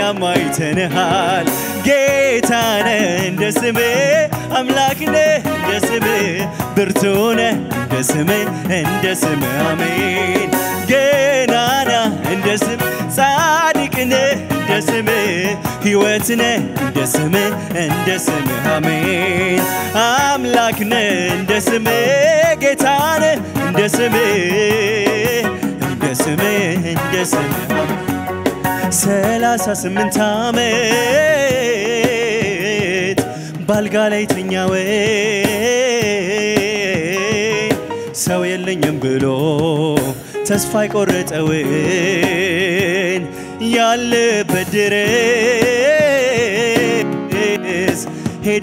እኛም አይተንሃል ጌታነ እንደ ስሜ አምላክነ እንደ ስሜ ብርቱነ እንደ ስሜ እንደ ስሜ አሜን ገናና እንደ ስም ጻድቅነ እንደ ስሜ ሕይወትነ እንደ ስሜ እንደ ስሜ አሜን አምላክነ እንደ ስሜ ጌታነ እንደ ስሜ እንደ ስሜ እንደ ስሜ አሜን ሰላሳ ስምንት ዓመት ባልጋ ላይ ተኛዌ ሰው የለኝም ብሎ ተስፋ የቆረጠውን ያለበት ድረስ ሄደ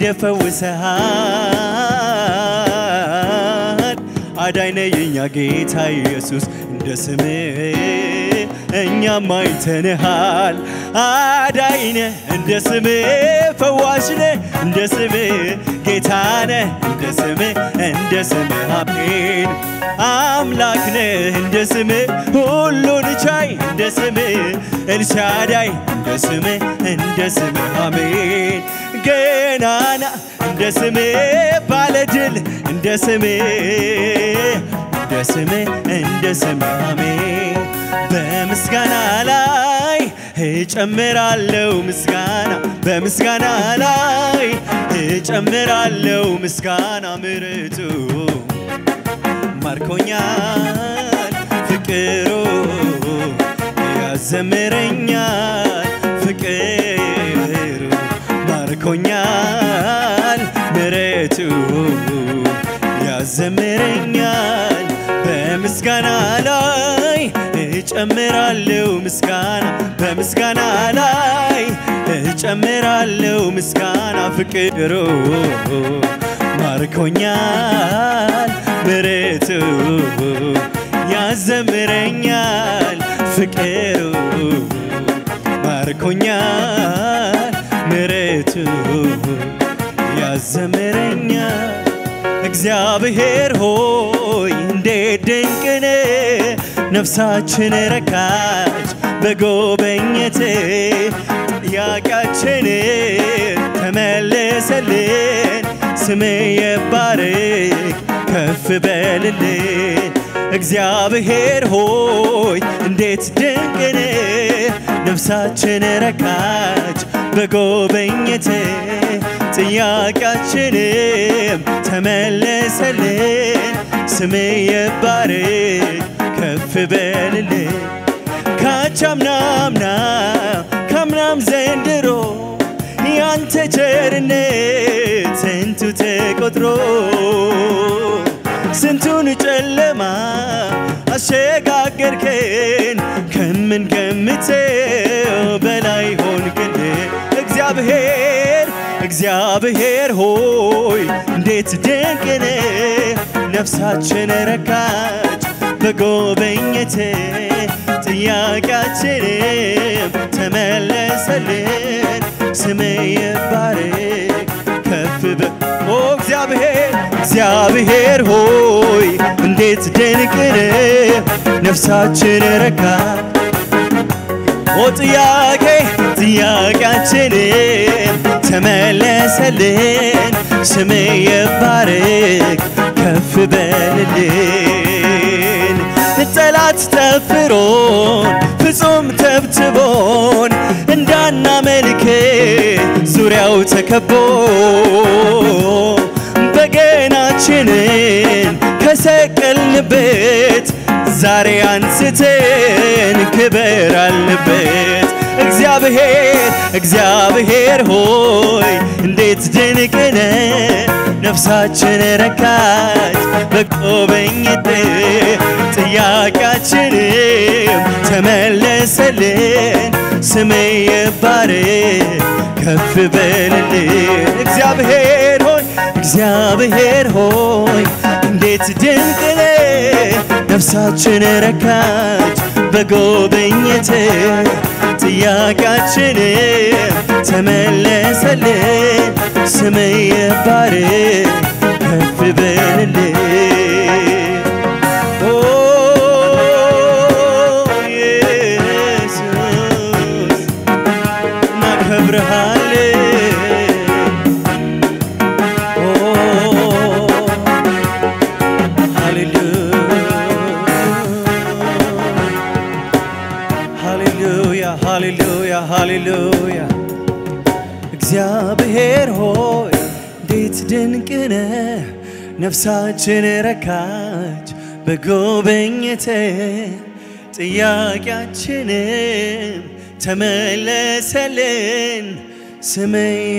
ፈውሰሃል። አዳይነ የኛ ጌታ ኢየሱስ እንደ ስምህ እኛም አይተንሃል። አዳይነ እንደ ስምህ ፈዋሽነ እንደ ስምህ ጌታነ እንደ ስምህ እንደ ስምህ አሜን አምላክነ እንደ ስምህ ሁሉን ቻይ እንደ ስምህ ኤልሻዳይ እንደ ስምህ እንደ ስምህ አሜን ገናና እንደ ስምህ ባለድል እንደ ስምህ እንደ ስምህ እንደ ስምህ አሜን በምስጋና ላይ እጨምራለው ምስጋና በምስጋና ላይ እጨምራለው ምስጋና ምርቱ ማርኮኛል ፍቅሩ ያዘምረኛል ፍቅሩ ማርኮኛል ምረቱ ያዘምረኛል በምስጋና ላይ እጨምራለው ምስጋና በምስጋና ላይ እጨምራለው ምስጋና ፍቅሩ ማርኮኛል ምረቱ ያዘምረኛል ፍቅሩ ማርኮኛል ምረቱ ያዘምረኛል እግዚአብሔር ሆይ እንዴት ድንቅን ነፍሳችን ረካች በጎበኘት ጥያቄያችን ተመለሰልን ስም የባርክ ከፍ በልልን እግዚአብሔር ሆይ እንዴት ድንቅን ነፍሳችን ረካች በጎበኘት ጥያቄያችንም ተመለሰልን ስም የባርክ ከፍ በልልን ካቻምናምና ካምናም ዘንድሮ ያንተ ቸርነት ስንቱ ተቆጥሮ ስንቱን ጨለማ አሸጋገርከን ከምንገምተው በላይ ሆንክልን እግዚአብሔር እግዚአብሔር ሆይ እንዴት ድንቅን ነፍሳችን ረካች በጎበኘት ጥያቄያችንም ተመለሰልን ስም ይባረክ ከፍ በ ኦ እግዚአብሔር እግዚአብሔር ሆይ እንዴት ድንቅን ነፍሳችን ረካች ኦ ጥያቄ ጥያቄያችንን ተመለሰልን ስም ይባረክ ከፍ በልልን ጠላት ጠፍሮን ፍጹም ተብትቦን እንዳናመልክ ዙሪያው ተከቦ በገናችንን ከሰቀልንበት ዛሬ አንስተን ክበር አልንበት እግዚአብሔር እግዚአብሔር ሆይ እንዴት ድንቅነ ነፍሳችን ረካች በጎበኝት ጥያቄያችንም ተመለሰልን ስም ይባረክ ከፍ በልልን እግዚአብሔር ሆይ እግዚአብሔር ሆይ እንዴት ድንቅነ ነፍሳችን ረካች በጎበኘት ጥያቄያችንም ተመለሰልን ስም ይባረክ ከፍ በልልን ኦ ኢየሱስ እናከብርሃለን ኦ ሃሌሉያ ሃሌሉያ ሃሌሉያ እግዚአብሔር ሆይ እንዴት ድንቅ ነህ! ነፍሳችን ረካች በጎበኘተ ጥያቄያችንም ተመለሰልን። ስም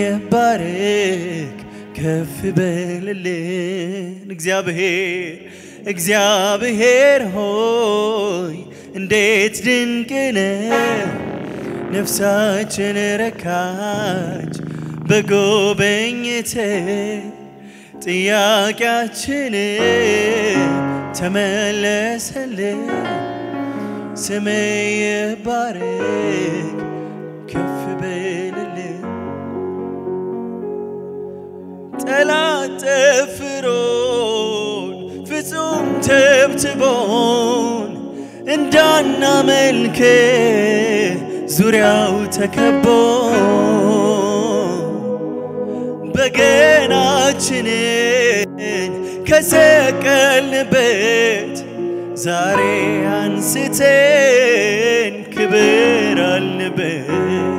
ይባረክ ከፍ በልልን እግዚአብሔር እግዚአብሔር ሆይ እንዴት ድንቅ ነህ! ነፍሳችን ረካች በጎበኘተ ጥያቄያችን ተመለሰልን። ስም ይባረክ ከፍ በልልን። ጠላት ጠፍሮን ፍጹም ተብትቦን እንዳናመልክ ዙሪያው ተከቦ በገናችንን ከሰቀልንበት ዛሬ አንስተን ክብር አልንበት።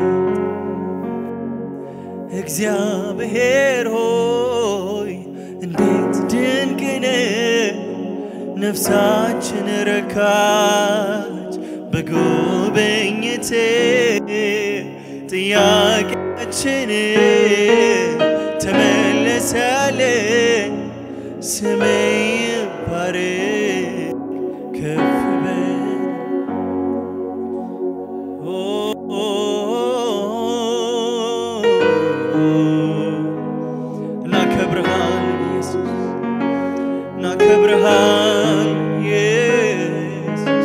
እግዚአብሔር ሆይ እንዴት ድንቅ ነህ! ነፍሳችን ረካች በጎበኝት ጥያቄያችን ተመለሰልን። ስም ይባረክ ከፍ በል ኦ እናከብርሃል ኢየሱስ እናከብርሃል ኢየሱስ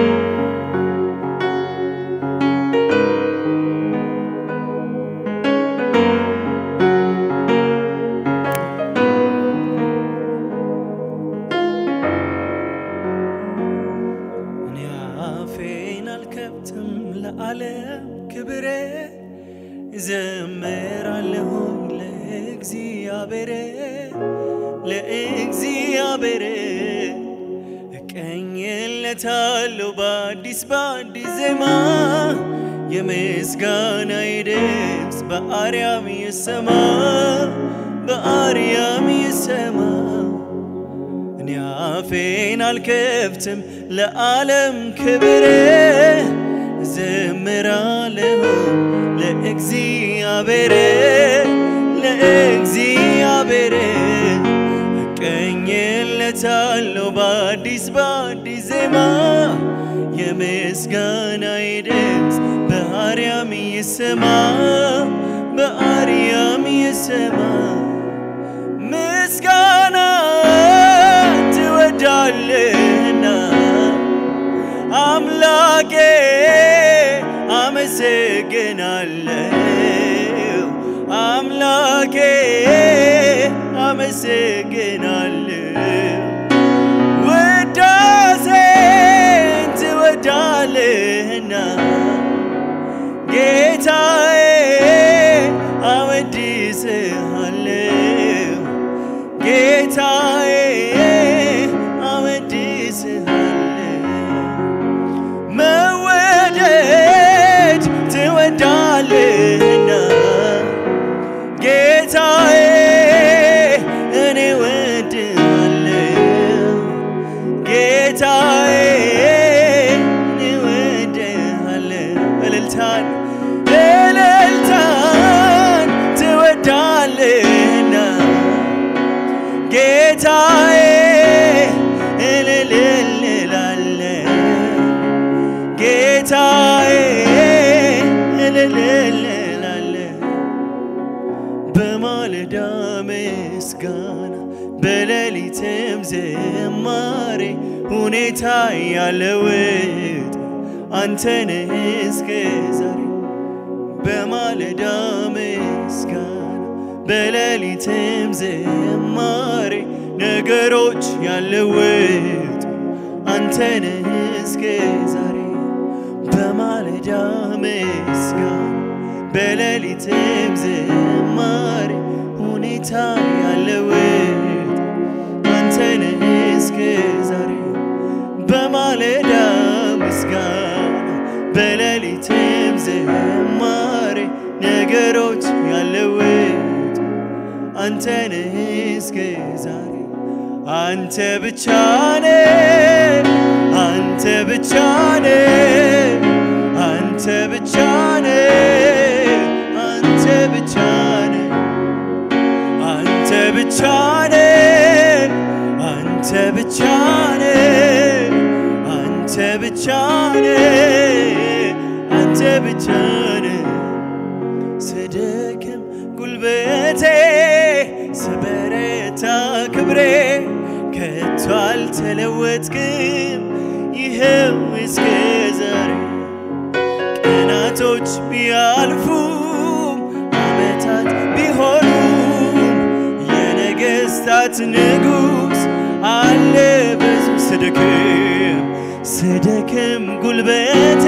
እኔ አፌን አልከብትም ለዓለም ክብሬ እዘምራለሁ ለእግዚአብሔር ለእግዚአብሔር እቀኝለታለሁ በአዲስ በአዲስ ዜማ የምስጋናዬ ድምፅ በአርያም ይሰማ በአርያም ይሰማ እኔ አፌን አልከፍትም ለዓለም ክብር ዘምራለሁ ለእግዚአብሔር ለእግዚአብሔር እቀኝለታለሁ በአዲስ በአዲስ ዜማ የምስጋናዬ ድምፅ በአርያም ይሰማ በአርያም ይሰማ ምስጋና ትወዳለህና አምላኬ አመሰግናለሁ አምላኬ አመሰግናለሁ ውዳሴን ትወዳለህና ጌታዬ አወድስሃለሁ ጌታዬ አወድስሃለሁ መወደድ ትወዳለህና ጌታዬ እኔ ወድሃለሁ ጌታዬ እኔ ወድሃለሁ እልልታን እልልታን ትወዳለህና ጌታዬ እልልልላለሁ ጌታዬ እልልልላለሁ በማለዳ ምስጋና በሌሊትም ዝማሬ ሁኔታ ያለውጥ አንተነህ እስከ ዛሬ በማለዳ ምስጋና በሌሊትም ዝማሬ ነገሮች ያለውጥ አንተነህ እስከ ዛሬ በማለዳ ምስጋና በሌሊትም ዝማሬ ሁኔታ ያለውጥ አንተን እስከ ዛሬ በማለዳ ምስጋና በሌሊትም ዝማሬ ነገሮች ያለውጥ አንተን እስከ ዛሬ አንተ ብቻ ነህ አንተ ብቻ ነህ አንተ ብቻ ነህ አንተ ብቻ ነህ አንተ ብቻ ነህ አንተ ብቻ ነህ አንተ ብቻ ነህ አንተ ብቻ ነህ ስደክም ጉልበቴ ስበረታ ክብሬ ከቶ አልተለወጥክም ይኸው እስከ ዛሬ ቀናቶች ቢያልፉም ዓመታት ቢሆኑም የነገሥታት ንጉሥ አለ ብዙ ስደክም ስደክም ጉልበቴ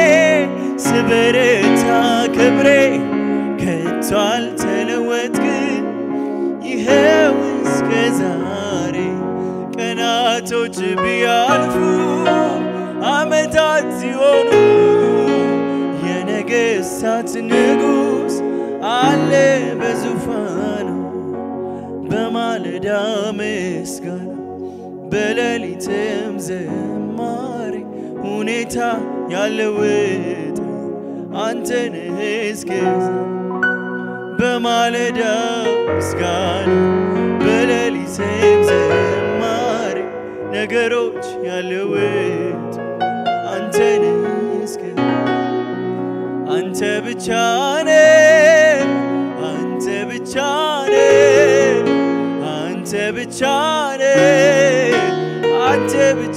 ስበረታ ክብሬ ከቶ አልተለወጥክም ይኸው እስከ ዛሬ ቀናቶች ቢያልፉ ዓመታት ሲሆኑ የነገሥታት ንጉሥ አለ በዙፋኑ በማለዳ ምስጋና በሌሊትም ዝማሬ ሁኔታ ያለውጥ አንተን እስከዛ በማለዳ ምስጋና በሌሊትም ዝማሬ ነገሮች ያለውጥ አንተን እስከ አንተ ብቻ ነህ አንተ ብቻ ነህ አንተ ብቻ ነህ አንተ ብቻ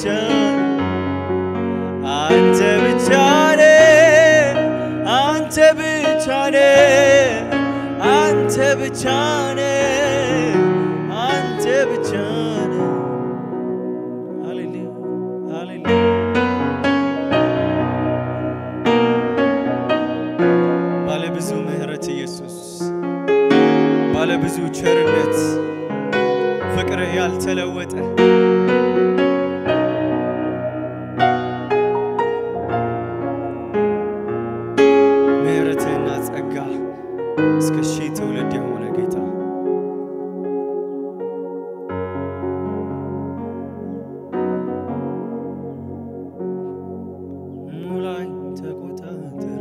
አንተ ብቻ ነህ አንተ ብቻ ነህ አንተ ብቻ ነህ አንተ ብቻ ነህ ሃሌሉያ ሃሌሉያ ባለብዙ ምሕረት ኢየሱስ ባለብዙ ቸርነት ፍቅርህ ያልተለወጠ ምሕረትህና ጸጋ እስከ ሺህ ትውልድ የሆነ ጌታ ሙላኝ ተቆጣጠረ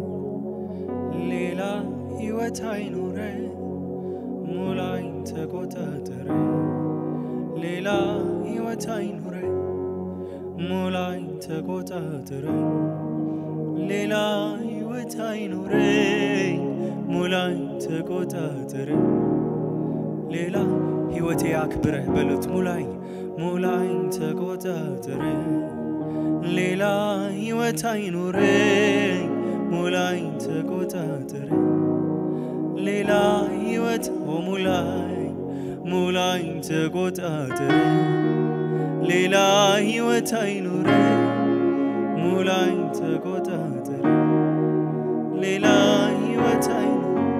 ሌላ ሕይወት አይኖረ ሙላኝ ተቆጣጠረ ሌላ ሕይወት አይኖረ ሙላኝ ተቆጣጠረ ሌላ ሕይወት አይኖረኝ ሙላኝ ተቆጣጠረ ሌላ ሕይወቴ አክብረህ በሉት ሙላኝ ሙላኝ ተቆጣጠረ ሌላ ሕይወት አይኖረኝ ሙላኝ ተቆጣጠረ ሌላ ሕይወት ኦ ሙላኝ ሙላኝ ተቆጣጠረ ሌላ ሕይወት አይኖረኝ ሙላኝ ተቆጣጠረ ሌላ ሕይወት አይኖር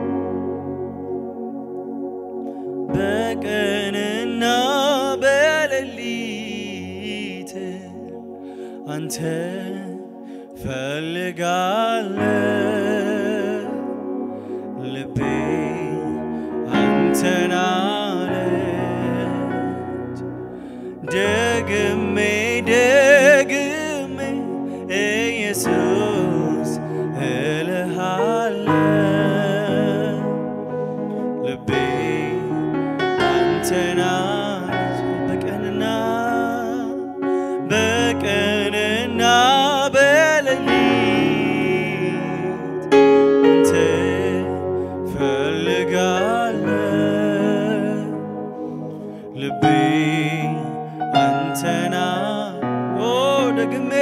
በቀንና በሌሊት አንተ ፈልጋለ ልቤ አንተን አለች ደግሜ ደግሜ ኢየሱስ እልሃለሁ ልቤ አንተን አለች በቀንና በቀንና በሌሊት አንተ ፈልጋለሁ ልቤ አንተና ኦ ደግሜ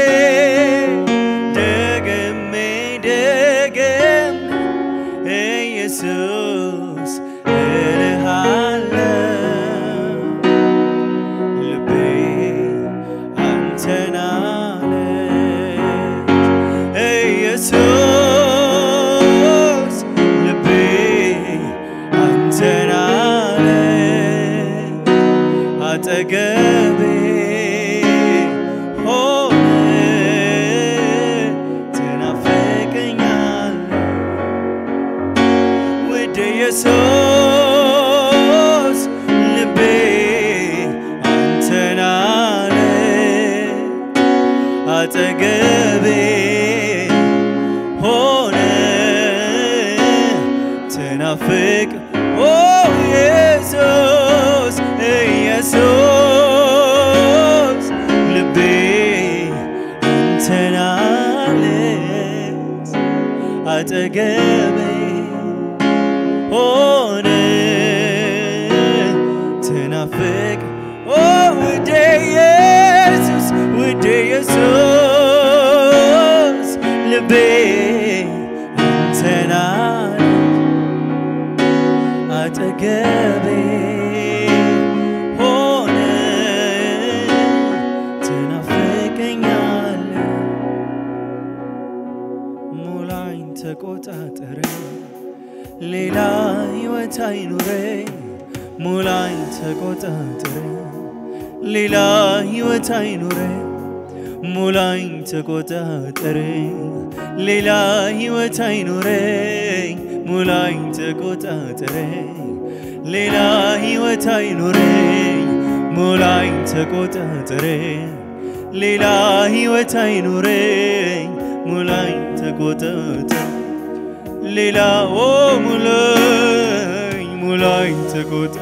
ደግሜ ደግሜ ኢየሱስ እልሃለሁ ልቤ አንተን አለች ኢየሱስ ኢየሱስ ልቤ አንተን አለ አጠገቤ ሆነ ትናፍቅ ኦ ኢየሱስ ኢየሱስ ልቤ አንተን አለች አጠገቤ ሆነ ትናፍቅ ኦ ውዴ ኢየሱስ ውዴ ኢየሱስ ልቤ አንተን አለች አጠገቤ ሆነ ትናፍቀኛለ ሙላኝ ተቆጣጠረኝ ሌላ ሕይወት አይኑረኝ ሙላኝ ተቆጣጠረኝ ሌላ ሕይወት አይኑረኝ ሙላኝ ተቆጣጠረኝ ሌላ ሕይወት አይኑረኝ ሙላኝ ተቆጣጠረኝ ሌላ ሕይወት አይኑረኝ ሙላኝ ተቆጣጠረኝ ሌላ ሕይወት አይኑረኝ ሙላኝ ተቆጣጠረኝ ሌላ ኦ ሙላኝ ሙላኝ ተቆጣ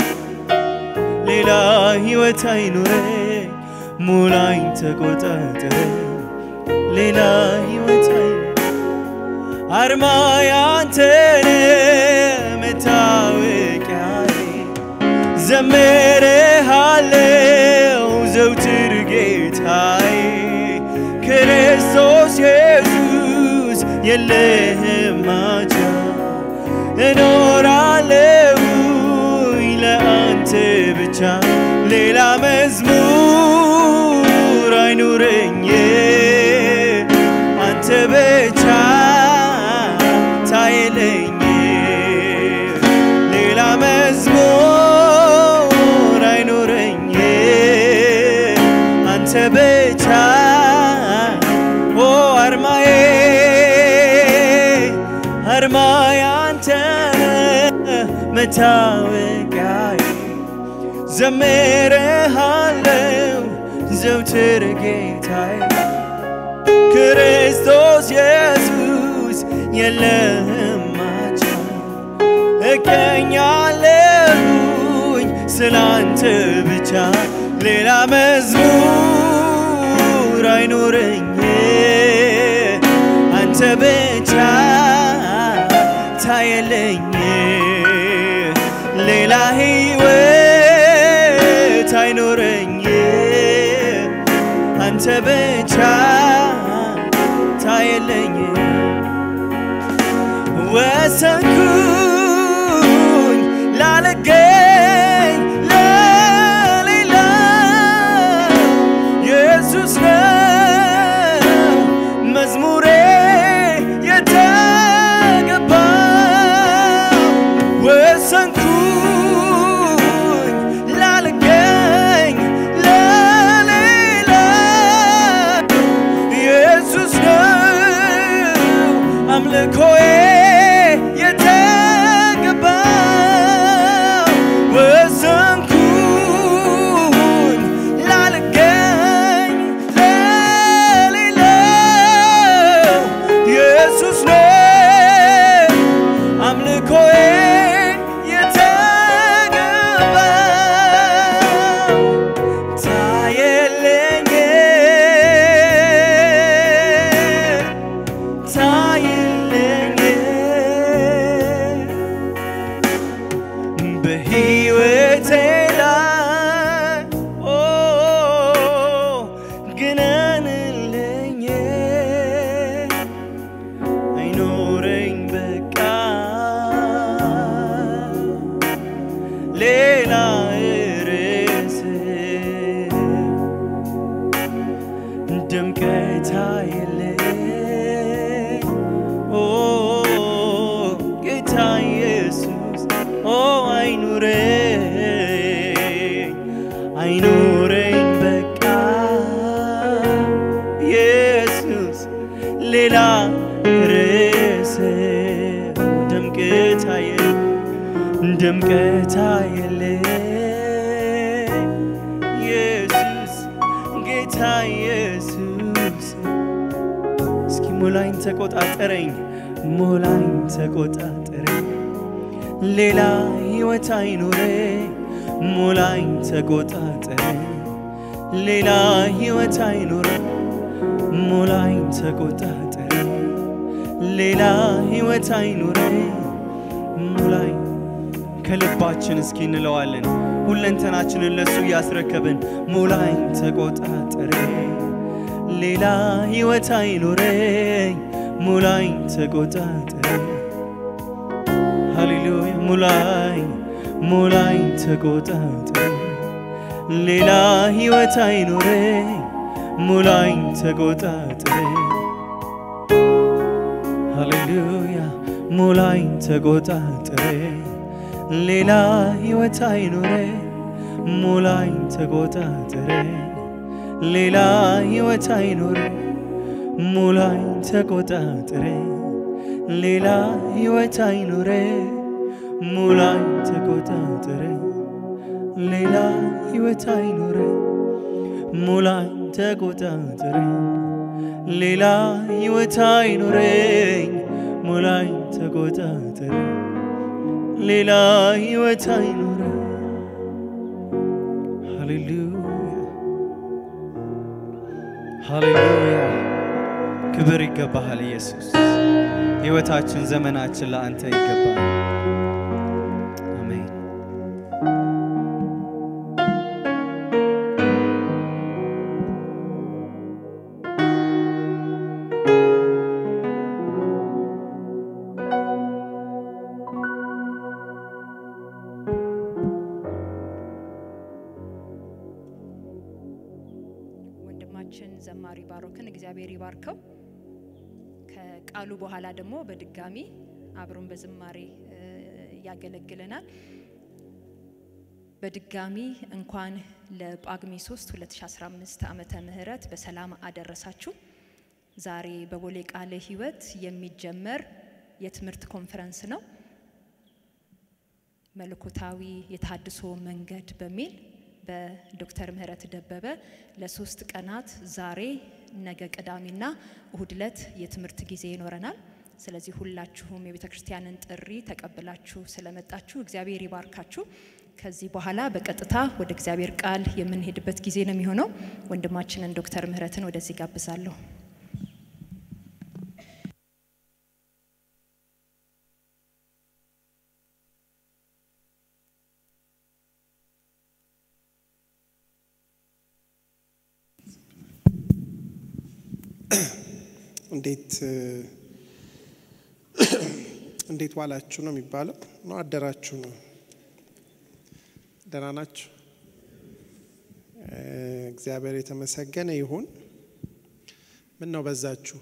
ሌላ ሕይወት አይኑረኝ ሙላኝ ተቆጣጠረኝ ሌላ ሕይወት አይኑረኝ አርማ ያንተነ መታወቂያዬ ዘምርሃለው ዘውትር ጌታዬ ክርስቶስ ኢየሱስ የለህም ማቻ እኖራለሁኝ ለአንተ ብቻ ሌላ መዝሙር አይኑረኝ አንተ ብቻ ታየለኝ ሌላ መዝሙር አይኑረኝ አንተ ብቻ ኦ አርማዬ አርማዬ አንተ መታወቂያዬ ዘምርሃለው ዘውትር ጌታዬ ክርስቶስ ኢየሱስ የለህም ማቻ እቀኛለሁኝ ስላንተ ብቻ ሌላ መዝሙር አይኖረኝ አንተ ብቻ ታየለኝ ሌላ ሕይወት አይኖረኝ አንተ ብቻ ታየለኝ ወሰንኩኝ ላለገኝ ለሌላ ኢየሱስ ነው መዝሙሬ የተገባ ወሰንኩኝ ላለገኝ ለሌላ ኢየሱስ ነው አምልኮዬ የተገባው ወሰንኩኝ ላለገኝ ለሌለው ኢየሱስ ነው አምልኮዬ የተገባው ታየለኝ ታየለኝ በሕይወቴ ላይ ኦ ግነንልኝ አይኖረኝ በቃ ሌላ ርዕስ ድምቀት የለኝ ኦ ጌታ ኢየሱስ ኦ አይኑረኝ አይኑረኝ በቃ ኢየሱስ ሌላ ርዕስ ድምቀት የለኝ ድምቀት አየለ ኢየሱስ ጌታ ኢየሱስ እስኪ ሙላኝ ተቆጣጠረኝ ሙላኝ ተቆጣጠረኝ ሌላ ሕይወት አይኖረኝ ሙላኝ ተቆጣጠረኝ ሌላ ሕይወት አይኖረኝ ሙላኝ ተቆጣጠረኝ ሌላ ሕይወት አይኖረኝ ሙላኝ ከልባችን እስኪ እንለዋለን ሁለንተናችንን ለሱ እያስረከብን ሙላኝ ተቆጣጠረኝ ሌላ ሕይወት አይኖረኝ ሙላኝ ተቆጣጠረኝ ሃሌሉያ ሙላኝ ሙላኝ ተቆጣጠረኝ ሌላ ሕይወት አይኖረኝ ሙላኝ ተቆጣጠረኝ ሃሌሉያ ሙላኝ ተቆጣጠረኝ ሌላ ሕይወት አይኖረኝ ሙላኝ ተቆጣጠረኝ ሌላ ሕይወት አይኖረኝ ሙላኝ ተቆጣጠረኝ ሌላ ሕይወት አይኖረኝ ሙላኝ ተቆጣጠረኝ ሌላ ሕይወት አይኖረኝ ሙላኝ ተቆጣጠረኝ ሌላ ሕይወት አይኖረኝ ሙላኝ ተቆጣጠረኝ ሌላ ሕይወት አይኖረኝ ሃሌሉያ ሃሌሉያ ክብር ይገባሃል ኢየሱስ ሕይወታችን ዘመናችን ለአንተ ይገባል አሜን ወንድማችን ዘማሪ ባሮክን እግዚአብሔር ይባርከው። ከቃሉ በኋላ ደግሞ በድጋሚ አብሮን በዝማሬ እ, ያገለግለናል። በድጋሚ እንኳን ለጳጉሜ 3 2015 ዓመተ ምህረት በሰላም አደረሳችሁ። ዛሬ በቦሌ ቃለ ሕይወት የሚጀመር የትምህርት ኮንፈረንስ ነው። መለኮታዊ የታድሶ መንገድ በሚል በዶክተር ምህረት ደበበ ለሶስት ቀናት ዛሬ፣ ነገ ቅዳሜና እሁድ ዕለት የትምህርት ጊዜ ይኖረናል። ስለዚህ ሁላችሁም የቤተ ክርስቲያንን ጥሪ ተቀብላችሁ ስለመጣችሁ እግዚአብሔር ይባርካችሁ። ከዚህ በኋላ በቀጥታ ወደ እግዚአብሔር ቃል የምንሄድበት ጊዜ ነው የሚሆነው። ወንድማችንን ዶክተር ምህረትን ወደዚህ ጋብዛለሁ። እንዴት እንዴት ዋላችሁ ነው የሚባለው? ነው አደራችሁ ነው? ደህና ናችሁ? እ፣ እግዚአብሔር የተመሰገነ ይሁን። ምን ነው በዛችሁ?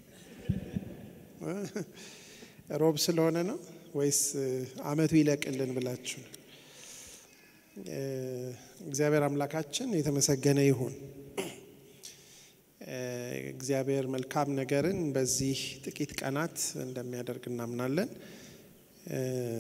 እ፣ ሮብ ስለሆነ ነው ወይስ እ፣ አመቱ ይለቅልን ብላችሁ ነው? እ፣ እግዚአብሔር አምላካችን የተመሰገነ ይሁን። እ፣ እግዚአብሔር መልካም ነገርን በዚህ ጥቂት ቀናት እንደሚያደርግ እናምናለን። እ፣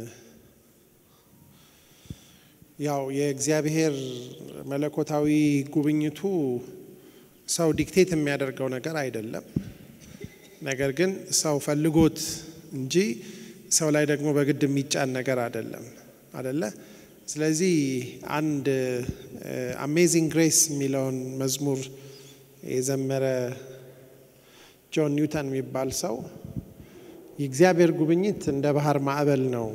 ያው የእግዚአብሔር መለኮታዊ ጉብኝቱ ሰው ዲክቴት የሚያደርገው ነገር አይደለም። ነገር ግን ሰው ፈልጎት እንጂ ሰው ላይ ደግሞ በግድ የሚጫን ነገር አይደለም አደለ? ስለዚህ አንድ አሜዚንግ ግሬስ የሚለውን መዝሙር የዘመረ ጆን ኒውተን የሚባል ሰው የእግዚአብሔር ጉብኝት እንደ ባህር ማዕበል ነው።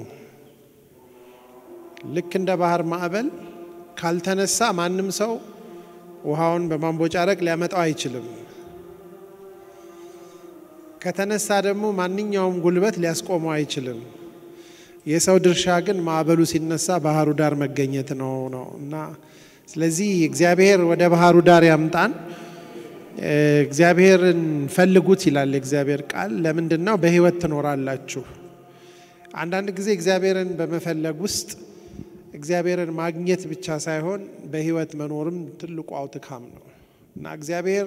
ልክ እንደ ባህር ማዕበል ካልተነሳ ማንም ሰው ውሃውን በማንቦጫረቅ ሊያመጣው አይችልም። ከተነሳ ደግሞ ማንኛውም ጉልበት ሊያስቆመው አይችልም። የሰው ድርሻ ግን ማዕበሉ ሲነሳ ባህሩ ዳር መገኘት ነው ነው እና ስለዚህ እግዚአብሔር ወደ ባህሩ ዳር ያምጣን። እ፣ እግዚአብሔርን ፈልጉት ይላል የእግዚአብሔር ቃል። ለምንድን ነው በህይወት ትኖራላችሁ? አንዳንድ ጊዜ እግዚአብሔርን በመፈለግ ውስጥ እግዚአብሔርን ማግኘት ብቻ ሳይሆን በህይወት መኖርም ትልቁ አውትካም ነው እና እግዚአብሔር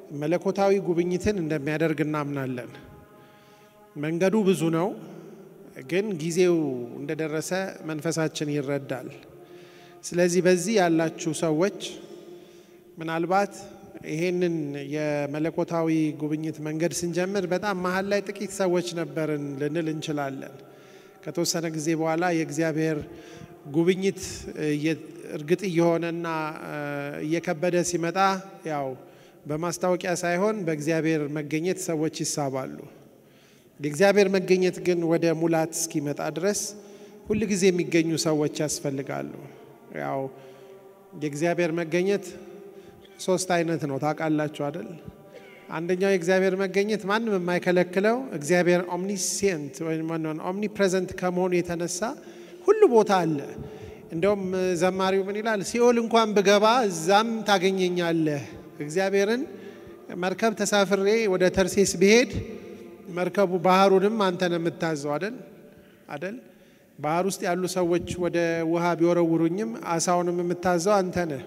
መለኮታዊ ጉብኝትን እንደሚያደርግ እናምናለን። መንገዱ ብዙ ነው። ግን ጊዜው እንደደረሰ መንፈሳችን ይረዳል። ስለዚህ በዚህ ያላችሁ ሰዎች ምናልባት ይሄንን የመለኮታዊ ጉብኝት መንገድ ስንጀምር በጣም መሀል ላይ ጥቂት ሰዎች ነበርን ልንል እንችላለን። ከተወሰነ ጊዜ በኋላ የእግዚአብሔር ጉብኝት እርግጥ እየሆነና እየከበደ ሲመጣ ያው በማስታወቂያ ሳይሆን በእግዚአብሔር መገኘት ሰዎች ይሳባሉ። የእግዚአብሔር መገኘት ግን ወደ ሙላት እስኪመጣ ድረስ ሁል ጊዜ የሚገኙ ሰዎች ያስፈልጋሉ። ያው የእግዚአብሔር መገኘት ሶስት አይነት ነው ታውቃላችሁ አይደል? አንደኛው የእግዚአብሔር መገኘት ማንም የማይከለክለው እግዚአብሔር ኦምኒሴንት ወይም ኦምኒ ፕሬዘንት ከመሆኑ የተነሳ ሁሉ ቦታ አለ። እንደውም ዘማሪው ምን ይላል? ሲኦል እንኳን ብገባ እዛም ታገኘኛለህ። እግዚአብሔርን መርከብ ተሳፍሬ ወደ ተርሴስ ብሄድ መርከቡ ባህሩንም አንተ ነው የምታዘው አደል አደል ባህር ውስጥ ያሉ ሰዎች ወደ ውሃ ቢወረውሩኝም አሳውንም የምታዘው አንተ ነህ።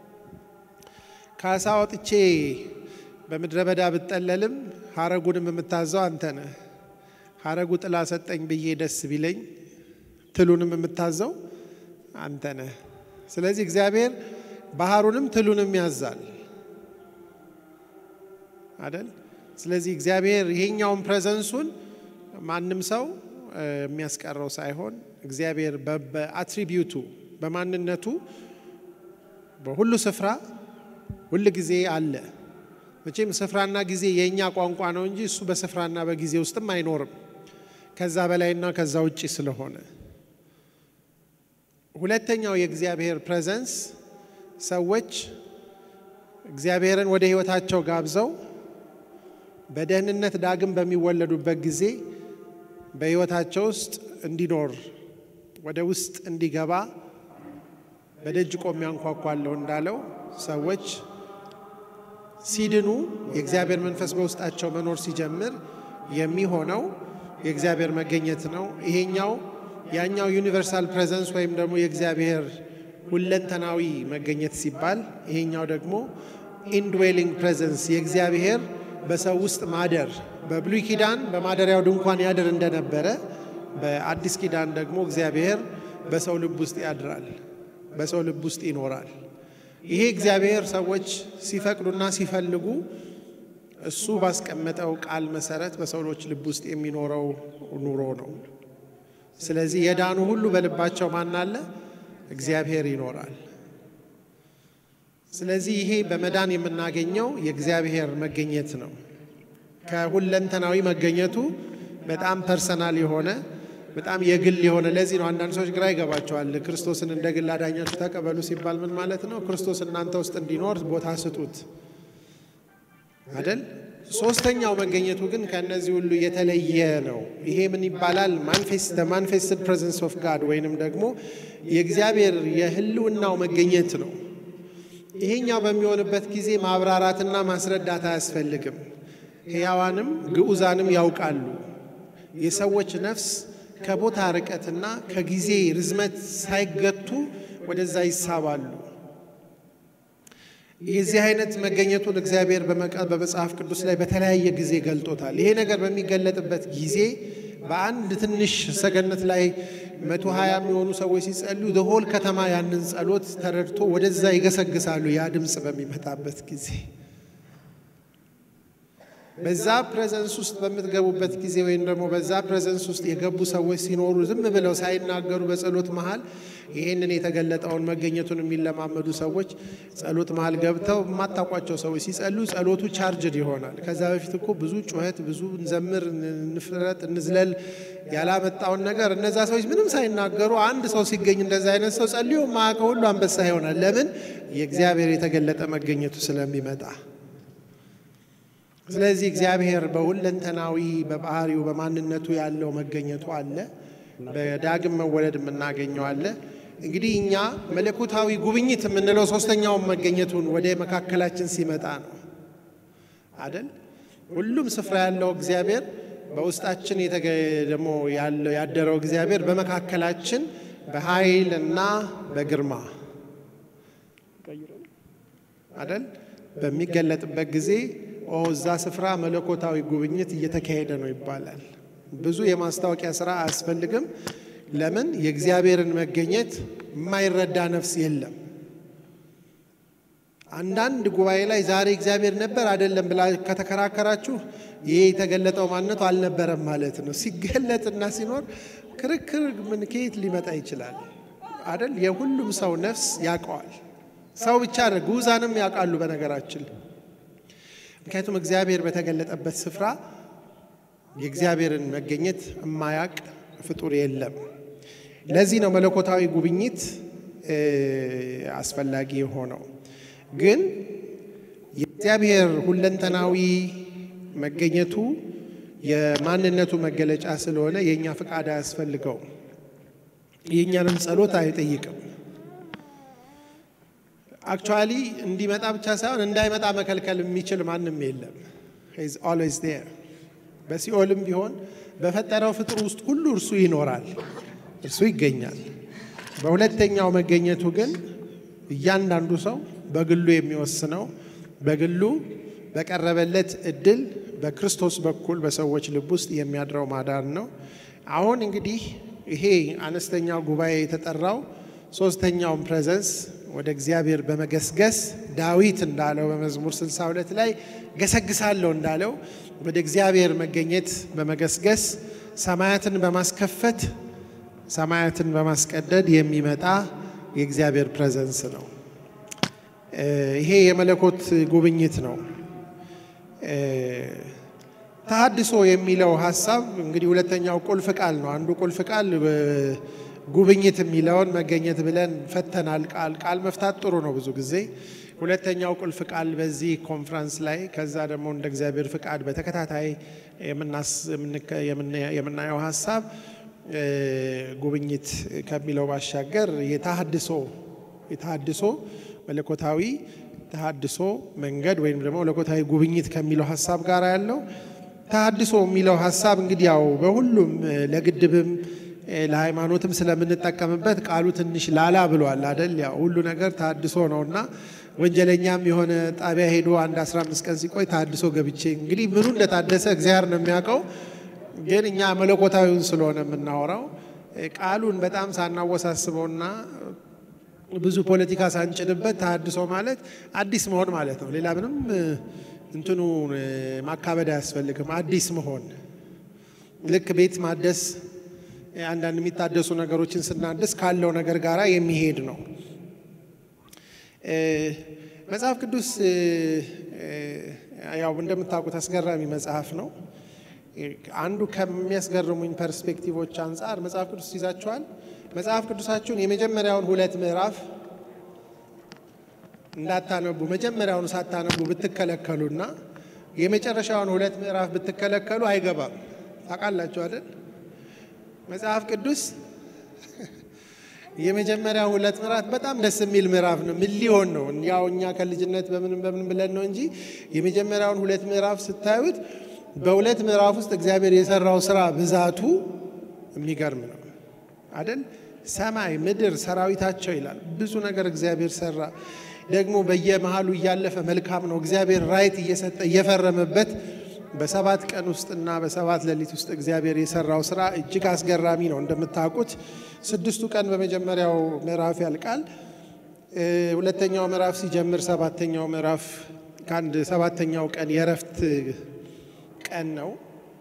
ከአሳ ወጥቼ በምድረ በዳ ብጠለልም ሀረጉንም የምታዘው አንተ ነህ። ሀረጉ ጥላ ሰጠኝ ብዬ ደስ ቢለኝ ትሉንም የምታዘው አንተ ነህ። ስለዚህ እግዚአብሔር ባህሩንም ትሉንም ያዛል አደል። ስለዚህ እግዚአብሔር ይሄኛውን ፕሬዘንሱን ማንም ሰው የሚያስቀረው ሳይሆን እግዚአብሔር በአትሪቢዩቱ በማንነቱ በሁሉ ስፍራ ሁል ጊዜ አለ። መቼም ስፍራና ጊዜ የእኛ ቋንቋ ነው እንጂ እሱ በስፍራና በጊዜ ውስጥም አይኖርም ከዛ በላይና ከዛ ውጭ ስለሆነ። ሁለተኛው የእግዚአብሔር ፕሬዘንስ ሰዎች እግዚአብሔርን ወደ ሕይወታቸው ጋብዘው በደህንነት ዳግም በሚወለዱበት ጊዜ በሕይወታቸው ውስጥ እንዲኖር ወደ ውስጥ እንዲገባ በደጅ ቆሜ አንኳኳለሁ እንዳለው ሰዎች ሲድኑ የእግዚአብሔር መንፈስ በውስጣቸው መኖር ሲጀምር የሚሆነው የእግዚአብሔር መገኘት ነው። ይሄኛው ያኛው ዩኒቨርሳል ፕሬዘንስ ወይም ደግሞ የእግዚአብሔር ሁለንተናዊ መገኘት ሲባል ይሄኛው ደግሞ ኢንድዌሊንግ ፕሬዘንስ የእግዚአብሔር በሰው ውስጥ ማደር በብሉይ ኪዳን በማደሪያው ድንኳን ያድር እንደነበረ በአዲስ ኪዳን ደግሞ እግዚአብሔር በሰው ልብ ውስጥ ያድራል፣ በሰው ልብ ውስጥ ይኖራል። ይሄ እግዚአብሔር ሰዎች ሲፈቅዱና ሲፈልጉ እሱ ባስቀመጠው ቃል መሰረት በሰዎች ልብ ውስጥ የሚኖረው ኑሮ ነው። ስለዚህ የዳኑ ሁሉ በልባቸው ማን አለ? እግዚአብሔር ይኖራል። ስለዚህ ይሄ በመዳን የምናገኘው የእግዚአብሔር መገኘት ነው። ከሁለንተናዊ መገኘቱ በጣም ፐርሰናል የሆነ በጣም የግል የሆነ ለዚህ ነው አንዳንድ ሰዎች ግራ ይገባቸዋል። ክርስቶስን እንደ ግል አዳኛችሁ ተቀበሉ ሲባል ምን ማለት ነው? ክርስቶስ እናንተ ውስጥ እንዲኖር ቦታ ስጡት አይደል? ሶስተኛው መገኘቱ ግን ከእነዚህ ሁሉ የተለየ ነው። ይሄ ምን ይባላል? ማንፌስትድ ፕሬዘንስ ኦፍ ጋድ ወይንም ደግሞ የእግዚአብሔር የህልውናው መገኘት ነው። ይሄኛው በሚሆንበት ጊዜ ማብራራትና ማስረዳት አያስፈልግም። ሕያዋንም ግዑዛንም ያውቃሉ። የሰዎች ነፍስ ከቦታ ርቀትና ከጊዜ ርዝመት ሳይገቱ ወደዛ ይሳባሉ። የዚህ አይነት መገኘቱን እግዚአብሔር በመጽሐፍ ቅዱስ ላይ በተለያየ ጊዜ ገልጦታል። ይሄ ነገር በሚገለጥበት ጊዜ በአንድ ትንሽ ሰገነት ላይ መቶ ሀያ የሚሆኑ ሰዎች ሲጸልዩ ደሆል ከተማ ያንን ጸሎት ተረድቶ ወደዛ ይገሰግሳሉ። ያ ድምፅ በሚመጣበት ጊዜ በዛ ፕሬዘንስ ውስጥ በምትገቡበት ጊዜ ወይም ደግሞ በዛ ፕሬዘንስ ውስጥ የገቡ ሰዎች ሲኖሩ ዝም ብለው ሳይናገሩ በጸሎት መሃል ይህንን የተገለጠውን መገኘቱን የሚለማመዱ ሰዎች ጸሎት መሃል ገብተው የማታውቋቸው ሰዎች ሲጸልዩ ጸሎቱ ቻርጅድ ይሆናል። ከዛ በፊት እኮ ብዙ ጩኸት፣ ብዙ እንዘምር፣ እንፍረጥ፣ እንዝለል ያላመጣውን ነገር እነዛ ሰዎች ምንም ሳይናገሩ አንድ ሰው ሲገኝ እንደዛ አይነት ሰው ጸልዮ ማያውቀው ሁሉ አንበሳ ይሆናል። ለምን? የእግዚአብሔር የተገለጠ መገኘቱ ስለሚመጣ ስለዚህ እግዚአብሔር በሁለንተናዊ በባህሪው በማንነቱ ያለው መገኘቱ አለ። በዳግም መወለድ የምናገኘው አለ። እንግዲህ እኛ መለኮታዊ ጉብኝት የምንለው ሶስተኛውን መገኘቱን ወደ መካከላችን ሲመጣ ነው አደል? ሁሉም ስፍራ ያለው እግዚአብሔር በውስጣችን ደግሞ ያለው ያደረው እግዚአብሔር በመካከላችን በኃይል እና በግርማ አደል በሚገለጥበት ጊዜ ኦ እዛ ስፍራ መለኮታዊ ጉብኝት እየተካሄደ ነው ይባላል። ብዙ የማስታወቂያ ስራ አያስፈልግም። ለምን? የእግዚአብሔርን መገኘት የማይረዳ ነፍስ የለም። አንዳንድ ጉባኤ ላይ ዛሬ እግዚአብሔር ነበር አይደለም ብላ ከተከራከራችሁ ይሄ የተገለጠው ማንነቱ አልነበረም ማለት ነው። ሲገለጥና ሲኖር ክርክር ምን ከየት ሊመጣ ይችላል? አይደል? የሁሉም ሰው ነፍስ ያውቀዋል። ሰው ብቻ አይደል፣ ግዑዛንም ያውቃሉ በነገራችን ምክንያቱም እግዚአብሔር በተገለጠበት ስፍራ የእግዚአብሔርን መገኘት የማያውቅ ፍጡር የለም። ለዚህ ነው መለኮታዊ ጉብኝት አስፈላጊ የሆነው። ግን የእግዚአብሔር ሁለንተናዊ መገኘቱ የማንነቱ መገለጫ ስለሆነ የእኛ ፍቃድ አያስፈልገውም። የእኛንም ጸሎት አይጠይቅም። አክቹዋሊ እንዲመጣ ብቻ ሳይሆን እንዳይመጣ መከልከል የሚችል ማንም የለም። ሂዝ ኦልዌይስ ዴር። በሲኦልም ቢሆን በፈጠረው ፍጡር ውስጥ ሁሉ እርሱ ይኖራል፣ እርሱ ይገኛል። በሁለተኛው መገኘቱ ግን እያንዳንዱ ሰው በግሉ የሚወስነው በግሉ በቀረበለት እድል በክርስቶስ በኩል በሰዎች ልብ ውስጥ የሚያድረው ማዳን ነው። አሁን እንግዲህ ይሄ አነስተኛው ጉባኤ የተጠራው ሶስተኛውን ፕሬዘንስ ወደ እግዚአብሔር በመገስገስ ዳዊት እንዳለው በመዝሙር 62 ላይ ገሰግሳለሁ እንዳለው ወደ እግዚአብሔር መገኘት በመገስገስ ሰማያትን በማስከፈት ሰማያትን በማስቀደድ የሚመጣ የእግዚአብሔር ፕሬዘንስ ነው። ይሄ የመለኮት ጉብኝት ነው። ተሃድሶ የሚለው ሀሳብ እንግዲህ ሁለተኛው ቁልፍ ቃል ነው። አንዱ ቁልፍ ቃል ጉብኝት የሚለውን መገኘት ብለን ፈተናል። ቃል ቃል መፍታት ጥሩ ነው ብዙ ጊዜ። ሁለተኛው ቁልፍ ቃል በዚህ ኮንፍራንስ ላይ ከዛ ደግሞ እንደ እግዚአብሔር ፍቃድ በተከታታይ የምናየው ሀሳብ ጉብኝት ከሚለው ባሻገር የተሃድሶ የተሃድሶ መለኮታዊ ተሃድሶ መንገድ ወይም ደግሞ መለኮታዊ ጉብኝት ከሚለው ሀሳብ ጋር ያለው ተሃድሶ የሚለው ሀሳብ እንግዲህ ያው በሁሉም ለግድብም ለሃይማኖትም ስለምንጠቀምበት ቃሉ ትንሽ ላላ ብሏል አደል? ያው ሁሉ ነገር ተሃድሶ ነው እና ወንጀለኛም የሆነ ጣቢያ ሄዶ አንድ 15 ቀን ሲቆይ ተሃድሶ ገብቼ እንግዲህ ምኑ እንደታደሰ እግዚአብሔር ነው የሚያውቀው። ግን እኛ መለኮታዊውን ስለሆነ የምናወራው ቃሉን በጣም ሳናወሳስበውና ብዙ ፖለቲካ ሳንጭንበት ተሃድሶ ማለት አዲስ መሆን ማለት ነው። ሌላ ምንም እንትኑ ማካበድ አያስፈልግም። አዲስ መሆን ልክ ቤት ማደስ አንዳንድ የሚታደሱ ነገሮችን ስናድስ ካለው ነገር ጋር የሚሄድ ነው። መጽሐፍ ቅዱስ ያው እንደምታውቁት አስገራሚ መጽሐፍ ነው። አንዱ ከሚያስገርሙኝ ፐርስፔክቲቮች አንጻር መጽሐፍ ቅዱስ ይዛችኋል። መጽሐፍ ቅዱሳችሁን የመጀመሪያውን ሁለት ምዕራፍ እንዳታነቡ መጀመሪያውን ሳታነቡ ብትከለከሉና የመጨረሻውን ሁለት ምዕራፍ ብትከለከሉ አይገባም። ታውቃላችሁ አይደል? መጽሐፍ ቅዱስ የመጀመሪያ ሁለት ምዕራፍ በጣም ደስ የሚል ምዕራፍ ነው። ምን ሊሆን ነው? ያው እኛ ከልጅነት በምንም በምን ብለን ነው እንጂ የመጀመሪያውን ሁለት ምዕራፍ ስታዩት በሁለት ምዕራፍ ውስጥ እግዚአብሔር የሰራው ስራ ብዛቱ የሚገርም ነው አይደል? ሰማይ ምድር ሰራዊታቸው ይላል። ብዙ ነገር እግዚአብሔር ሰራ። ደግሞ በየመሃሉ እያለፈ መልካም ነው እግዚአብሔር ራይት እየሰጠ እየፈረመበት በሰባት ቀን ውስጥና በሰባት ሌሊት ውስጥ እግዚአብሔር የሰራው ስራ እጅግ አስገራሚ ነው። እንደምታውቁት ስድስቱ ቀን በመጀመሪያው ምዕራፍ ያልቃል። ሁለተኛው ምዕራፍ ሲጀምር ሰባተኛው ምዕራፍ ከአንድ ሰባተኛው ቀን የእረፍት ቀን ነው።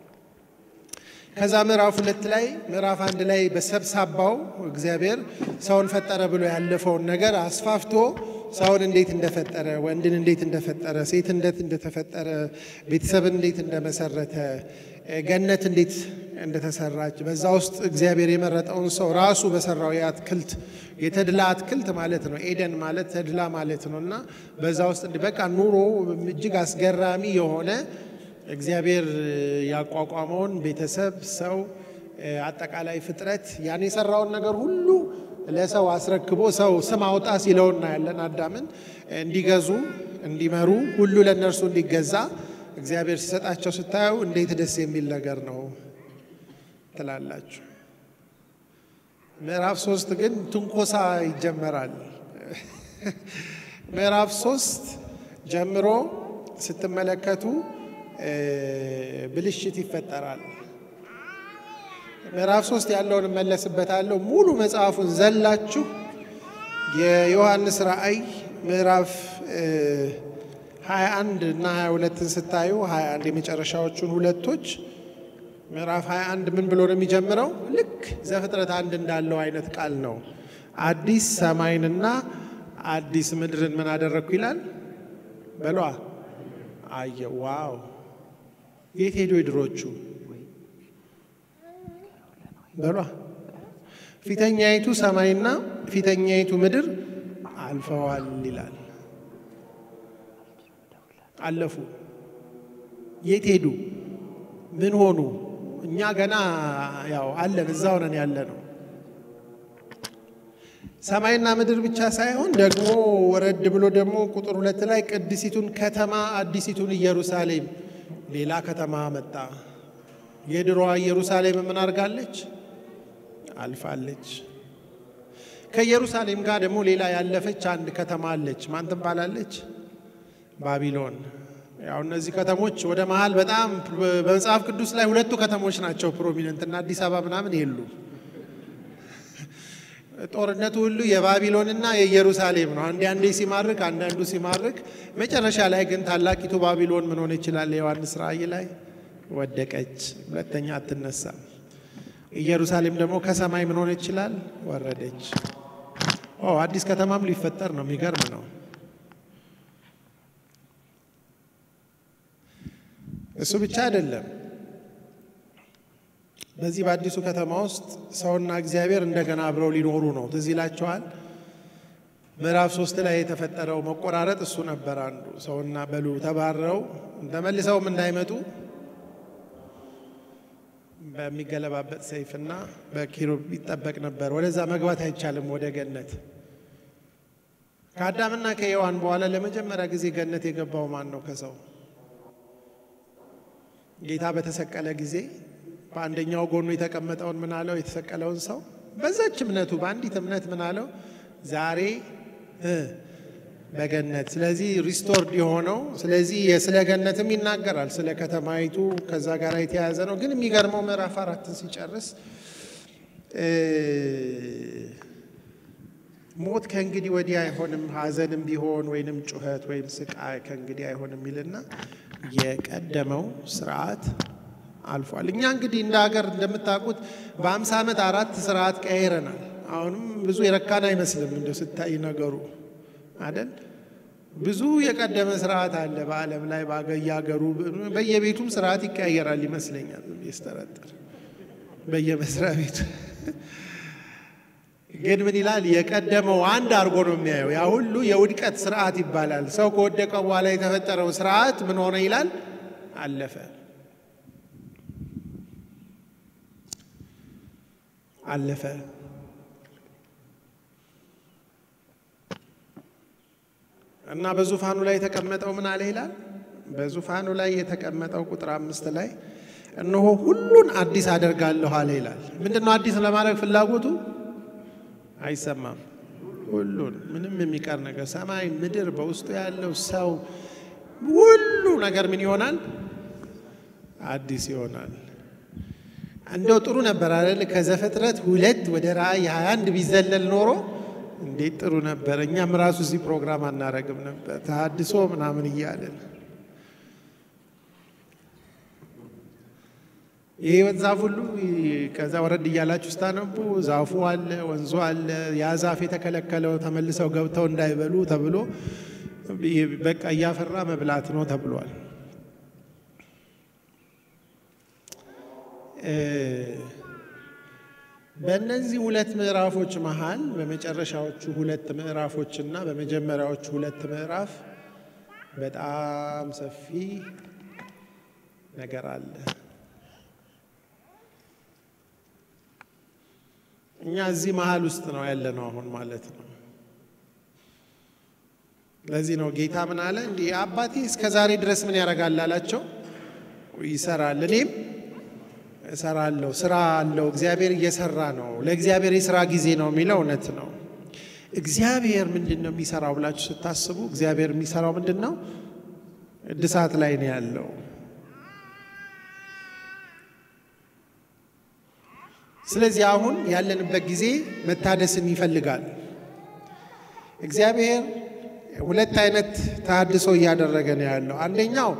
ከዛ ምዕራፍ ሁለት ላይ ምዕራፍ አንድ ላይ በሰብሳባው እግዚአብሔር ሰውን ፈጠረ ብሎ ያለፈውን ነገር አስፋፍቶ ሰውን እንዴት እንደፈጠረ፣ ወንድን እንዴት እንደፈጠረ፣ ሴት እንዴት እንደተፈጠረ፣ ቤተሰብን እንዴት እንደመሰረተ፣ ገነት እንዴት እንደተሰራች በዛ ውስጥ እግዚአብሔር የመረጠውን ሰው ራሱ በሰራው የአትክልት የተድላ አትክልት ማለት ነው። ኤደን ማለት ተድላ ማለት ነው እና በዛ ውስጥ በቃ ኑሮ እጅግ አስገራሚ የሆነ እግዚአብሔር ያቋቋመውን ቤተሰብ፣ ሰው፣ አጠቃላይ ፍጥረት ያን የሰራውን ነገር ሁሉ ለሰው አስረክቦ ሰው ስም አውጣ ሲለው እናያለን። አዳምን እንዲገዙ እንዲመሩ፣ ሁሉ ለእነርሱ እንዲገዛ እግዚአብሔር ሲሰጣቸው ስታዩ እንዴት ደስ የሚል ነገር ነው ትላላችሁ። ምዕራፍ ሶስት ግን ትንኮሳ ይጀመራል። ምዕራፍ ሶስት ጀምሮ ስትመለከቱ ብልሽት ይፈጠራል። ምዕራፍ ሶስት ያለውን እመለስበታለሁ። ሙሉ መጽሐፉን ዘላችሁ የዮሐንስ ራእይ ምዕራፍ 21 እና 22ን ስታዩ 21 የመጨረሻዎቹን ሁለቶች ምዕራፍ 21 ምን ብሎ ነው የሚጀምረው? ልክ ዘፍጥረት አንድ እንዳለው አይነት ቃል ነው። አዲስ ሰማይንና አዲስ ምድርን ምን አደረግኩ ይላል በሏ አየ። ዋው! የት ሄዱ የድሮቹ በሏ ፊተኛይቱ ሰማይና ፊተኛይቱ ምድር አልፈዋል ይላል። አለፉ። የት ሄዱ? ምን ሆኑ? እኛ ገና ያው አለን እዛው ነን ያለ ነው። ሰማይና ምድር ብቻ ሳይሆን ደግሞ ወረድ ብሎ ደግሞ ቁጥር ሁለት ላይ ቅድሲቱን ከተማ አዲሲቱን ኢየሩሳሌም ሌላ ከተማ መጣ። የድሮዋ ኢየሩሳሌም ምን አድርጋለች? አልፋለች። ከኢየሩሳሌም ጋር ደግሞ ሌላ ያለፈች አንድ ከተማ አለች። ማን ትባላለች? ባቢሎን። ያው እነዚህ ከተሞች ወደ መሀል በጣም በመጽሐፍ ቅዱስ ላይ ሁለቱ ከተሞች ናቸው ፕሮሚነንት እና አዲስ አበባ ምናምን የሉ። ጦርነቱ ሁሉ የባቢሎንና የኢየሩሳሌም ነው። አንዴ አንዴ ሲማርክ፣ አንዳንዱ ሲማርክ፣ መጨረሻ ላይ ግን ታላቂቱ ባቢሎን ምን ሆነ ይችላል? የዮሐንስ ራእይ ላይ ወደቀች፣ ሁለተኛ አትነሳም። ኢየሩሳሌም ደግሞ ከሰማይ ምን ሆነ ይችላል? ወረደች። ኦ አዲስ ከተማም ሊፈጠር ነው። የሚገርም ነው። እሱ ብቻ አይደለም። በዚህ በአዲሱ ከተማ ውስጥ ሰውና እግዚአብሔር እንደገና አብረው ሊኖሩ ነው። ትዝ ይላቸዋል። ምዕራፍ ሶስት ላይ የተፈጠረው መቆራረጥ እሱ ነበር አንዱ። ሰውና በሉ ተባረው ተመልሰውም እንዳይመጡ በሚገለባበጥ ሰይፍና በኪሩብ ይጠበቅ ነበር። ወደዛ መግባት አይቻልም፣ ወደ ገነት። ከአዳምና ከሔዋን በኋላ ለመጀመሪያ ጊዜ ገነት የገባው ማን ነው? ከሰው ጌታ በተሰቀለ ጊዜ በአንደኛው ጎኑ የተቀመጠውን ምን አለው? የተሰቀለውን ሰው በዛች እምነቱ በአንዲት እምነት ምን አለው? ዛሬ በገነት ስለዚህ ሪስቶርድ የሆነው ስለዚህ ስለ ገነትም ይናገራል። ስለ ከተማይቱ ከዛ ጋር የተያያዘ ነው። ግን የሚገርመው ምዕራፍ አራትን ሲጨርስ ሞት ከእንግዲህ ወዲህ አይሆንም፣ ሐዘንም ቢሆን ወይንም ጩኸት ወይም ስቃይ ከእንግዲህ አይሆንም የሚልና የቀደመው ስርዓት አልፏል። እኛ እንግዲህ እንደ ሀገር እንደምታውቁት በአምሳ ዓመት አራት ስርዓት ቀይረናል። አሁንም ብዙ የረካን አይመስልም እንደ ስታይ ነገሩ አይደል? ብዙ የቀደመ ስርዓት አለ በዓለም ላይ በየሀገሩ በየቤቱም ስርዓት ይቀያየራል ይመስለኛል። ስጠረጥር በየመስሪያ ቤቱ ግን ምን ይላል? የቀደመው አንድ አድርጎ ነው የሚያየው። ያ ሁሉ የውድቀት ስርዓት ይባላል። ሰው ከወደቀ በኋላ የተፈጠረው ስርዓት ምን ሆነ ይላል? አለፈ፣ አለፈ። እና በዙፋኑ ላይ የተቀመጠው ምን አለ ይላል? በዙፋኑ ላይ የተቀመጠው ቁጥር አምስት ላይ እነሆ ሁሉን አዲስ አደርጋለሁ አለ ይላል። ምንድን ነው አዲስ ለማድረግ ፍላጎቱ? አይሰማም። ሁሉን ምንም የሚቀር ነገር ሰማይ፣ ምድር፣ በውስጡ ያለው ሰው ሁሉ ነገር ምን ይሆናል? አዲስ ይሆናል። እንደው ጥሩ ነበር አይደል? ከዘፍጥረት ሁለት ወደ ራእይ 21 ቢዘለል ኖሮ እንዴት ጥሩ ነበር። እኛም ራሱ እዚህ ፕሮግራም አናረግም ነበር ተሐድሶ ምናምን እያለን የህይወት ዛፍ ሁሉ ከዛ ወረድ እያላችሁ ስታነቡ ዛፉ አለ፣ ወንዙ አለ። ያ ዛፍ የተከለከለው ተመልሰው ገብተው እንዳይበሉ ተብሎ በቃ እያፈራ መብላት ነው ተብሏል። በእነዚህ ሁለት ምዕራፎች መሃል በመጨረሻዎቹ ሁለት ምዕራፎች እና በመጀመሪያዎቹ ሁለት ምዕራፍ በጣም ሰፊ ነገር አለ። እኛ እዚህ መሀል ውስጥ ነው ያለነው አሁን ማለት ነው። ለዚህ ነው ጌታ ምን አለ እንዲህ አባቴ እስከ ዛሬ ድረስ ምን ያደርጋል አላቸው። ይሰራል፣ እኔም እሰራለሁ። ስራ አለው። እግዚአብሔር እየሰራ ነው። ለእግዚአብሔር የስራ ጊዜ ነው የሚለው እውነት ነው። እግዚአብሔር ምንድን ነው የሚሰራው ብላችሁ ስታስቡ እግዚአብሔር የሚሰራው ምንድን ነው? እድሳት ላይ ነው ያለው። ስለዚህ አሁን ያለንበት ጊዜ መታደስን ይፈልጋል። እግዚአብሔር ሁለት አይነት ተሃድሶ እያደረገ ነው ያለው። አንደኛው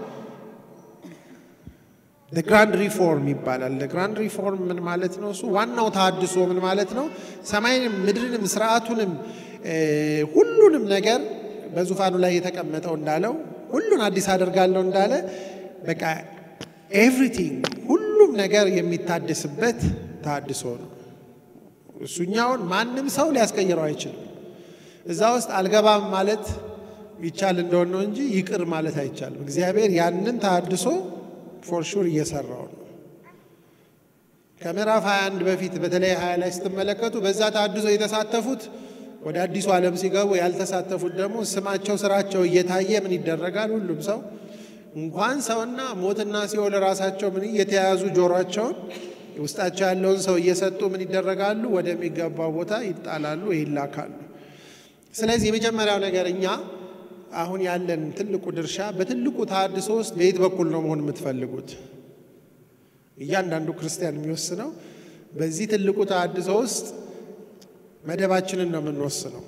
ግራንድ ሪፎርም ይባላል። ግራንድ ሪፎርም ምን ማለት ነው? እሱ ዋናው ተሃድሶ ምን ማለት ነው? ሰማይንም ምድርንም ስርዓቱንም ሁሉንም ነገር በዙፋኑ ላይ የተቀመጠው እንዳለው ሁሉን አዲስ አደርጋለሁ እንዳለ በቃ ኤቭሪቲንግ ሁሉም ነገር የሚታደስበት ተሃድሶ ነው። እሱኛውን ማንም ሰው ሊያስቀይረው አይችልም። እዛ ውስጥ አልገባም ማለት ይቻል እንደሆነ ነው እንጂ ይቅር ማለት አይቻልም። እግዚአብሔር ያንን ተሃድሶ ፎር ሹር እየሰራው ነው። ከምዕራፍ 21 በፊት በተለይ 20 ላይ ስትመለከቱ በዛ ተሃድሶ የተሳተፉት ወደ አዲሱ ዓለም ሲገቡ ያልተሳተፉት ደግሞ ስማቸው፣ ስራቸው እየታየ ምን ይደረጋል? ሁሉም ሰው እንኳን ሰውና ሞትና ሲኦል ራሳቸው ምን እየተያያዙ ጆሯቸውን ውስጣቸው ያለውን ሰው እየሰጡ ምን ይደረጋሉ? ወደሚገባው ቦታ ይጣላሉ፣ ይላካሉ። ስለዚህ የመጀመሪያው ነገር እኛ አሁን ያለን ትልቁ ድርሻ በትልቁ ተሃድሶ ውስጥ በየት በኩል ነው መሆን የምትፈልጉት? እያንዳንዱ ክርስቲያን የሚወስነው በዚህ ትልቁ ተሃድሶ ውስጥ መደባችንን ነው የምንወስነው።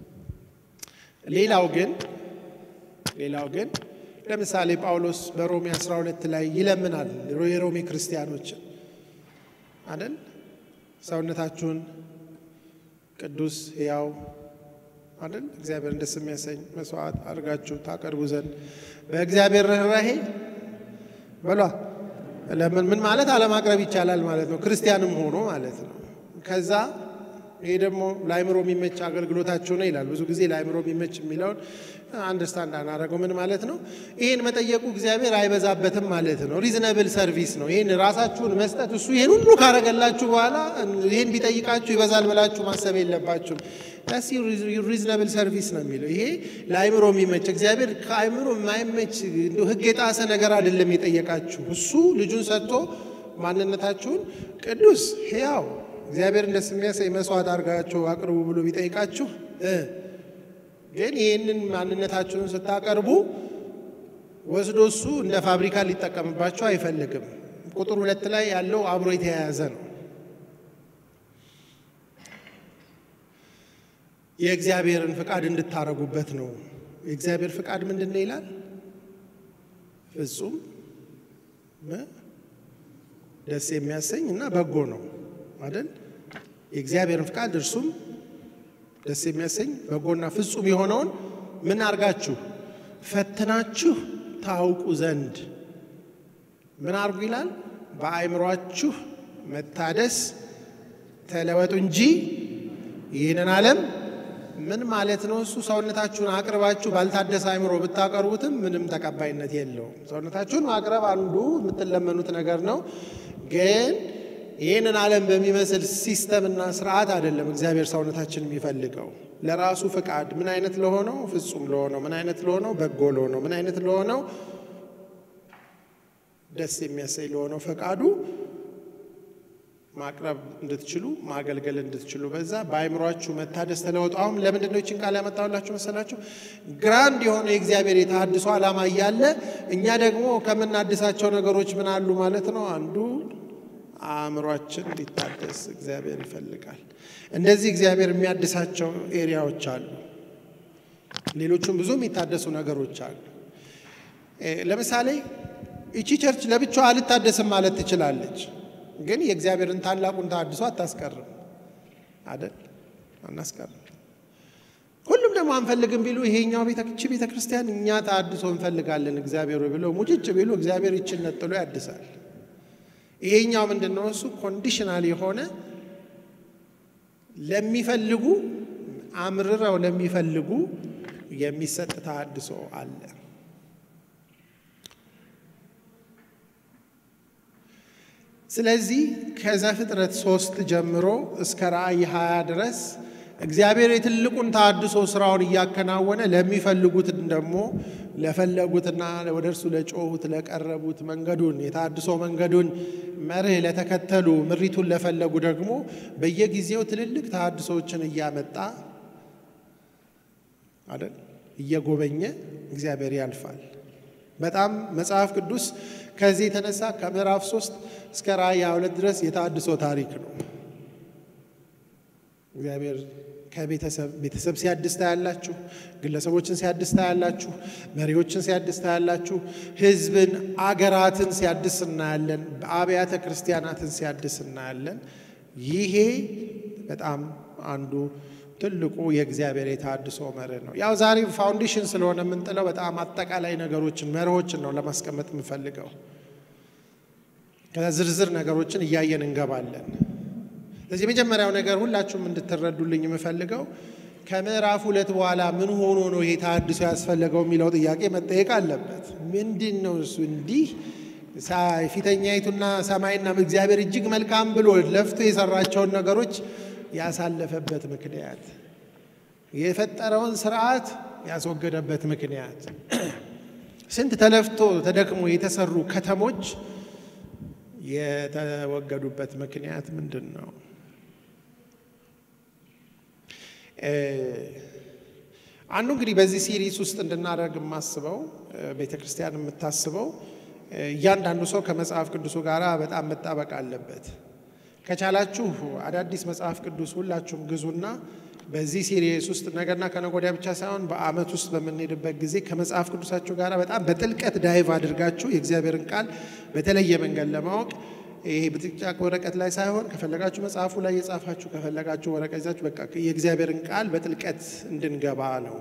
ሌላው ግን ሌላው ግን ለምሳሌ ጳውሎስ በሮሜ 12 ላይ ይለምናል የሮሜ ክርስቲያኖችን አይደል ሰውነታችሁን ቅዱስ ሕያው አይደል እግዚአብሔር ደስ የሚያሰኝ መስዋዕት አድርጋችሁ ታቀርቡ ዘንድ በእግዚአብሔር ርኅራሄ በሏ። ለምን ምን ማለት አለማቅረብ ይቻላል ማለት ነው፣ ክርስቲያንም ሆኖ ማለት ነው። ከዛ ይሄ ደግሞ ለአይምሮ የሚመች አገልግሎታችሁ ነው ይላል። ብዙ ጊዜ ለአይምሮ የሚመች የሚለውን አንደርስታንድ አናደርገው። ምን ማለት ነው? ይህን መጠየቁ እግዚአብሔር አይበዛበትም ማለት ነው። ሪዝነብል ሰርቪስ ነው። ይህን ራሳችሁን መስጠት እሱ ይህን ሁሉ ካረገላችሁ በኋላ ይህን ቢጠይቃችሁ ይበዛል ብላችሁ ማሰብ የለባችሁም። ዳስ ሪዝነብል ሰርቪስ ነው የሚለው። ይሄ ለአይምሮ የሚመች እግዚአብሔር ከአይምሮ የማይመች ሕግ የጣሰ ነገር አይደለም የጠየቃችሁ። እሱ ልጁን ሰጥቶ ማንነታችሁን ቅዱስ ሕያው እግዚአብሔርን ደስ የሚያሰኝ መስዋዕት አድርጋችሁ አቅርቡ ብሎ ቢጠይቃችሁ ግን ይህንን ማንነታችሁን ስታቀርቡ ወስዶ እሱ እንደ ፋብሪካ ሊጠቀምባችሁ አይፈልግም። ቁጥር ሁለት ላይ ያለው አብሮ የተያያዘ ነው። የእግዚአብሔርን ፍቃድ እንድታረጉበት ነው። የእግዚአብሔር ፍቃድ ምንድን ነው ይላል? ፍጹም ደስ የሚያሰኝ እና በጎ ነው አይደል? የእግዚአብሔርን ፍቃድ እርሱም ደስ የሚያሰኝ በጎና ፍጹም የሆነውን ምን አርጋችሁ ፈትናችሁ ታውቁ ዘንድ ምን አርጉ ይላል? በአእምሯችሁ መታደስ ተለወጡ እንጂ ይህንን ዓለም ምን ማለት ነው? እሱ ሰውነታችሁን አቅርባችሁ ባልታደሰ አእምሮ ብታቀርቡትም ምንም ተቀባይነት የለውም። ሰውነታችሁን ማቅረብ አንዱ የምትለመኑት ነገር ነው ግን ይህንን ዓለም በሚመስል ሲስተምና ስርዓት አይደለም እግዚአብሔር ሰውነታችን የሚፈልገው ለራሱ ፍቃድ ምን አይነት ለሆነው ፍጹም ለሆነው ምን አይነት ለሆነው በጎ ለሆነው ምን አይነት ለሆነው ደስ የሚያሰኝ ለሆነው ፈቃዱ ማቅረብ እንድትችሉ ማገልገል እንድትችሉ በዛ በአእምሯችሁ መታደስ ተለወጡ። አሁን ለምንድን ነው ይችን ቃል ያመጣሁላችሁ መሰላችሁ? ግራንድ የሆነ የእግዚአብሔር የተሃድሶ ዓላማ እያለ እኛ ደግሞ ከምናድሳቸው ነገሮች ምን አሉ ማለት ነው አንዱ አእምሯችን እንዲታደስ እግዚአብሔር ይፈልጋል። እንደዚህ እግዚአብሔር የሚያድሳቸው ኤሪያዎች አሉ። ሌሎቹም ብዙ የሚታደሱ ነገሮች አሉ። ለምሳሌ ይቺ ቸርች ለብቻዋ አልታደስም ማለት ትችላለች፣ ግን የእግዚአብሔርን ታላቁን ተሃድሶ አታስቀርም አይደል? አናስቀርም። ሁሉም ደግሞ አንፈልግም ቢሉ ይሄኛው ቤተክቺ ቤተ ክርስቲያን እኛ ተሃድሶ እንፈልጋለን እግዚአብሔር ብለው ሙጭጭ ቢሉ እግዚአብሔር ይችን ነጥሎ ያድሳል። ይሄኛው ምንድን ነው? እሱ ኮንዲሽናል የሆነ ለሚፈልጉ አምርረው ለሚፈልጉ የሚሰጥ ተሃድሶ አለ። ስለዚህ ከዘፍጥረት ሶስት ጀምሮ እስከ ራእይ 20 ድረስ እግዚአብሔር የትልቁን ተሃድሶ ስራውን እያከናወነ ለሚፈልጉት ደግሞ ለፈለጉትና ወደ እርሱ ለጮሁት ለቀረቡት መንገዱን የተሃድሶ መንገዱን መርህ ለተከተሉ ምሪቱን ለፈለጉ ደግሞ በየጊዜው ትልልቅ ተሃድሶዎችን እያመጣ አይደል እየጎበኘ እግዚአብሔር ያልፋል። በጣም መጽሐፍ ቅዱስ ከዚህ የተነሳ ከምዕራፍ ሶስት እስከ ራእይ ሁለት ድረስ የተሃድሶ ታሪክ ነው። እግዚአብሔር ከቤተሰብ ቤተሰብ ሲያድስ ታያላችሁ። ግለሰቦችን ሲያድስ ታያላችሁ። መሪዎችን ሲያድስ ታያላችሁ። ሕዝብን፣ አገራትን ሲያድስ እናያለን። አብያተ ክርስቲያናትን ሲያድስ እናያለን። ይሄ በጣም አንዱ ትልቁ የእግዚአብሔር የተሃድሶ መርህ ነው። ያው ዛሬ ፋውንዴሽን ስለሆነ የምንጥለው በጣም አጠቃላይ ነገሮችን መርሆችን ነው ለማስቀመጥ የምንፈልገው። ከዛ ዝርዝር ነገሮችን እያየን እንገባለን። ስለዚህ የመጀመሪያው ነገር ሁላችሁም እንድትረዱልኝ የምፈልገው ከምዕራፍ ሁለት በኋላ ምን ሆኖ ነው ይሄ ተሃድሶ ያስፈለገው የሚለው ጥያቄ መጠየቅ አለበት። ምንድን ነው እሱ? እንዲህ ፊተኛይቱና ሰማይና እግዚአብሔር እጅግ መልካም ብሎ ለፍቶ የሰራቸውን ነገሮች ያሳለፈበት ምክንያት፣ የፈጠረውን ስርዓት ያስወገደበት ምክንያት፣ ስንት ተለፍቶ ተደክሞ የተሰሩ ከተሞች የተወገዱበት ምክንያት ምንድን ነው? አንዱ እንግዲህ በዚህ ሲሪስ ውስጥ እንድናደርግ የማስበው ቤተ ክርስቲያን የምታስበው እያንዳንዱ ሰው ከመጽሐፍ ቅዱሱ ጋር በጣም መጣበቅ አለበት። ከቻላችሁ አዳዲስ መጽሐፍ ቅዱስ ሁላችሁም ግዙና በዚህ ሲሪስ ውስጥ ነገና ከነገ ወዲያ ብቻ ሳይሆን በዓመት ውስጥ በምንሄድበት ጊዜ ከመጽሐፍ ቅዱሳችሁ ጋር በጣም በጥልቀት ዳይቭ አድርጋችሁ የእግዚአብሔርን ቃል በተለየ መንገድ ለማወቅ ይሄ ብጥቅጫቅ ወረቀት ላይ ሳይሆን ከፈለጋችሁ መጽሐፉ ላይ የጻፋችሁ ከፈለጋችሁ ወረቀት ይዛችሁ በቃ የእግዚአብሔርን ቃል በጥልቀት እንድንገባ ነው።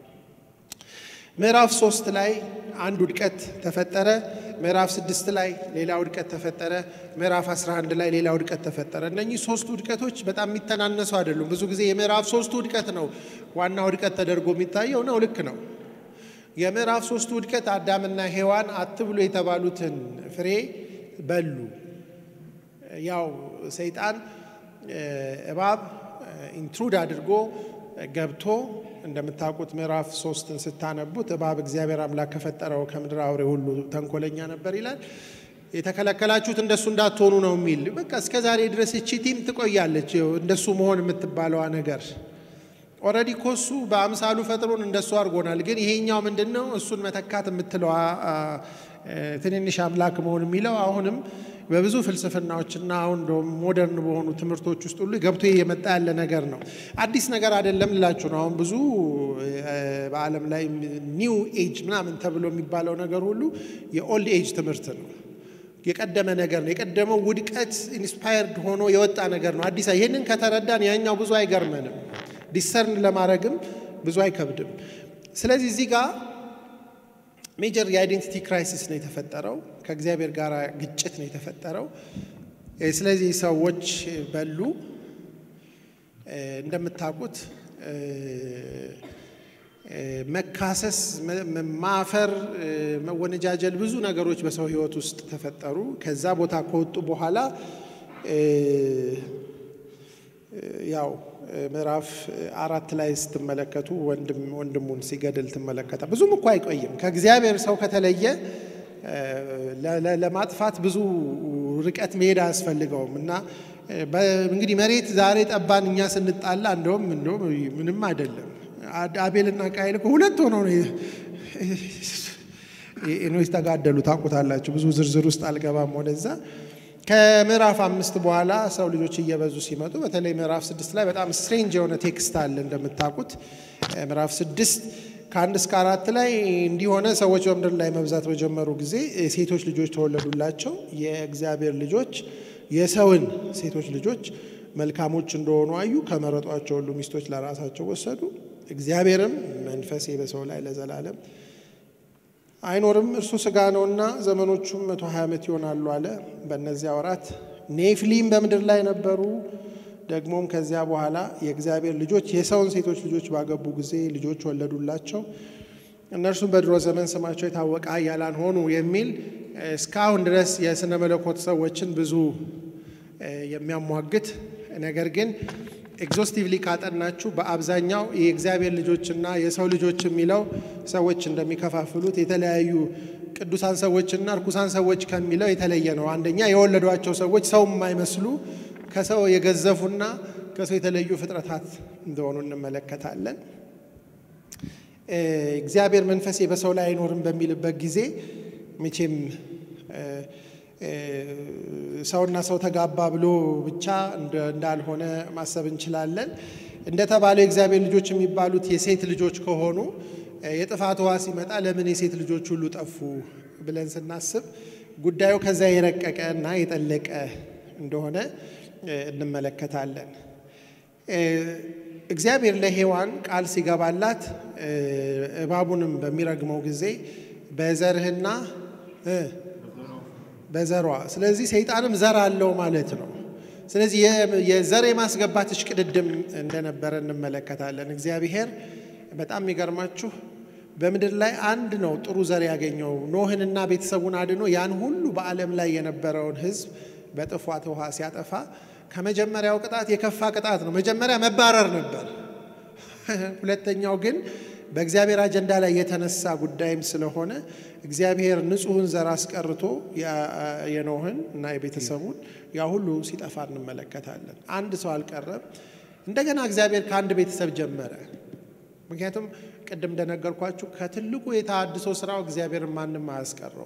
ምዕራፍ ሶስት ላይ አንድ ውድቀት ተፈጠረ። ምዕራፍ ስድስት ላይ ሌላ ውድቀት ተፈጠረ። ምዕራፍ 11 ላይ ሌላ ውድቀት ተፈጠረ። እነኚህ ሶስቱ ውድቀቶች በጣም የሚተናነሱ አይደሉም። ብዙ ጊዜ የምዕራፍ ሶስቱ ውድቀት ነው ዋና ውድቀት ተደርጎ የሚታየው ነው። ልክ ነው። የምዕራፍ ሶስቱ ውድቀት አዳምና ሔዋን አትብሉ የተባሉትን ፍሬ በሉ። ያው ሰይጣን እባብ ኢንትሩድ አድርጎ ገብቶ እንደምታውቁት ምዕራፍ ሶስትን ስታነቡት እባብ እግዚአብሔር አምላክ ከፈጠረው ከምድር አውሬ ሁሉ ተንኮለኛ ነበር ይላል። የተከለከላችሁት እንደሱ እንዳትሆኑ ነው የሚል በቃ እስከ ዛሬ ድረስ እቺ ቲም ትቆያለች። እንደሱ መሆን የምትባለዋ ነገር ኦልሬዲ ኮሱ በአምሳሉ ፈጥሮን እንደሱ አድርጎናል። ግን ይሄኛው ምንድን ነው እሱን መተካት የምትለዋ ትንንሽ አምላክ መሆን የሚለው አሁንም በብዙ ፍልስፍናዎችና አሁን እንደውም ሞደርን በሆኑ ትምህርቶች ውስጥ ሁሉ ገብቶ የመጣ ያለ ነገር ነው። አዲስ ነገር አይደለም ልላችሁ ነው። አሁን ብዙ በዓለም ላይ ኒው ኤጅ ምናምን ተብሎ የሚባለው ነገር ሁሉ የኦልድ ኤጅ ትምህርት ነው። የቀደመ ነገር ነው። የቀደመው ውድቀት ኢንስፓየርድ ሆኖ የወጣ ነገር ነው። አዲስ ይህንን ከተረዳን ያኛው ብዙ አይገርመንም። ዲሰርን ለማድረግም ብዙ አይከብድም። ስለዚህ እዚህ ጋር ሜጀር የአይዴንቲቲ ክራይሲስ ነው የተፈጠረው። ከእግዚአብሔር ጋር ግጭት ነው የተፈጠረው። ስለዚህ ሰዎች በሉ። እንደምታውቁት መካሰስ፣ ማፈር፣ መወነጃጀል ብዙ ነገሮች በሰው ሕይወት ውስጥ ተፈጠሩ። ከዛ ቦታ ከወጡ በኋላ ያው ምዕራፍ አራት ላይ ስትመለከቱ ወንድም ወንድሙን ሲገድል ትመለከታ። ብዙም እኮ አይቆይም። ከእግዚአብሔር ሰው ከተለየ ለማጥፋት ብዙ ርቀት መሄድ አያስፈልገውም እና እንግዲህ መሬት ዛሬ ጠባን እኛ ስንጣላ እንደውም እንደውም ምንም አይደለም። አቤልና ቃይል እኮ ሁለት ሆነው ነው ተጋደሉ። ታውቁታላችሁ። ብዙ ዝርዝር ውስጥ አልገባም ወደዛ ከምዕራፍ አምስት በኋላ ሰው ልጆች እየበዙ ሲመጡ በተለይ ምዕራፍ ስድስት ላይ በጣም ስትሬንጅ የሆነ ቴክስት አለ እንደምታውቁት። ምዕራፍ ስድስት ከአንድ እስከ አራት ላይ እንዲሆነ ሰዎች በምድር ላይ መብዛት በጀመሩ ጊዜ ሴቶች ልጆች ተወለዱላቸው። የእግዚአብሔር ልጆች የሰውን ሴቶች ልጆች መልካሞች እንደሆኑ አዩ። ከመረጧቸው ሁሉ ሚስቶች ለራሳቸው ወሰዱ። እግዚአብሔርም መንፈሴ በሰው ላይ ለዘላለም አይኖርም እርሱ ስጋ ነውና ዘመኖቹም መቶ ሀያ ዓመት ይሆናሉ አለ። በእነዚያ ወራት ኔፍሊም በምድር ላይ ነበሩ። ደግሞም ከዚያ በኋላ የእግዚአብሔር ልጆች የሰውን ሴቶች ልጆች ባገቡ ጊዜ ልጆች ወለዱላቸው። እነርሱም በድሮ ዘመን ስማቸው የታወቀ ኃያላን ሆኑ የሚል እስካሁን ድረስ የስነ መለኮት ሰዎችን ብዙ የሚያሟግት ነገር ግን ኤግዞስቲቭሊ ካጠናችሁ በአብዛኛው የእግዚአብሔር ልጆችና የሰው ልጆች የሚለው ሰዎች እንደሚከፋፍሉት የተለያዩ ቅዱሳን ሰዎችና እርኩሳን ሰዎች ከሚለው የተለየ ነው። አንደኛ የወለዷቸው ሰዎች ሰው የማይመስሉ ከሰው የገዘፉና ከሰው የተለዩ ፍጥረታት እንደሆኑ እንመለከታለን። እግዚአብሔር መንፈሴ በሰው ላይ አይኖርም በሚልበት ጊዜ መቼም ሰውና ሰው ተጋባ ብሎ ብቻ እንዳልሆነ ማሰብ እንችላለን። እንደተባለው የእግዚአብሔር ልጆች የሚባሉት የሴት ልጆች ከሆኑ የጥፋት ውሃ ሲመጣ ለምን የሴት ልጆች ሁሉ ጠፉ ብለን ስናስብ ጉዳዩ ከዛ የረቀቀ እና የጠለቀ እንደሆነ እንመለከታለን። እግዚአብሔር ለሔዋን ቃል ሲገባላት እባቡንም በሚረግመው ጊዜ በዘርህና በዘሯ ስለዚህ ሰይጣንም ዘር አለው ማለት ነው። ስለዚህ የዘር የማስገባት እሽቅድድም እንደነበረ እንመለከታለን። እግዚአብሔር በጣም የሚገርማችሁ በምድር ላይ አንድ ነው ጥሩ ዘር ያገኘው ኖህንና ቤተሰቡን አድኖ ያን ሁሉ በዓለም ላይ የነበረውን ሕዝብ በጥፋት ውሃ ሲያጠፋ ከመጀመሪያው ቅጣት የከፋ ቅጣት ነው። መጀመሪያ መባረር ነበር። ሁለተኛው ግን በእግዚአብሔር አጀንዳ ላይ የተነሳ ጉዳይም ስለሆነ እግዚአብሔር ንጹሕን ዘር አስቀርቶ የኖህን እና የቤተሰቡን ያ ሁሉ ሲጠፋ እንመለከታለን። አንድ ሰው አልቀረም። እንደገና እግዚአብሔር ከአንድ ቤተሰብ ጀመረ። ምክንያቱም ቅድም እንደነገርኳችሁ ከትልቁ የተሃድሶ ስራው እግዚአብሔርን ማንም አያስቀረው።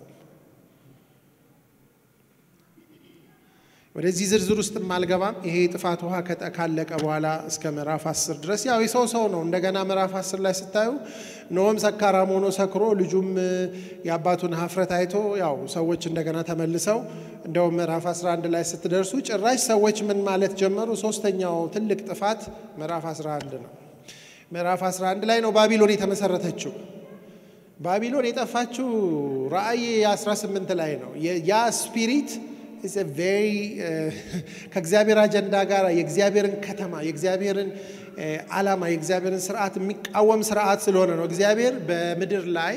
ወደዚህ ዝርዝር ውስጥ አልገባም። ይሄ የጥፋት ውሃ ካለቀ በኋላ እስከ ምዕራፍ አስር ድረስ ያው የሰው ሰው ነው። እንደገና ምዕራፍ አስር ላይ ስታዩ ኖህም ሰካራም ሆኖ ሰክሮ ልጁም የአባቱን ሀፍረት አይቶ ያው ሰዎች እንደገና ተመልሰው እንደውም ምዕራፍ 11 ላይ ስትደርሱ ጭራሽ ሰዎች ምን ማለት ጀመሩ? ሶስተኛው ትልቅ ጥፋት ምዕራፍ 11 ነው። ምዕራፍ 11 ላይ ነው ባቢሎን የተመሰረተችው። ባቢሎን የጠፋችው ራእይ 18 ላይ ነው። ያ ስፒሪት ቬሪ ከእግዚአብሔር አጀንዳ ጋር የእግዚአብሔርን ከተማ የእግዚአብሔርን ዓላማ የእግዚአብሔርን ስርዓት የሚቃወም ስርዓት ስለሆነ ነው። እግዚአብሔር በምድር ላይ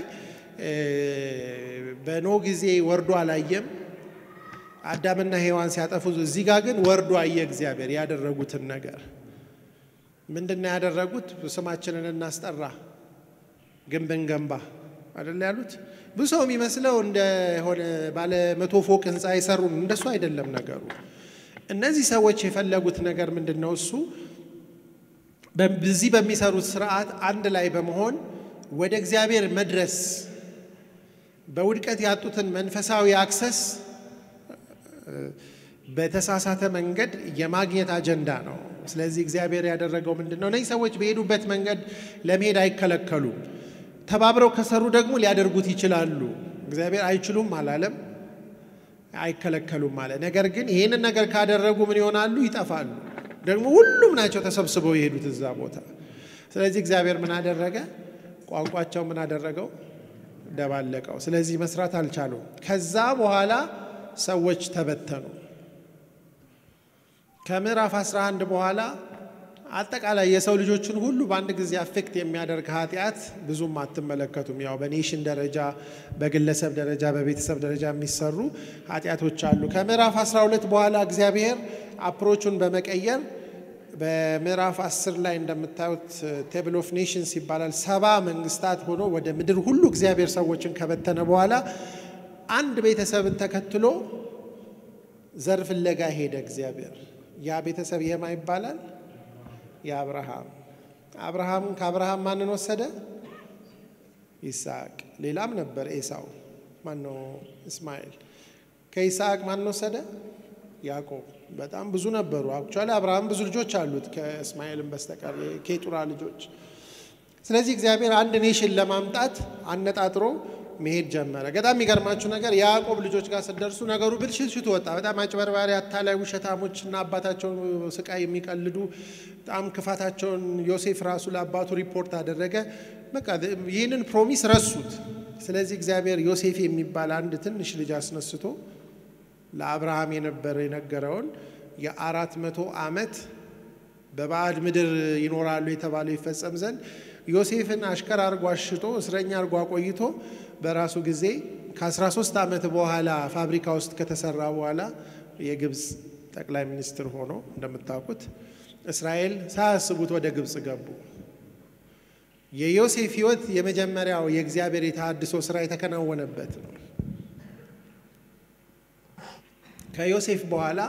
በኖህ ጊዜ ወርዶ አላየም። አዳምና ሔዋን ሲያጠፉ፣ እዚህ ጋር ግን ወርዶ አየ። እግዚአብሔር ያደረጉትን ነገር ምንድን ነው ያደረጉት? ስማችንን እናስጠራ፣ ግንብን ገንባ አይደል ያሉት። ብዙ ሰው የሚመስለው እንደሆነ ባለ መቶ ፎቅ ህንፃ የሰሩ እንደሱ አይደለም ነገሩ። እነዚህ ሰዎች የፈለጉት ነገር ምንድን ነው? እሱ በዚህ በሚሰሩት ስርዓት አንድ ላይ በመሆን ወደ እግዚአብሔር መድረስ በውድቀት ያጡትን መንፈሳዊ አክሰስ በተሳሳተ መንገድ የማግኘት አጀንዳ ነው። ስለዚህ እግዚአብሔር ያደረገው ምንድን ነው? እነዚህ ሰዎች በሄዱበት መንገድ ለመሄድ አይከለከሉም። ተባብረው ከሰሩ ደግሞ ሊያደርጉት ይችላሉ። እግዚአብሔር አይችሉም አላለም፣ አይከለከሉም አለ። ነገር ግን ይህንን ነገር ካደረጉ ምን ይሆናሉ? ይጠፋሉ። ደግሞ ሁሉም ናቸው ተሰብስበው የሄዱት እዛ ቦታ። ስለዚህ እግዚአብሔር ምን አደረገ? ቋንቋቸው ምን አደረገው? ደባለቀው። ስለዚህ መስራት አልቻሉም። ከዛ በኋላ ሰዎች ተበተኑ። ከምዕራፍ 11 በኋላ አጠቃላይ የሰው ልጆችን ሁሉ በአንድ ጊዜ አፌክት የሚያደርግ ኃጢአት ብዙም አትመለከቱም። ያው በኔሽን ደረጃ፣ በግለሰብ ደረጃ፣ በቤተሰብ ደረጃ የሚሰሩ ኃጢአቶች አሉ። ከምዕራፍ 12 በኋላ እግዚአብሔር አፕሮቹን በመቀየር በምዕራፍ 10 ላይ እንደምታዩት ቴብል ኦፍ ኔሽንስ ይባላል። ሰባ መንግስታት ሆኖ ወደ ምድር ሁሉ እግዚአብሔር ሰዎችን ከበተነ በኋላ አንድ ቤተሰብን ተከትሎ ዘር ፍለጋ ሄደ እግዚአብሔር። ያ ቤተሰብ የማ ይባላል? የአብርሃም አብርሃም ከአብርሃም ማንን ወሰደ? ይስሐቅ። ሌላም ነበር ኤሳው፣ ማነው? እስማኤል። ከይስሐቅ ማንን ወሰደ? ያዕቆብ። በጣም ብዙ ነበሩ። አክቹዋሊ አብርሃም ብዙ ልጆች አሉት ከእስማኤልም በስተቀር የኬጡራ ልጆች። ስለዚህ እግዚአብሔር አንድ ኔሽን ለማምጣት አነጣጥሮ መሄድ ጀመረ። በጣም የሚገርማችሁ ነገር የያዕቆብ ልጆች ጋር ስትደርሱ ነገሩ ብልሽት ወጣ። በጣም አጭበርባሪ፣ አታላይ፣ ውሸታሞች እና አባታቸውን ስቃይ የሚቀልዱ በጣም ክፋታቸውን ዮሴፍ ራሱ ለአባቱ ሪፖርት አደረገ። በቃ ይህንን ፕሮሚስ ረሱት። ስለዚህ እግዚአብሔር ዮሴፍ የሚባል አንድ ትንሽ ልጅ አስነስቶ ለአብርሃም የነበረ የነገረውን የአራት መቶ ዓመት በባዕድ ምድር ይኖራሉ የተባለው ይፈጸም ዘንድ ዮሴፍን አሽከር አርጎ አሽጦ እስረኛ አርጎ አቆይቶ በራሱ ጊዜ ከ13 ዓመት በኋላ ፋብሪካ ውስጥ ከተሰራ በኋላ የግብፅ ጠቅላይ ሚኒስትር ሆኖ እንደምታውቁት እስራኤል ሳያስቡት ወደ ግብፅ ገቡ። የዮሴፍ ሕይወት የመጀመሪያው የእግዚአብሔር የተሃድሶ ስራ የተከናወነበት ነው። ከዮሴፍ በኋላ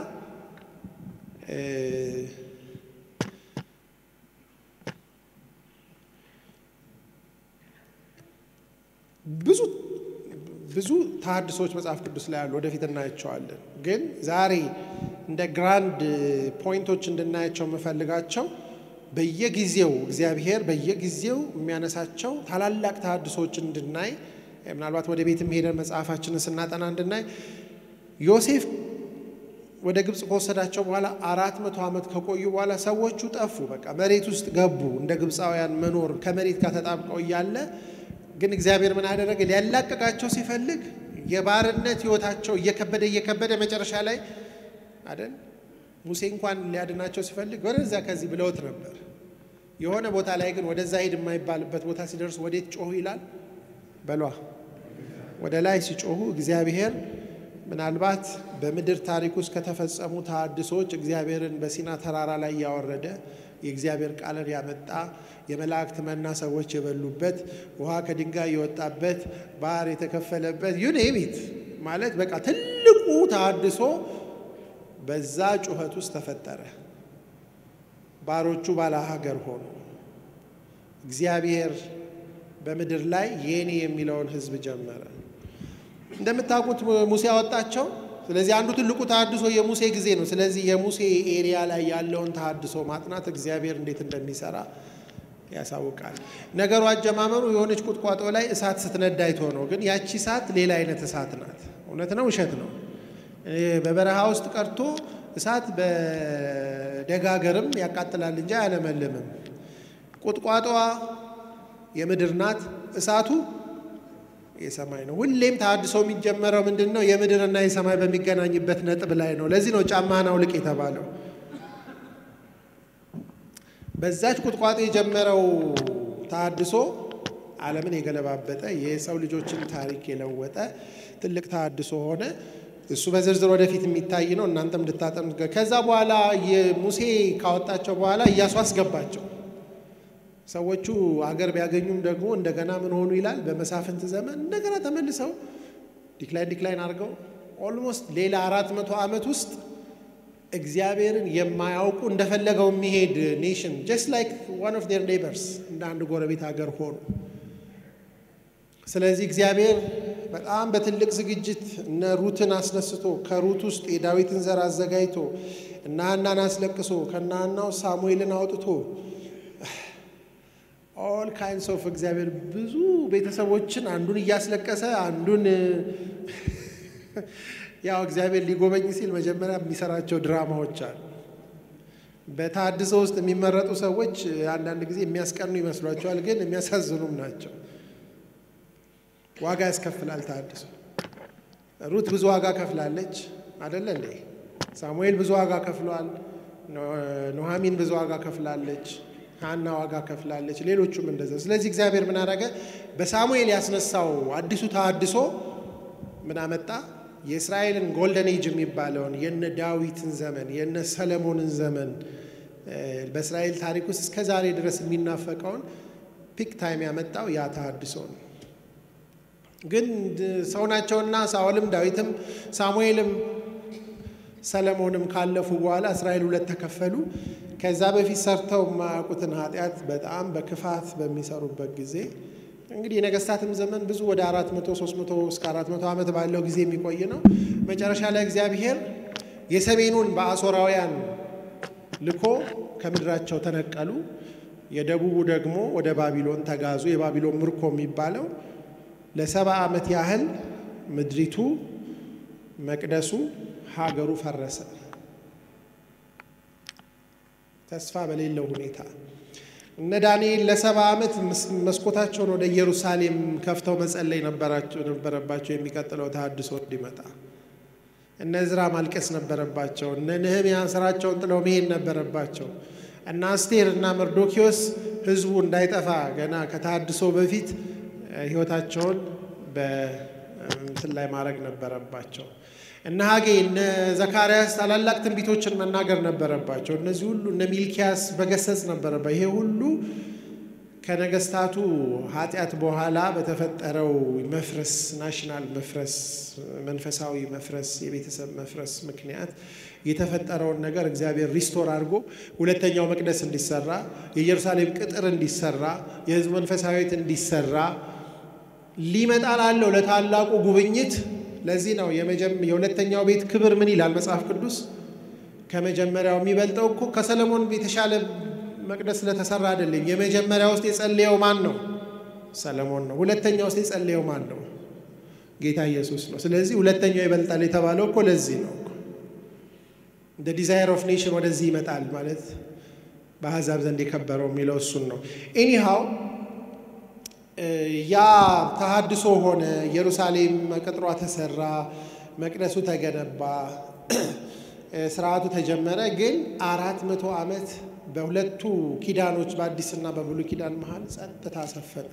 ብዙ ብዙ ተሐድሶች መጽሐፍ ቅዱስ ላይ አሉ፣ ወደፊት እናያቸዋለን። ግን ዛሬ እንደ ግራንድ ፖይንቶች እንድናያቸው የምፈልጋቸው በየጊዜው እግዚአብሔር በየጊዜው የሚያነሳቸው ታላላቅ ተሐድሶች እንድናይ ምናልባት ወደ ቤትም ሄደን መጽሐፋችንን ስናጠና እንድናይ ዮሴፍ ወደ ግብፅ ከወሰዳቸው በኋላ አራት መቶ ዓመት ከቆዩ በኋላ ሰዎቹ ጠፉ። በቃ መሬት ውስጥ ገቡ። እንደ ግብፃውያን መኖር ከመሬት ጋር ተጣብቀው እያለ ግን እግዚአብሔር ምን አደረገ? ሊያላቀቃቸው ሲፈልግ የባርነት ሕይወታቸው እየከበደ እየከበደ መጨረሻ ላይ አይደል ሙሴ እንኳን ሊያድናቸው ሲፈልግ ወደዛ ከዚህ ብለውት ነበር። የሆነ ቦታ ላይ ግን ወደዛ ሂድ የማይባልበት ቦታ ሲደርሱ ወዴት ጮሁ ይላል በሏ ወደ ላይ ሲጮሁ እግዚአብሔር ምናልባት በምድር ታሪክ ውስጥ ከተፈጸሙ ተሐድሶች እግዚአብሔርን በሲና ተራራ ላይ ያወረደ የእግዚአብሔር ቃልን ያመጣ የመላእክት መና ሰዎች የበሉበት ውሃ ከድንጋይ የወጣበት ባህር የተከፈለበት ዩኔሚት ማለት በቃ ትልቁ ተሐድሶ በዛ ጩኸት ውስጥ ተፈጠረ። ባሮቹ ባለ ሀገር ሆኑ። እግዚአብሔር በምድር ላይ የኔ የሚለውን ሕዝብ ጀመረ። እንደምታውቁት ሙሴ አወጣቸው። ስለዚህ አንዱ ትልቁ ተሐድሶ የሙሴ ጊዜ ነው። ስለዚህ የሙሴ ኤሪያ ላይ ያለውን ተሐድሶ ማጥናት እግዚአብሔር እንዴት እንደሚሰራ ያሳውቃል። ነገሩ አጀማመሩ የሆነች ቁጥቋጦ ላይ እሳት ስትነዳ አይቶ ነው። ግን ያቺ እሳት ሌላ አይነት እሳት ናት። እውነት ነው ውሸት ነው? በበረሃ ውስጥ ቀርቶ እሳት በደጋገርም ያቃጥላል እንጂ አያለመልምም። ቁጥቋጦዋ የምድር ናት፣ እሳቱ የሰማይ ነው። ሁሌም ተሐድሶ የሚጀመረው ምንድን ነው? የምድርና የሰማይ በሚገናኝበት ነጥብ ላይ ነው። ለዚህ ነው ጫማህን አውልቅ የተባለው። በዛች ቁጥቋጦ የጀመረው ተሐድሶ ዓለምን የገለባበጠ የሰው ልጆችን ታሪክ የለወጠ ትልቅ ተሐድሶ ሆነ። እሱ በዝርዝር ወደፊት የሚታይ ነው። እናንተም እንድታጠኑ። ከዛ በኋላ ሙሴ ካወጣቸው በኋላ እያሱ አስገባቸው። ሰዎቹ አገር ቢያገኙም ደግሞ እንደገና ምን ሆኑ ይላል። በመሳፍንት ዘመን እንደገና ተመልሰው ዲክላይን ዲክላይን አድርገው ኦልሞስት ሌላ አራት መቶ ዓመት ውስጥ እግዚአብሔርን የማያውቁ እንደፈለገው የሚሄድ ኔሽን ጀስት ላይክ ዋን ኦፍ ዴር ኔበርስ እንደ አንድ ጎረቤት ሀገር ሆኑ። ስለዚህ እግዚአብሔር በጣም በትልቅ ዝግጅት እነ ሩትን አስነስቶ ከሩት ውስጥ የዳዊትን ዘር አዘጋጅቶ እነ ሐናን አስለቅሶ ከነ ሐናው ሳሙኤልን አውጥቶ ኦል ካይንስ ኦፍ እግዚአብሔር ብዙ ቤተሰቦችን አንዱን እያስለቀሰ አንዱን ያው እግዚአብሔር ሊጎበኝ ሲል መጀመሪያ የሚሰራቸው ድራማዎች አሉ። በተሐድሶ ውስጥ የሚመረጡ ሰዎች አንዳንድ ጊዜ የሚያስቀኑ ይመስሏቸዋል፣ ግን የሚያሳዝኑም ናቸው። ዋጋ ያስከፍላል ተሐድሶ። ሩት ብዙ ዋጋ ከፍላለች አደለ እንዴ? ሳሙኤል ብዙ ዋጋ ከፍሏል። ኑሐሚን ብዙ ዋጋ ከፍላለች። ሐና ዋጋ ከፍላለች። ሌሎቹም እንደዛ። ስለዚህ እግዚአብሔር ምን አደረገ? በሳሙኤል ያስነሳው አዲሱ ተሐድሶ ምን አመጣ? የእስራኤልን ጎልደን ኤጅ የሚባለውን የነ ዳዊትን ዘመን የነ ሰለሞንን ዘመን በእስራኤል ታሪክ ውስጥ እስከ ዛሬ ድረስ የሚናፈቀውን ፒክ ታይም ያመጣው ያ ተሐድሶ ነው። ግን ሰው ናቸውና ሳኦልም ዳዊትም ሳሙኤልም ሰለሞንም ካለፉ በኋላ እስራኤል ሁለት ተከፈሉ። ከዛ በፊት ሰርተው የማያውቁትን ኃጢአት በጣም በክፋት በሚሰሩበት ጊዜ እንግዲህ የነገስታትም ዘመን ብዙ ወደ አራት መቶ ሶስት መቶ እስከ አራት መቶ ዓመት ባለው ጊዜ የሚቆይ ነው። መጨረሻ ላይ እግዚአብሔር የሰሜኑን በአሦራውያን ልኮ ከምድራቸው ተነቀሉ። የደቡቡ ደግሞ ወደ ባቢሎን ተጋዙ። የባቢሎን ምርኮ የሚባለው ለሰባ ዓመት ያህል ምድሪቱ፣ መቅደሱ፣ ሀገሩ ፈረሰ። ተስፋ በሌለው ሁኔታ እነ ዳንኤል ለሰባ ዓመት መስኮታቸውን ወደ ኢየሩሳሌም ከፍተው መጸለይ ነበረባቸው፣ የሚቀጥለው ተሐድሶ እንዲመጣ። እነ ዕዝራ ማልቀስ ነበረባቸው። እነ ነህምያ ስራቸውን ጥለው መሄድ ነበረባቸው። እና አስቴር እና መርዶኪዎስ ህዝቡ እንዳይጠፋ ገና ከተሐድሶ በፊት ህይወታቸውን በእንትን ላይ ማድረግ ነበረባቸው። እነ ሀጌ እነ ዘካርያስ ታላላቅ ትንቢቶችን መናገር ነበረባቸው። እነዚህ ሁሉ እነ ሚልኪያስ መገሰጽ ነበረባ። ይሄ ሁሉ ከነገስታቱ ኃጢአት በኋላ በተፈጠረው መፍረስ፣ ናሽናል መፍረስ፣ መንፈሳዊ መፍረስ፣ የቤተሰብ መፍረስ ምክንያት የተፈጠረውን ነገር እግዚአብሔር ሪስቶር አድርጎ ሁለተኛው መቅደስ እንዲሰራ፣ የኢየሩሳሌም ቅጥር እንዲሰራ፣ የህዝብ መንፈሳዊት እንዲሰራ ሊመጣ ላለው ለታላቁ ጉብኝት ለዚህ ነው የሁለተኛው ቤት ክብር ምን ይላል መጽሐፍ ቅዱስ? ከመጀመሪያው የሚበልጠው እኮ ከሰለሞን የተሻለ መቅደስ ስለተሰራ አይደለም። የመጀመሪያ ውስጥ የጸለየው ማን ነው? ሰለሞን ነው። ሁለተኛ ውስጥ የጸለየው ማን ነው? ጌታ ኢየሱስ ነው። ስለዚህ ሁለተኛው ይበልጣል የተባለው እኮ ለዚህ ነው። እንደ ዲዛይር ኦፍ ኔሽን ወደዚህ ይመጣል ማለት በአሕዛብ ዘንድ የከበረው የሚለው እሱን ነው። ኤኒሃው ያ ተሃድሶ ሆነ። ኢየሩሳሌም ቅጥሯ ተሰራ፣ መቅደሱ ተገነባ፣ ስርዓቱ ተጀመረ። ግን አራት መቶ ዓመት በሁለቱ ኪዳኖች በአዲስና በብሉይ ኪዳን መሀል ጸጥታ ሰፈነ።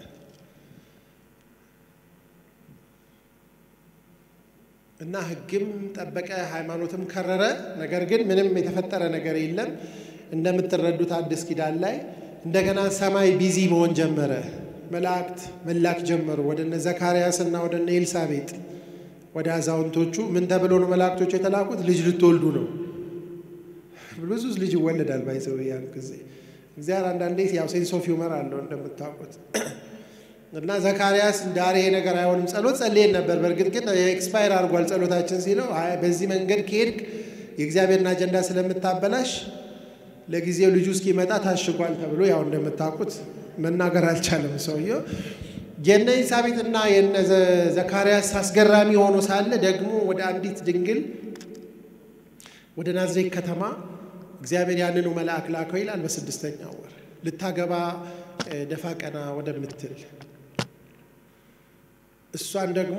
እና ሕግም ጠበቀ፣ ሃይማኖትም ከረረ። ነገር ግን ምንም የተፈጠረ ነገር የለም። እንደምትረዱት አዲስ ኪዳን ላይ እንደገና ሰማይ ቢዚ መሆን ጀመረ። መላእክት መላክ ጀመሩ ወደ እነ ዘካርያስ እና ወደ እነ ኤልሳቤጥ ወደ አዛውንቶቹ። ምን ተብሎ ነው መላእክቶቹ የተላኩት? ልጅ ልትወልዱ ነው። ብዙ ልጅ ይወለዳል። ባይዘው ያን ጊዜ እግዚአብሔር አንዳንዴ ያው ሴንስ ኦፍ ሂውመር አለው እንደምታውቁት እና ዘካርያስ ዳሬ ይሄ ነገር አይሆንም ጸሎት ጸልየን ነበር። በእርግጥ ግን ኤክስፓየር አድርጓል ጸሎታችን ሲለው አይ በዚህ መንገድ ከሄድክ የእግዚአብሔርን አጀንዳ ስለምታበላሽ ለጊዜው ልጁ እስኪመጣ ታሽጓል ተብሎ ያው እንደምታውቁት መናገር አልቻለም ሰውየው። የነ ኤልሳቤጥና የነ ዘካርያስ አስገራሚ ሆኖ ሳለ ደግሞ ወደ አንዲት ድንግል ወደ ናዝሬት ከተማ እግዚአብሔር ያንኑ መልአክ ላከው ይላል። በስድስተኛው ወር ልታገባ ደፋ ቀና ወደምትል እሷን ደግሞ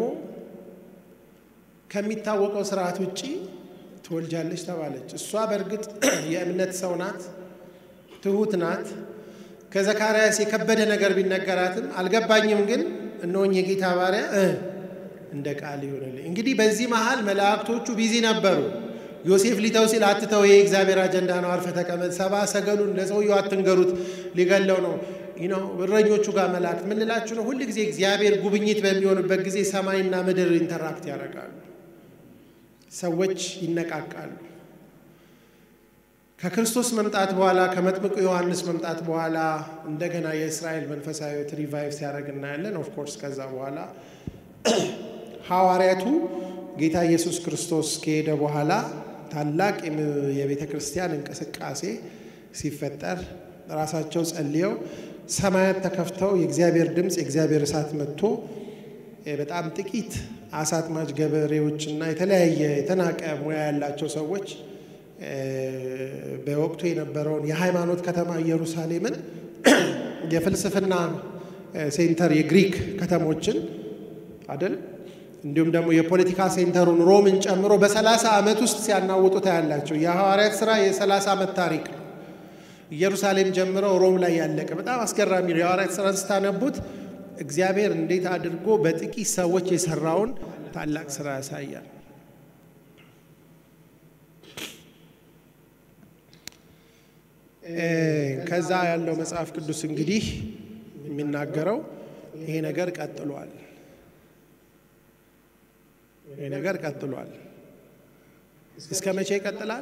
ከሚታወቀው ስርዓት ውጪ ትወልጃለች ተባለች። እሷ በእርግጥ የእምነት ሰው ናት፣ ትሁት ናት። ከዘካርያስ የከበደ ነገር ቢነገራትም አልገባኝም፣ ግን እነሆኝ የጌታ ባሪያ እንደ ቃል ይሆንልኝ። እንግዲህ በዚህ መሃል መላእክቶቹ ቢዚ ነበሩ። ዮሴፍ ሊተው ሲል አትተው፣ ይሄ እግዚአብሔር አጀንዳ ነው፣ አርፈ ተቀመጥ፣ ሰባ ሰገሉን ለሰውየው አትንገሩት፣ ሊገለው ነው ነው እረኞቹ ጋር መላእክት ምን ልላችሁ ነው? ሁል ጊዜ እግዚአብሔር ጉብኝት በሚሆንበት ጊዜ ሰማይና ምድር ኢንተራክት ያደርጋሉ። ሰዎች ይነቃቃሉ። ከክርስቶስ መምጣት በኋላ ከመጥምቁ ዮሐንስ መምጣት በኋላ እንደገና የእስራኤል መንፈሳዊ ሕይወት ሪቫይቭ ሲያደርግ እናያለን። ኦፍኮርስ ከዛ በኋላ ሐዋርያቱ ጌታ ኢየሱስ ክርስቶስ ከሄደ በኋላ ታላቅ የቤተ ክርስቲያን እንቅስቃሴ ሲፈጠር ራሳቸው ጸልየው ሰማያት ተከፍተው የእግዚአብሔር ድምፅ የእግዚአብሔር እሳት መጥቶ በጣም ጥቂት አሳ አጥማጅ ገበሬዎችና የተለያየ የተናቀ ሙያ ያላቸው ሰዎች በወቅቱ የነበረውን የሃይማኖት ከተማ ኢየሩሳሌምን የፍልስፍና ሴንተር የግሪክ ከተሞችን አይደል እንዲሁም ደግሞ የፖለቲካ ሴንተሩን ሮምን ጨምሮ በሰላሳ ዓመት ውስጥ ሲያናውጡ ታያላቸው። የሐዋርያት ስራ የሰላሳ ዓመት ታሪክ ነው። ኢየሩሳሌም ጀምረው ሮም ላይ ያለቀ በጣም አስገራሚ ነው። የሐዋርያት ስራን ስታነቡት እግዚአብሔር እንዴት አድርጎ በጥቂት ሰዎች የሰራውን ታላቅ ስራ ያሳያል። ከዛ ያለው መጽሐፍ ቅዱስ እንግዲህ የሚናገረው ይሄ ነገር ቀጥሏል። ይሄ ነገር ቀጥሏል። እስከ መቼ ይቀጥላል?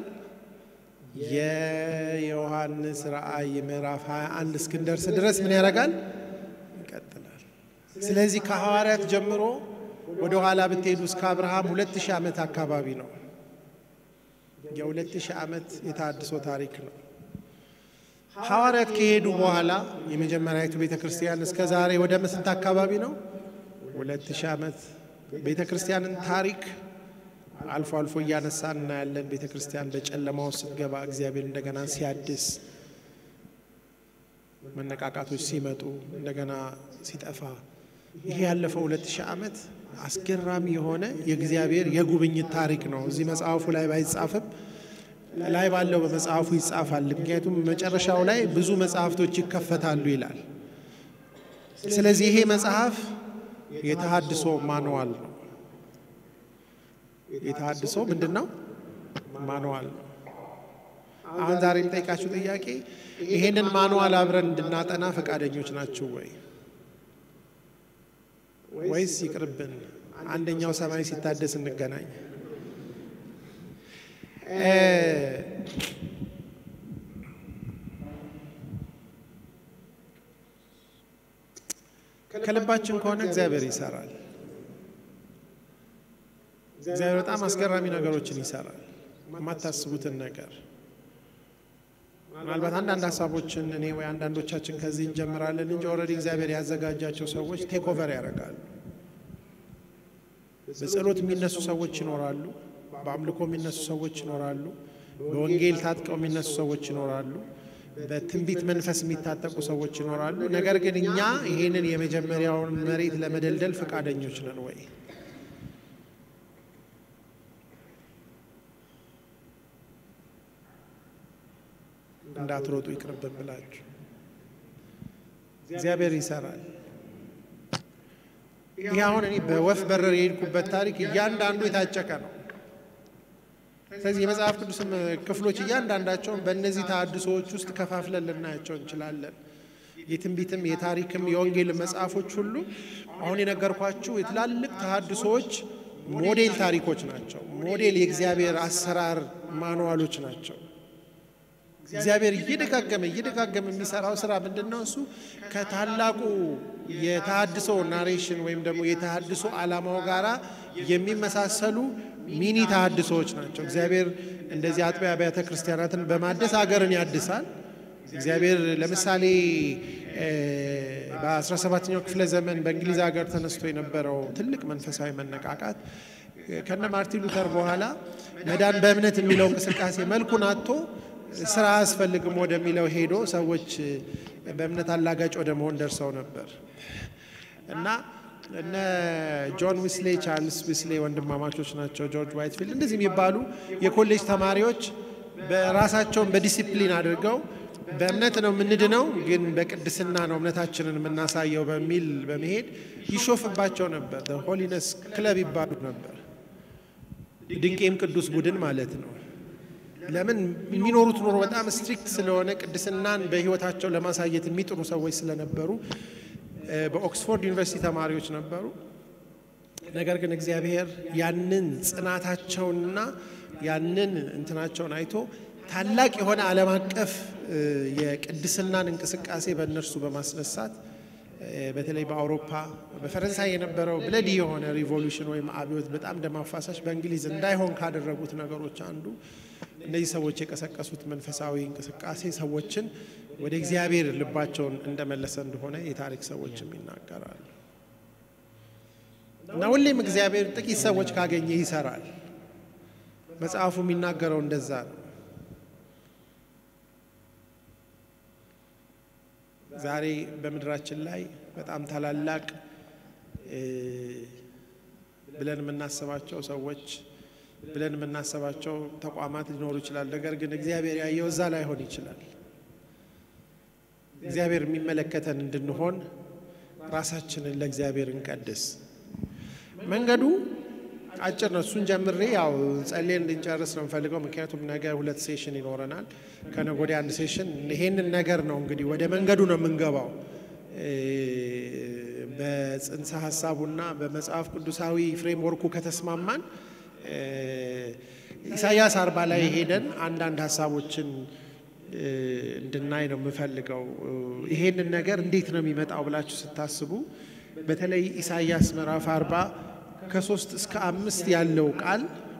የዮሐንስ ራእይ ምዕራፍ 21 እስክንደርስ ድረስ ምን ያደርጋል? ይቀጥላል። ስለዚህ ከሐዋርያት ጀምሮ ወደ ኋላ ብትሄዱ እስከ አብርሃም ሁለት ሺህ ዓመት አካባቢ ነው። የሁለት ሺህ ዓመት የተሃድሶ ታሪክ ነው። ሐዋርያት ከሄዱ በኋላ የመጀመሪያዊቱ ቤተ ክርስቲያን እስከ ዛሬ ወደ ስንት አካባቢ ነው? ሁለት ሺህ ዓመት ቤተ ክርስቲያንን ታሪክ አልፎ አልፎ እያነሳን እናያለን። ቤተ ክርስቲያን በጨለማ ውስጥ ስትገባ እግዚአብሔር እንደገና ሲያድስ፣ መነቃቃቶች ሲመጡ፣ እንደገና ሲጠፋ፣ ይሄ ያለፈው ሁለት ሺህ ዓመት አስገራሚ የሆነ የእግዚአብሔር የጉብኝት ታሪክ ነው። እዚህ መጽሐፉ ላይ ባይጻፍም ላይ ባለው በመጽሐፉ ይጻፋል። ምክንያቱም መጨረሻው ላይ ብዙ መጽሐፍቶች ይከፈታሉ ይላል። ስለዚህ ይሄ መጽሐፍ የተሃድሶ ማንዋል ነው። የተሃድሶ ምንድን ነው? ማንዋል ነው። አሁን ዛሬ የምጠይቃችሁ ጥያቄ ይሄንን ማንዋል አብረን እንድናጠና ፈቃደኞች ናችሁ ወይ? ወይስ ይቅርብን፣ አንደኛው ሰማይ ሲታደስ እንገናኝ? ከልባችን ከሆነ እግዚአብሔር ይሰራል። እግዚአብሔር በጣም አስገራሚ ነገሮችን ይሰራል። የማታስቡትን ነገር ምናልባት አንዳንድ ሀሳቦችን እኔ ወይ አንዳንዶቻችን ከዚህ እንጀምራለን እንጂ ኦልሬዲ እግዚአብሔር ያዘጋጃቸው ሰዎች ቴክ ኦቨር ያደርጋሉ። በጸሎት የሚነሱ ሰዎች ይኖራሉ። በአምልኮ የሚነሱ ሰዎች ይኖራሉ። በወንጌል ታጥቀው የሚነሱ ሰዎች ይኖራሉ። በትንቢት መንፈስ የሚታጠቁ ሰዎች ይኖራሉ። ነገር ግን እኛ ይሄንን የመጀመሪያውን መሬት ለመደልደል ፈቃደኞች ነን ወይ? እንዳትሮጡ ይቅርብን ብላችሁ እግዚአብሔር ይሰራል። ይህ አሁን እኔ በወፍ በረር የሄድኩበት ታሪክ እያንዳንዱ የታጨቀ ነው። ስለዚህ የመጽሐፍ ቅዱስም ክፍሎች እያንዳንዳቸውን በእነዚህ ተሐድሶዎች ውስጥ ከፋፍለን ልናያቸው እንችላለን። የትንቢትም የታሪክም የወንጌል መጽሐፎች ሁሉ አሁን የነገርኳችሁ የትላልቅ ተሐድሶዎች ሞዴል ታሪኮች ናቸው። ሞዴል የእግዚአብሔር አሰራር ማንዋሎች ናቸው። እግዚአብሔር እየደጋገመ እየደጋገመ የሚሰራው ስራ ምንድን ነው? እሱ ከታላቁ የተሃድሶ ናሬሽን ወይም ደግሞ የተሃድሶ ዓላማው ጋራ የሚመሳሰሉ ሚኒ ተሃድሶዎች ናቸው። እግዚአብሔር እንደዚህ አጥቢያ አብያተ ክርስቲያናትን በማደስ ሀገርን ያድሳል። እግዚአብሔር ለምሳሌ በ17ኛው ክፍለ ዘመን በእንግሊዝ ሀገር ተነስቶ የነበረው ትልቅ መንፈሳዊ መነቃቃት ከነ ማርቲን ሉተር በኋላ መዳን በእምነት የሚለው እንቅስቃሴ መልኩን አጥቶ ስራ አያስፈልግም ወደሚለው ሄዶ ሰዎች በእምነት አላጋጭ ወደ መሆን ደርሰው ነበር እና እነ ጆን ዊስሌ፣ ቻርልስ ዊስሌ ወንድማማቾች ናቸው። ጆርጅ ዋይትፊልድ እንደዚህ የሚባሉ የኮሌጅ ተማሪዎች በራሳቸውን በዲሲፕሊን አድርገው በእምነት ነው የምንድነው፣ ግን በቅድስና ነው እምነታችንን የምናሳየው በሚል በመሄድ ይሾፍባቸው ነበር። ሆሊነስ ክለብ ይባሉ ነበር። ድንቄም ቅዱስ ቡድን ማለት ነው። ለምን የሚኖሩት ኑሮ በጣም ስትሪክት ስለሆነ ቅድስናን በሕይወታቸው ለማሳየት የሚጥሩ ሰዎች ስለነበሩ በኦክስፎርድ ዩኒቨርሲቲ ተማሪዎች ነበሩ። ነገር ግን እግዚአብሔር ያንን ጽናታቸውንና ያንን እንትናቸውን አይቶ ታላቅ የሆነ ዓለም አቀፍ የቅድስናን እንቅስቃሴ በእነርሱ በማስነሳት በተለይ በአውሮፓ በፈረንሳይ የነበረው ብለዲ የሆነ ሪቮሉሽን ወይም አብዮት በጣም ደም አፋሳሽ በእንግሊዝ እንዳይሆን ካደረጉት ነገሮች አንዱ እነዚህ ሰዎች የቀሰቀሱት መንፈሳዊ እንቅስቃሴ ሰዎችን ወደ እግዚአብሔር ልባቸውን እንደመለሰ እንደሆነ የታሪክ ሰዎችም ይናገራሉ። እና ሁሌም እግዚአብሔር ጥቂት ሰዎች ካገኘ ይሰራል። መጽሐፉ የሚናገረው እንደዛ ነው። ዛሬ በምድራችን ላይ በጣም ታላላቅ ብለን የምናስባቸው ሰዎች ብለን የምናስባቸው ተቋማት ሊኖሩ ይችላል። ነገር ግን እግዚአብሔር ያየው እዛ ላይሆን ይችላል። እግዚአብሔር የሚመለከተን እንድንሆን ራሳችንን ለእግዚአብሔር እንቀድስ። መንገዱ አጭር ነው። እሱን ጀምሬ ያው ጸሌን እንድንጨርስ ነው የምፈልገው። ምክንያቱም ነገ ሁለት ሴሽን ይኖረናል፣ ከነገ ወዲያ አንድ ሴሽን። ይሄንን ነገር ነው እንግዲህ ወደ መንገዱ ነው የምንገባው። በጽንሰ ሀሳቡና በመጽሐፍ ቅዱሳዊ ፍሬምወርኩ ከተስማማን ኢሳያስ አርባ ላይ ሄደን አንዳንድ ሀሳቦችን እንድናይ ነው የምፈልገው። ይሄንን ነገር እንዴት ነው የሚመጣው ብላችሁ ስታስቡ በተለይ ኢሳያስ ምዕራፍ አርባ ከሶስት እስከ አምስት ያለው ቃል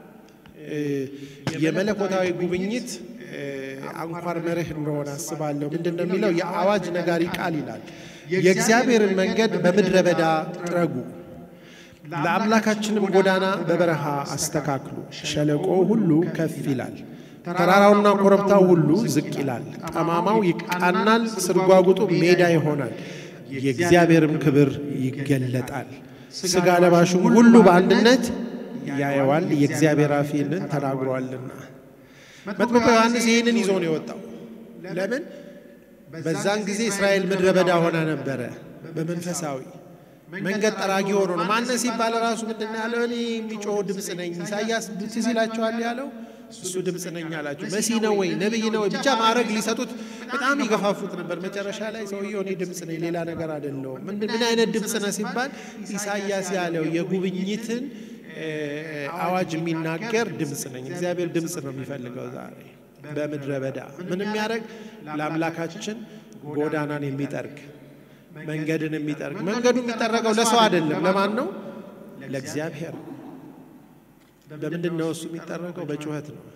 የመለኮታዊ ጉብኝት አንኳር መርህ እንደሆነ አስባለሁ። ምንድን ነው የሚለው? የአዋጅ ነጋሪ ቃል ይላል። የእግዚአብሔርን መንገድ በምድረ በዳ ጥረጉ፣ ለአምላካችንም ጎዳና በበረሃ አስተካክሉ። ሸለቆ ሁሉ ከፍ ይላል፣ ተራራውና ኮረብታው ሁሉ ዝቅ ይላል። ጠማማው ይቃናል፣ ስርጓጉጡ ሜዳ ይሆናል፣ የእግዚአብሔርም ክብር ይገለጣል። ሥጋ ለባሹም ሁሉ በአንድነት ያየዋል፣ የእግዚአብሔር አፍ ይህንን ተናግሯልና። መጥምቁ ዮሐንስ ይህንን ይዞ ነው የወጣው። ለምን? በዛን ጊዜ እስራኤል ምድረ በዳ ሆና ነበረ። በመንፈሳዊ መንገድ ጠራጊ ሆኖ ነው። ማነስ ሲባል ራሱ ምንድን ነው ያለው? እኔ የሚጮህ ድምፅ ነኝ። ኢሳያስ ትዝ ይላችኋል ያለው እሱ ድምፅ ነኝ አላቸው። መሲህ ነው ወይ ነቢይ ነው ወይ ብቻ ማድረግ ሊሰጡት በጣም ይገፋፉት ነበር። መጨረሻ ላይ ሰውየው እኔ ድምፅ ነኝ ሌላ ነገር አይደለሁም። ምን አይነት ድምፅ ነህ ሲባል ኢሳያስ ያለው የጉብኝትን አዋጅ የሚናገር ድምፅ ነኝ። እግዚአብሔር ድምፅ ነው የሚፈልገው ዛሬ በምድረ በዳ ምን የሚያደርግ ለአምላካችን ጎዳናን የሚጠርግ መንገድን የሚጠርግ መንገዱ የሚጠረገው ለሰው አይደለም። ለማን ነው? ለእግዚአብሔር። በምንድን ነው እሱ የሚጠረገው? በጩኸት ነው።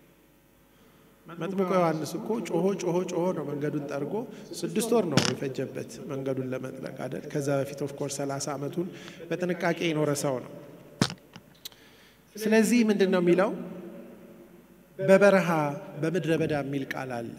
መጥምቁ ዮሐንስ እኮ ጮሆ ጮሆ ጮሆ ነው መንገዱን ጠርጎ ስድስት ወር ነው የፈጀበት መንገዱን ለመጥረግ አይደል። ከዛ በፊት ኦፍኮርስ ሰላሳ ዓመቱን በጥንቃቄ የኖረ ሰው ነው። ስለዚህ ምንድን ነው የሚለው? በበረሃ በምድረ በዳ የሚል ቃል አለ።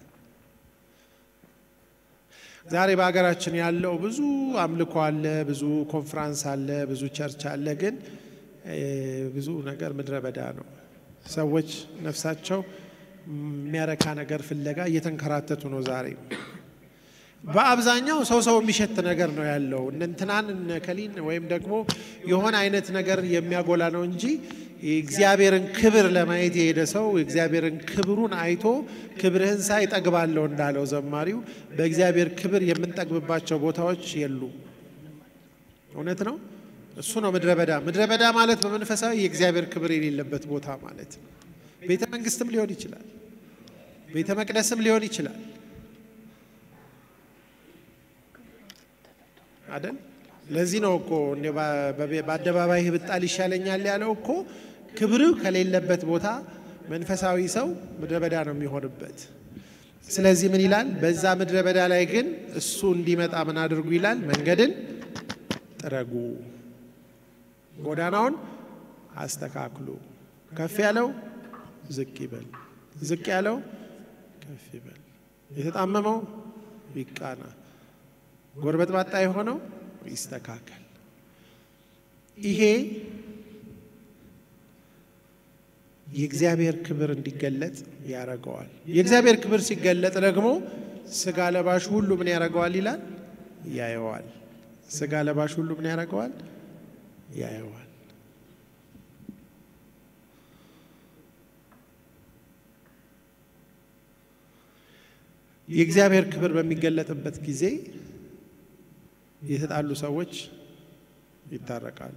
ዛሬ በሀገራችን ያለው ብዙ አምልኮ አለ፣ ብዙ ኮንፍራንስ አለ፣ ብዙ ቸርች አለ። ግን ብዙ ነገር ምድረ በዳ ነው። ሰዎች ነፍሳቸው የሚያረካ ነገር ፍለጋ እየተንከራተቱ ነው። ዛሬ በአብዛኛው ሰው ሰው የሚሸት ነገር ነው ያለው። እንትናን ከሊን ወይም ደግሞ የሆነ አይነት ነገር የሚያጎላ ነው እንጂ የእግዚአብሔርን ክብር ለማየት የሄደ ሰው የእግዚአብሔርን ክብሩን አይቶ ክብርህን ሳይ ጠግባለሁ እንዳለው ዘማሪው በእግዚአብሔር ክብር የምንጠግብባቸው ቦታዎች የሉም። እውነት ነው። እሱ ነው ምድረ በዳ። ምድረ በዳ ማለት በመንፈሳዊ የእግዚአብሔር ክብር የሌለበት ቦታ ማለት ነው። ቤተ መንግስትም ሊሆን ይችላል፣ ቤተ መቅደስም ሊሆን ይችላል አይደል? ለዚህ ነው እኮ በአደባባይ ብጣል ይሻለኛል ያለው እኮ ክብር ከሌለበት ቦታ መንፈሳዊ ሰው ምድረ በዳ ነው የሚሆንበት። ስለዚህ ምን ይላል? በዛ ምድረ በዳ ላይ ግን እሱ እንዲመጣ ምን አድርጉ ይላል? መንገድን ጥረጉ፣ ጎዳናውን አስተካክሉ። ከፍ ያለው ዝቅ ይበል፣ ዝቅ ያለው ከፍ ይበል፣ የተጣመመው ይቃና፣ ጎርበጥባጣ የሆነው ይስተካከል። ይሄ የእግዚአብሔር ክብር እንዲገለጥ ያደርገዋል። የእግዚአብሔር ክብር ሲገለጥ ደግሞ ስጋ ለባሽ ሁሉ ምን ያደርገዋል ይላል? ያየዋል። ስጋ ለባሽ ሁሉ ምን ያደርገዋል? ያየዋል። የእግዚአብሔር ክብር በሚገለጥበት ጊዜ የተጣሉ ሰዎች ይታረቃሉ።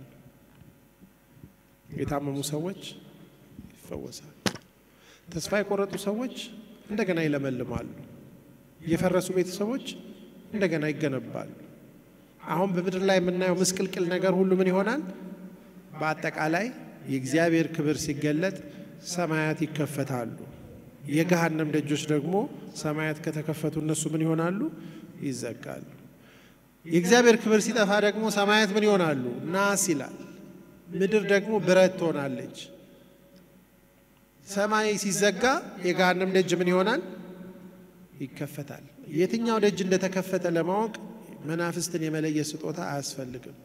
የታመሙ ሰዎች ይፈወሳሉ። ተስፋ የቆረጡ ሰዎች እንደገና ይለመልማሉ። የፈረሱ ቤተሰቦች እንደገና ይገነባሉ። አሁን በምድር ላይ የምናየው ምስቅልቅል ነገር ሁሉ ምን ይሆናል? በአጠቃላይ የእግዚአብሔር ክብር ሲገለጥ ሰማያት ይከፈታሉ። የገሃነም ደጆች ደግሞ ሰማያት ከተከፈቱ እነሱ ምን ይሆናሉ? ይዘጋሉ። የእግዚአብሔር ክብር ሲጠፋ ደግሞ ሰማያት ምን ይሆናሉ? ናስ ይላል። ምድር ደግሞ ብረት ትሆናለች። ሰማይ ሲዘጋ የገሃነም ደጅ ምን ይሆናል? ይከፈታል። የትኛው ደጅ እንደተከፈተ ለማወቅ መናፍስትን የመለየት ስጦታ አያስፈልግም።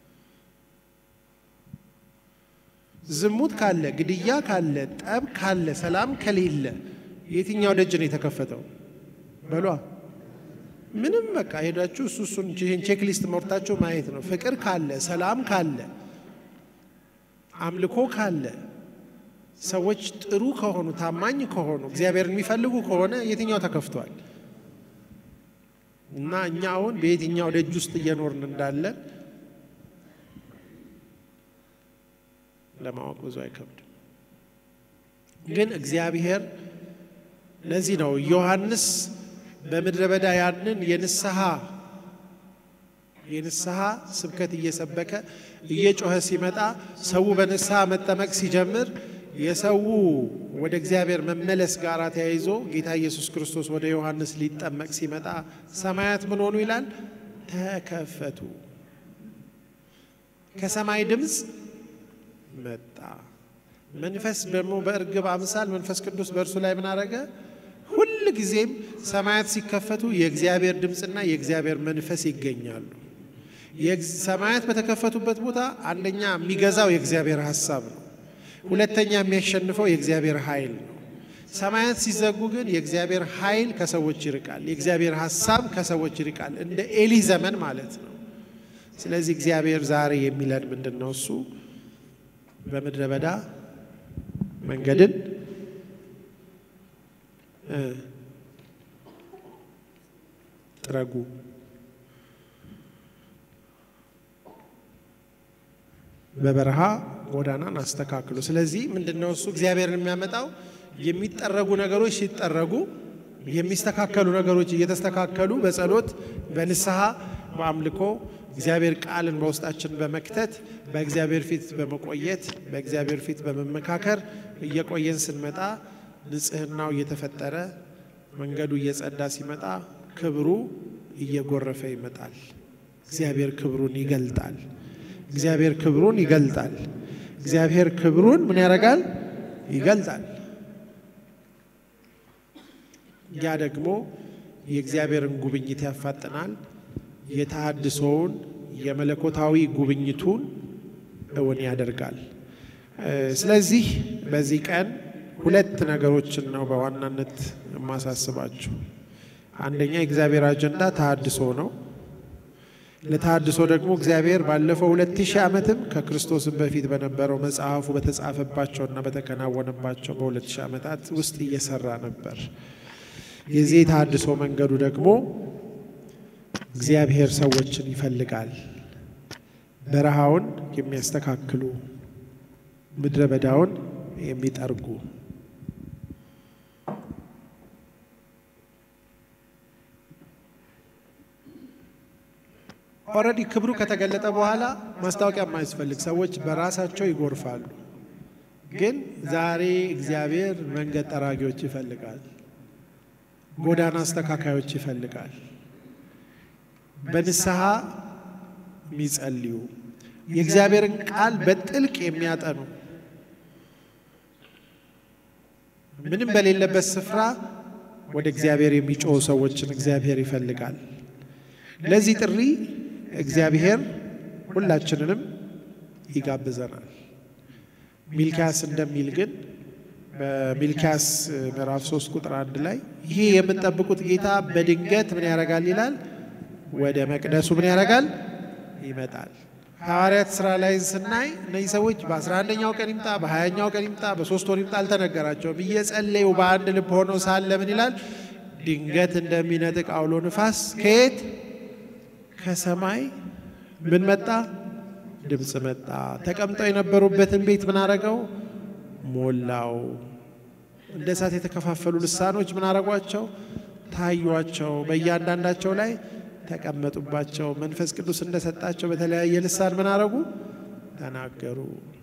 ዝሙት ካለ፣ ግድያ ካለ፣ ጠብ ካለ፣ ሰላም ከሌለ የትኛው ደጅ ነው የተከፈተው? በሏ ምንም በቃ ሄዳችሁ እሱ እሱን ይህን ቼክሊስት መርታችሁ ማየት ነው። ፍቅር ካለ፣ ሰላም ካለ፣ አምልኮ ካለ፣ ሰዎች ጥሩ ከሆኑ፣ ታማኝ ከሆኑ፣ እግዚአብሔርን የሚፈልጉ ከሆነ የትኛው ተከፍቷል? እና እኛ አሁን በየትኛው ደጅ ውስጥ እየኖርን እንዳለን ለማወቅ ብዙ አይከብድም። ግን እግዚአብሔር ለዚህ ነው ዮሐንስ በምድረ በዳ ያንን የንስሐ የንስሐ ስብከት እየሰበከ እየጮኸ ሲመጣ ሰው በንስሐ መጠመቅ ሲጀምር የሰው ወደ እግዚአብሔር መመለስ ጋር ተያይዞ ጌታ ኢየሱስ ክርስቶስ ወደ ዮሐንስ ሊጠመቅ ሲመጣ ሰማያት ምን ሆኑ ይላል? ተከፈቱ። ከሰማይ ድምፅ መጣ። መንፈስ ደግሞ በእርግብ አምሳል መንፈስ ቅዱስ በእርሱ ላይ ምን አረገ? ሁል ጊዜም ሰማያት ሲከፈቱ የእግዚአብሔር ድምፅና የእግዚአብሔር መንፈስ ይገኛሉ። ሰማያት በተከፈቱበት ቦታ አንደኛ የሚገዛው የእግዚአብሔር ሀሳብ ነው። ሁለተኛ የሚያሸንፈው የእግዚአብሔር ኃይል ነው። ሰማያት ሲዘጉ ግን የእግዚአብሔር ኃይል ከሰዎች ይርቃል፣ የእግዚአብሔር ሀሳብ ከሰዎች ይርቃል። እንደ ኤሊ ዘመን ማለት ነው። ስለዚህ እግዚአብሔር ዛሬ የሚለን ምንድን ነው? እሱ በምድረ በዳ መንገድን ጥረጉ፣ በበረሃ ጎዳናን አስተካክሉ። ስለዚህ ምንድን ነው እሱ እግዚአብሔርን የሚያመጣው የሚጠረጉ ነገሮች ሲጠረጉ የሚስተካከሉ ነገሮች እየተስተካከሉ በጸሎት በንስሐ በአምልኮ እግዚአብሔር ቃልን በውስጣችን በመክተት በእግዚአብሔር ፊት በመቆየት በእግዚአብሔር ፊት በመመካከር እየቆየን ስንመጣ ንጽህናው እየተፈጠረ መንገዱ እየጸዳ ሲመጣ ክብሩ እየጎረፈ ይመጣል። እግዚአብሔር ክብሩን ይገልጣል። እግዚአብሔር ክብሩን ይገልጣል። እግዚአብሔር ክብሩን ምን ያደርጋል? ይገልጣል። ያ ደግሞ የእግዚአብሔርን ጉብኝት ያፋጥናል። የተሃድሶውን የመለኮታዊ ጉብኝቱን እውን ያደርጋል። ስለዚህ በዚህ ቀን ሁለት ነገሮችን ነው በዋናነት የማሳስባችሁ። አንደኛ የእግዚአብሔር አጀንዳ ተሃድሶ ነው። ለተሃድሶ ደግሞ እግዚአብሔር ባለፈው ሁለት ሺህ ዓመትም ከክርስቶስም በፊት በነበረው መጽሐፉ በተጻፈባቸውና በተከናወነባቸው በሁለት ሺህ ዓመታት ውስጥ እየሰራ ነበር። የዚህ የተሃድሶ መንገዱ ደግሞ እግዚአብሔር ሰዎችን ይፈልጋል። በረሃውን የሚያስተካክሉ፣ ምድረ በዳውን የሚጠርጉ ኦልሬዲ ክብሩ ከተገለጠ በኋላ ማስታወቂያ የማያስፈልግ ሰዎች በራሳቸው ይጎርፋሉ። ግን ዛሬ እግዚአብሔር መንገድ ጠራጊዎች ይፈልጋል። ጎዳና አስተካካዮች ይፈልጋል። በንስሐ የሚጸልዩ የእግዚአብሔርን ቃል በጥልቅ የሚያጠኑ ምንም በሌለበት ስፍራ ወደ እግዚአብሔር የሚጮሁ ሰዎችን እግዚአብሔር ይፈልጋል። ለዚህ ጥሪ እግዚአብሔር ሁላችንንም ይጋብዘናል። ሚልኪያስ እንደሚል ግን በሚልኪያስ ምዕራፍ 3 ቁጥር አንድ ላይ ይሄ የምንጠብቁት ጌታ በድንገት ምን ያደርጋል ይላል። ወደ መቅደሱ ምን ያደርጋል ይመጣል። ሐዋርያት ስራ ላይ ስናይ እነዚህ ሰዎች በ11ኛው ቀን ይምጣ፣ በ20ኛው ቀን ይምጣ፣ በሶስት ወር ይምጣ አልተነገራቸውም። እየጸለዩ በአንድ ልብ ሆነው ሳለ ምን ይላል? ድንገት እንደሚነጥቅ አውሎ ንፋስ ከየት ከሰማይ ምን መጣ? ድምፅ መጣ። ተቀምጠው የነበሩበትን ቤት ምን አረገው? ሞላው። እንደ እሳት የተከፋፈሉ ልሳኖች ምን አረጓቸው? ታዩቸው። በእያንዳንዳቸው ላይ ተቀመጡባቸው። መንፈስ ቅዱስ እንደሰጣቸው በተለያየ ልሳን ምን አረጉ? ተናገሩ።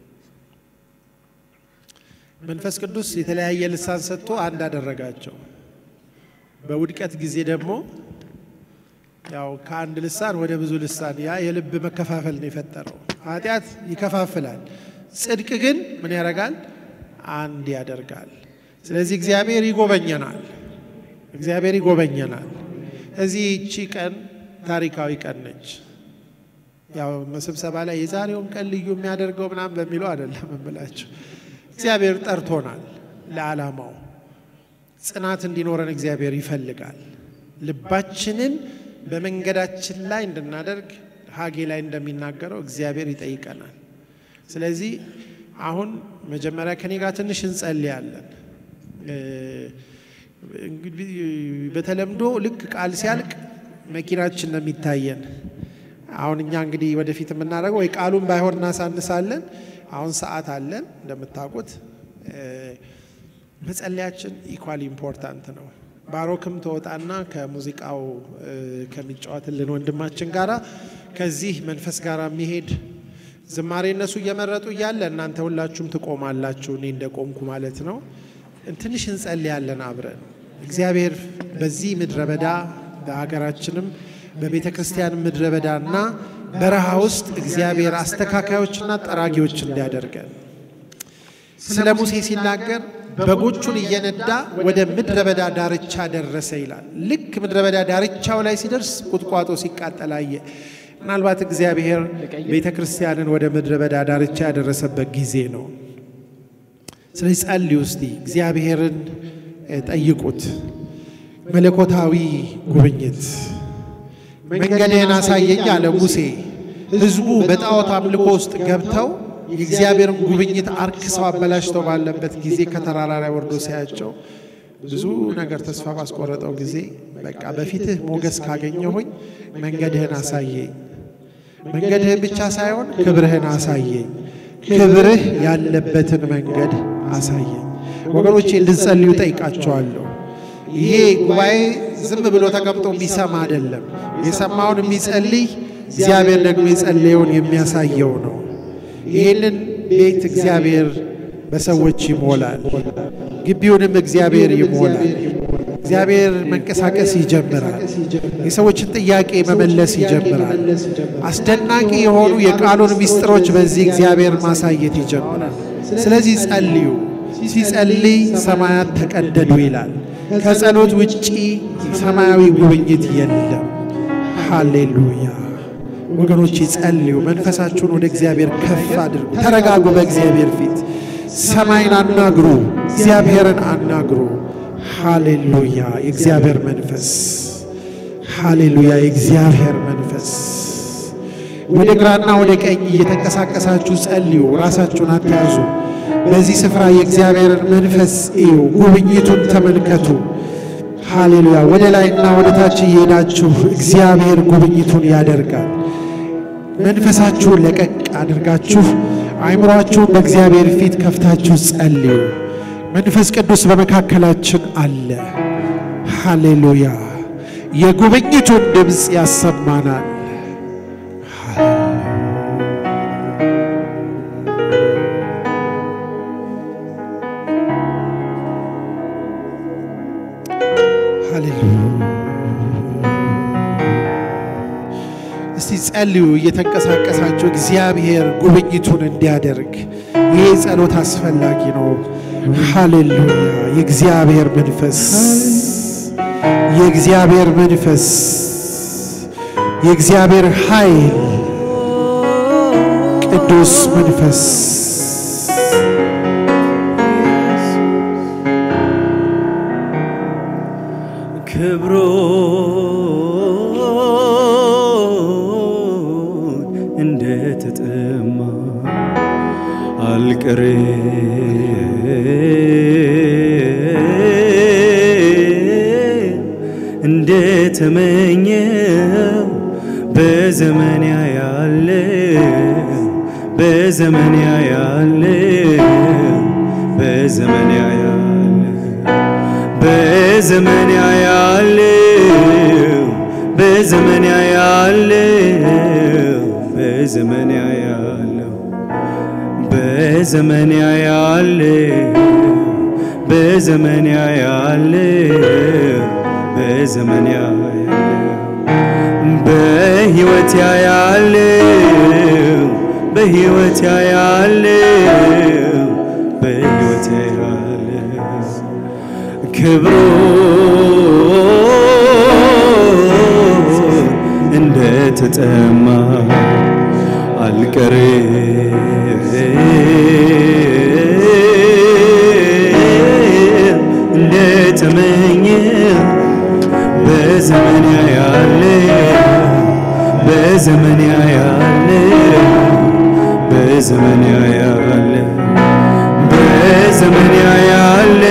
መንፈስ ቅዱስ የተለያየ ልሳን ሰጥቶ አንድ አደረጋቸው። በውድቀት ጊዜ ደግሞ ያው ከአንድ ልሳን ወደ ብዙ ልሳን ያ የልብ መከፋፈል ነው የፈጠረው። ኃጢአት ይከፋፍላል፣ ጽድቅ ግን ምን ያደርጋል? አንድ ያደርጋል። ስለዚህ እግዚአብሔር ይጎበኘናል። እግዚአብሔር ይጎበኘናል። እዚህ ይቺ ቀን ታሪካዊ ቀን ነች። ያው ስብሰባ ላይ የዛሬውን ቀን ልዩ የሚያደርገው ምናምን በሚለው አይደለም እምላቸው። እግዚአብሔር ጠርቶናል ለዓላማው። ጽናት እንዲኖረን እግዚአብሔር ይፈልጋል። ልባችንን በመንገዳችን ላይ እንድናደርግ ሀጌ ላይ እንደሚናገረው እግዚአብሔር ይጠይቀናል። ስለዚህ አሁን መጀመሪያ ከኔ ጋር ትንሽ እንጸልያለን። እንግዲህ በተለምዶ ልክ ቃል ሲያልቅ መኪናችን ነው የሚታየን። አሁን እኛ እንግዲህ ወደፊት የምናደርገው ወይ ቃሉን ባይሆን እናሳንሳለን። አሁን ሰዓት አለን እንደምታውቁት። መጸለያችን ኢኳሊ ኢምፖርታንት ነው። ባሮክም ተወጣና ከሙዚቃው ከሚጫወትልን ወንድማችን ጋራ ከዚህ መንፈስ ጋር የሚሄድ ዝማሬ እነሱ እየመረጡ እያለ እናንተ ሁላችሁም ትቆማላችሁ፣ እኔ እንደቆምኩ ማለት ነው። ትንሽ እንጸልያለን አብረን። እግዚአብሔር በዚህ ምድረ በዳ በሀገራችንም በቤተ ክርስቲያን ምድረ በዳና በረሃ ውስጥ እግዚአብሔር አስተካካዮችና ጠራጊዎች እንዲያደርገን ስለ ሙሴ ሲናገር በጎቹን እየነዳ ወደ ምድረ በዳ ዳርቻ ደረሰ ይላል። ልክ ምድረ በዳ ዳርቻው ላይ ሲደርስ ቁጥቋጦ ሲቃጠል አየ። ምናልባት እግዚአብሔር ቤተ ክርስቲያንን ወደ ምድረ በዳ ዳርቻ ያደረሰበት ጊዜ ነው። ስለዚህ ጸልዩ እስቲ፣ እግዚአብሔርን ጠይቁት። መለኮታዊ ጉብኝት መንገድህን አሳየኝ አለ ሙሴ። ሕዝቡ በጣዖት አምልኮ ውስጥ ገብተው የእግዚአብሔርን ጉብኝት አርክሰው አበላሽተው ባለበት ጊዜ ከተራራ ላይ ወርዶ ሲያቸው ብዙ ነገር ተስፋ ባስቆረጠው ጊዜ በቃ በፊትህ ሞገስ ካገኘሁኝ መንገድህን አሳየኝ፣ መንገድህን ብቻ ሳይሆን ክብርህን አሳየኝ፣ ክብርህ ያለበትን መንገድ አሳየኝ። ወገኖቼ እንድጸልዩ ጠይቃቸዋለሁ። ይሄ ጉባኤ ዝም ብሎ ተቀምጦ የሚሰማ አይደለም። የሰማውን የሚጸልይ እግዚአብሔር ደግሞ የጸለየውን የሚያሳየው ነው። ይህንን ቤት እግዚአብሔር በሰዎች ይሞላል። ግቢውንም እግዚአብሔር ይሞላል። እግዚአብሔር መንቀሳቀስ ይጀምራል። የሰዎችን ጥያቄ መመለስ ይጀምራል። አስደናቂ የሆኑ የቃሉን ምስጢሮች በዚህ እግዚአብሔር ማሳየት ይጀምራል። ስለዚህ ጸልዩ። ሲጸልይ ሰማያት ተቀደዱ ይላል። ከጸሎት ውጪ ሰማያዊ ጉብኝት የለም። ሃሌሉያ ወገኖች ጸልዩ። መንፈሳችሁን ወደ እግዚአብሔር ከፍ አድርጉ። ተረጋጉ። በእግዚአብሔር ፊት ሰማይን አናግሩ። እግዚአብሔርን አናግሩ። ሃሌሉያ የእግዚአብሔር መንፈስ ሃሌሉያ የእግዚአብሔር መንፈስ ወደ ግራና ወደ ቀኝ እየተንቀሳቀሳችሁ ጸልዩ። ራሳችሁን አትያዙ። በዚህ ስፍራ የእግዚአብሔርን መንፈስ እዩ። ጉብኝቱን ተመልከቱ። ሃሌሉያ ወደ ላይና ወደ ታች እየሄዳችሁ እግዚአብሔር ጉብኝቱን ያደርጋል። መንፈሳችሁን ለቀቅ አድርጋችሁ አይምሯችሁን በእግዚአብሔር ፊት ከፍታችሁ ጸልዩ። መንፈስ ቅዱስ በመካከላችን አለ። ሃሌሉያ የጉብኝቱን ድምፅ ያሰማናል። እስቲ ጸልዩ እየተንቀሳቀሳችሁ እግዚአብሔር ጉብኝቱን እንዲያደርግ። ይህ ጸሎት አስፈላጊ ነው። ሃሌሉያ የእግዚአብሔር መንፈስ የእግዚአብሔር መንፈስ የእግዚአብሔር ኃይል ቅዱስ መንፈስ ክብሮ እንደተጠማ አልቀር እንደተመኘው በዘመን ያለ በዘመን ያለ በዘመን ያለ በዘመን ያለው በዘመን ያለው በዘመን ያለው በዘመን ያለው በዘመን ያለው በዘመን ያለው በሕይወት ያለው በሕይወት ያለው በሕይወት ያለው ክብሩ እንደተጠማ አልቀር እንደተመኘ በዘመን ያለ በዘመን ያለ በዘመን ያለ በዘመን ያለ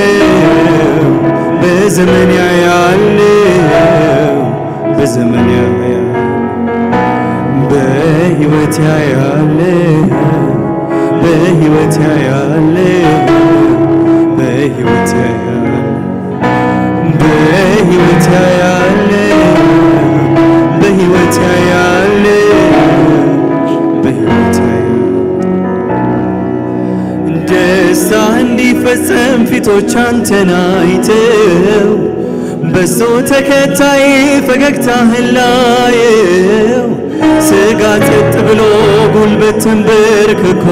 በዘመን ያለው በዘመን ያለው በሕይወት ያለው በሕይወት ያለው በሕይወት ያለው በሕይወት ያለው በሕይወት ያለው በሕይወት ያለው ደስታ እንዲፈጸም ፊቶች አንተን አይተው በሶ ተከታይ ፈገግታህን ላየው ስጋ ጸጥ ብሎ ጉልበት ተንበርክኮ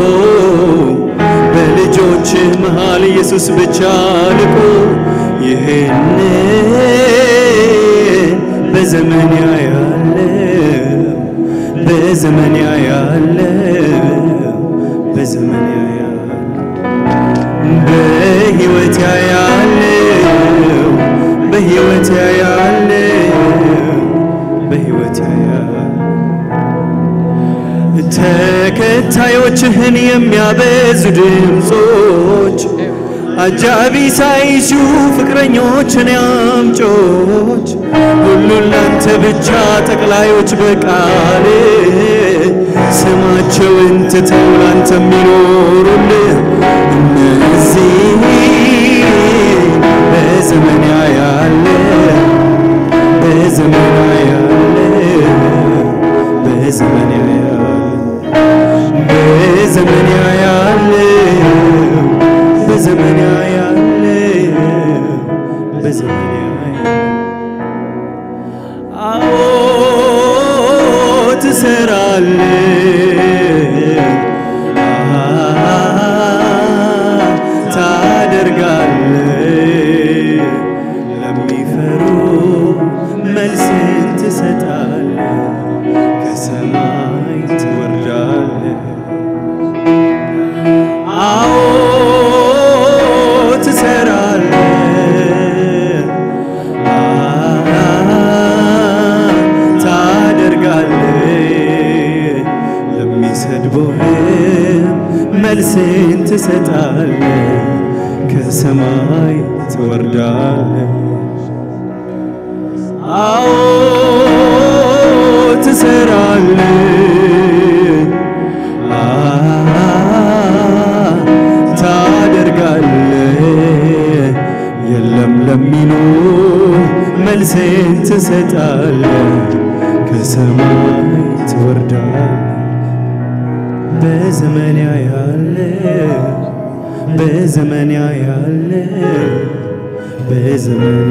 በልጆች መሃል ኢየሱስ ብቻ ልቆ ይህንን በዘመን ያያለው በዘመን ያያለው በዘመን ያያለው በሕይወት ያያለው በሕይወት ያያለው በሕይወት ያያለው ተከታዮችህን የሚያበዙ ድምፆች አጃቢ ሳይሹ ፍቅረኞችን ያምጮች ሁሉን ላንተ ብቻ ጠቅላዮች በቃል ስማቸውን ትተው ላንተ የሚኖሩልህ እነዚህ በዘመን ያለ በዘመን ያለ በዘመን ያለ በዘመን ያለ በዘመን ያለ በዘመን ያለ አዎ ትሰራለህ ታደርጋለህ ለሚፈሩ መልስን ትሰጣለህ ከሰማይ ትወርዳለህ አዎ ትሰራለህ ታደርጋለህ ለሚሰድቡህም መልስን ትሰጣለህ ከሰማይ ትወርዳለህ አዎ ትሰራለህ ታደርጋለህ የለም ለሚሉ መልስን ትሰጣለህ ከሰማይ ትወርዳለህ በዘመን ያለ በዘመን ያለ በዘመን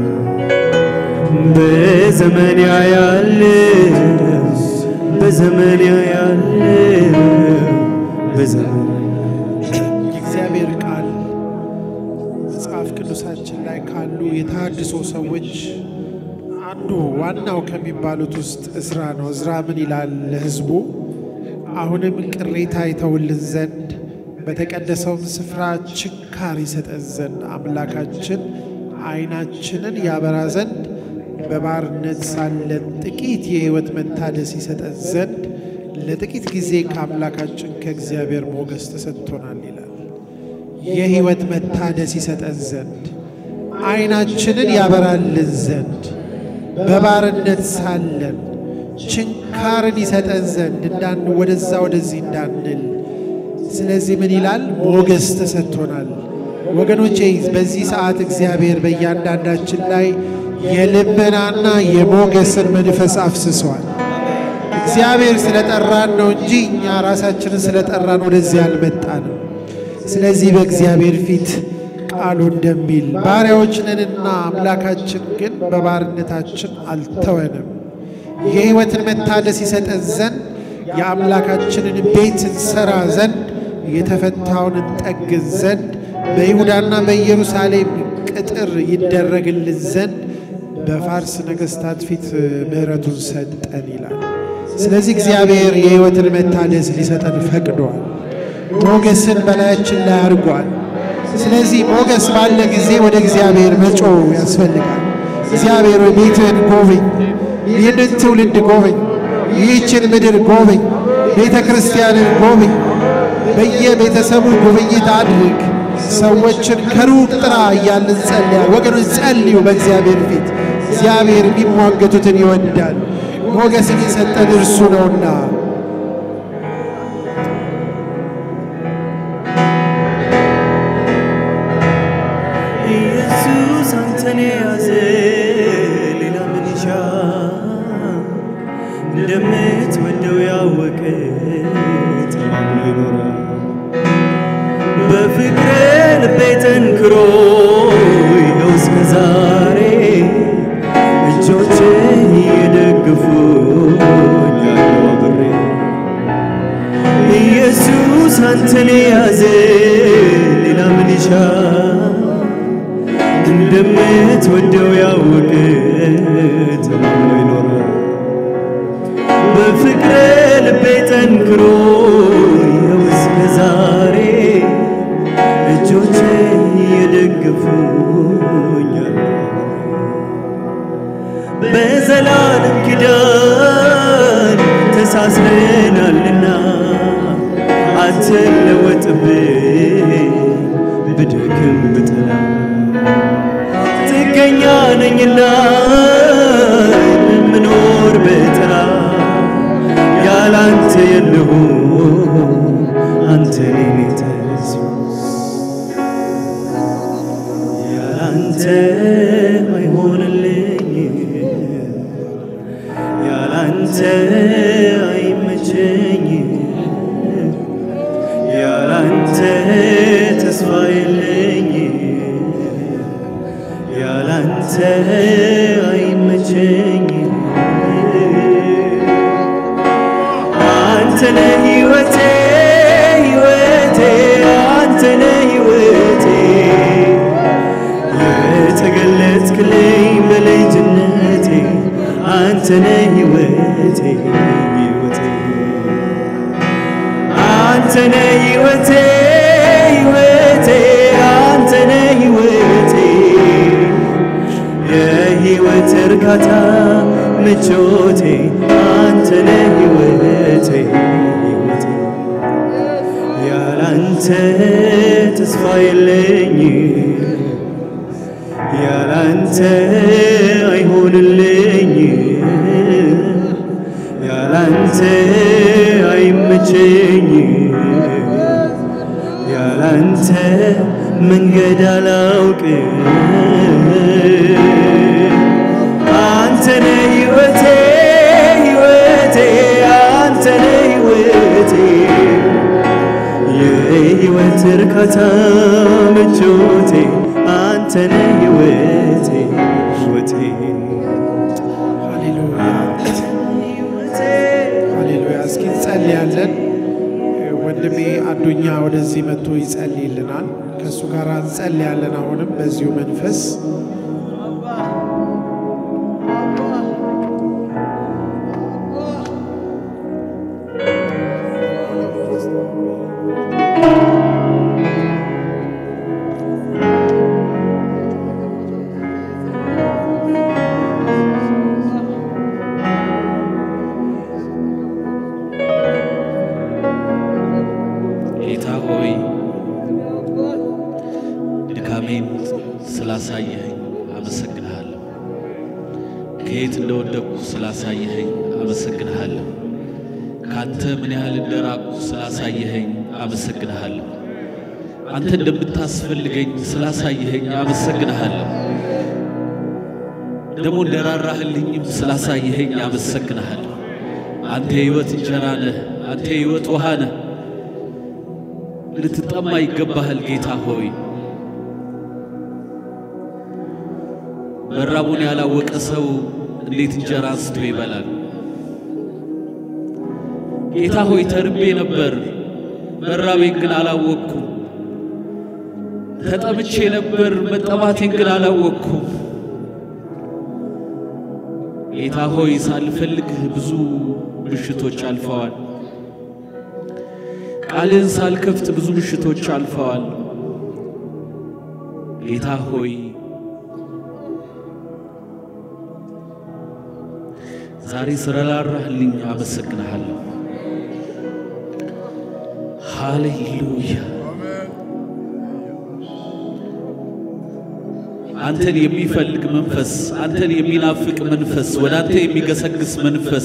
በዘመን ያለ በዘመን ያለ በዘመን የእግዚአብሔር ቃል መጽሐፍ ቅዱሳችን ላይ ካሉ የተሃድሶ ሰዎች አንዱ ዋናው ከሚባሉት ውስጥ እዝራ ነው። እዝራ ምን ይላል ለሕዝቡ? አሁንም ቅሬታ ይተውልን ዘንድ በተቀደሰውም ስፍራ ችካር ይሰጠን ዘንድ አምላካችን ዓይናችንን ያበራ ዘንድ በባርነት ሳለን ጥቂት የሕይወት መታደስ ይሰጠን ዘንድ ለጥቂት ጊዜ ከአምላካችን ከእግዚአብሔር ሞገስ ተሰጥቶናል ይላል። የሕይወት መታደስ ይሰጠን ዘንድ ዓይናችንን ያበራልን ዘንድ በባርነት ሳለን ችንካርን ይሰጠን ዘንድ እንዳን ወደዛ ወደዚህ እንዳንል። ስለዚህ ምን ይላል? ሞገስ ተሰጥቶናል። ወገኖቼ በዚህ ሰዓት እግዚአብሔር በእያንዳንዳችን ላይ የልመናና የሞገስን መንፈስ አፍስሷል። እግዚአብሔር ስለጠራን ነው እንጂ እኛ ራሳችንን ስለጠራን ወደዚህ አልመጣንም። ስለዚህ በእግዚአብሔር ፊት ቃሉ እንደሚል ባሪያዎች ነንና አምላካችን ግን በባርነታችን አልተወንም። የሕይወትን መታደስ ይሰጠን ዘንድ የአምላካችንን ቤት እንሰራ ዘንድ የተፈታውን እንጠግን ዘንድ በይሁዳና በኢየሩሳሌም ቅጥር ይደረግልን ዘንድ በፋርስ ነገሥታት ፊት ምሕረቱን ሰጠን ይላል። ስለዚህ እግዚአብሔር የሕይወትን መታደስ ሊሰጠን ፈቅዷል። ሞገስን በላያችን ላይ አድርጓል። ስለዚህ ሞገስ ባለ ጊዜ ወደ እግዚአብሔር መጮህ ያስፈልጋል። እግዚአብሔር ሆይ ቤትህን ጎብኝ፣ ይህንን ትውልድ ጎብኝ፣ ይህችን ምድር ጎብኝ፣ ቤተ ክርስቲያንን ጎብኝ፣ በየቤተሰቡ ጉብኝት አድርግ፣ ሰዎችን ከሩቅ ጥራ እያልን ጸልያ። ወገኖች ጸልዩ በእግዚአብሔር ፊት። እግዚአብሔር የሚሟገቱትን ይወዳል። ሞገስን የሰጠን እርሱ ነውና ኢየሱስ አንተን የያዘ ሌላ ምን ይሻ? እንደምትወደው ያወቀ ተማምኖ ይኖራል። በፍቅር ልቤ ጠንክሮ ይኸው እስከ ዛሬ እጆቼ እየደገፉኝ ያለው አብሬ ኢየሱስ አንተን የያዘ ሌላ ምን ይሻ? እንደምትወደው ያወቀ ተማምኖ ይኖራል። በፍቅር ልቤ ጠንክሮ ይኸው እስከ ዛሬ እጆቼ የደገፉኛል። በዘላለም ኪዳን ተሳስረናልና አትለወጥብኝ ብደክም ብጥላ ጥገኛ ነኝና የምኖር በጥላ ያላንተ የለሁ አንተ ኔ ተስፋ ያላንተ ነህ ሕይወቴ ሕይወቴ አንተ ነህ ሕይወቴ የተገለጥክልኝ በልጅነቴ አንተ ነህ ሕይወቴ ሕይወቴ አንተ ነህ ሕይወቴ ሕይወቴ አንተ ነህ ሕይወቴ የሕይወት እርካታ ምቾቴ አንተ ነህ ሕይወቴ ሕይወቴ ያላንተ ተስፋ የለኝ ያላንተ አይሆንልኝ ያላንተ አይመቸኝ ያላንተ መንገድ አላውቅ አንተ ነህ ሕይወቴ ሕይወቴ አንተ ነህ ሕይወቴ የሕይወት እርካታ ምቾቴ አንተ ነህ ሕይወቴ ሕይወቴ ሃሌሉያ ሕይወቴ ሃሌሉያ። እስኪ እንጸልያለን። ወንድሜ አዱኛ ወደዚህ መጥቶ ይጸልይልናል። ከእሱ ጋር እንጸልያለን። አሁንም በዚሁ መንፈስ ጌታ ሆይ ድካሜን ስላሳየኸኝ አመሰግንሃለሁ። ከየት እንደወደቅኩ ስላሳየኸኝ አመሰግንሃለሁ። ካንተ ምን ያህል እንደራቅኩ ስላሳየኸኝ አመሰግንሃለሁ። አንተ እንደምታስፈልገኝ ስላሳየኸኝ አመሰግንሃለሁ። ደግሞ እንደራራህልኝም ስላሳየኸኝ አመሰግንሃለሁ። አንተ የሕይወት እንጀራ ነህ። አንተ የሕይወት ውሃ ነህ። ልትጠማ ይገባሃል ጌታ ሆይ። መራቡን ያላወቀ ሰው እንዴት እንጀራ አንስቶ ይበላል? ጌታ ሆይ ተርቤ ነበር፣ መራቤን ግን አላወቅኩም። ተጠምቼ ነበር፣ መጠማቴን ግን አላወቅኩም። ጌታ ሆይ ሳልፈልግህ ብዙ ምሽቶች አልፈዋል። ቃልን ሳልከፍት ብዙ ምሽቶች አልፈዋል። ጌታ ሆይ ዛሬ ስለራራህልኝ አመሰግንሃለሁ። ሃሌሉያ። አንተን የሚፈልግ መንፈስ፣ አንተን የሚናፍቅ መንፈስ፣ ወደ አንተ የሚገሰግስ መንፈስ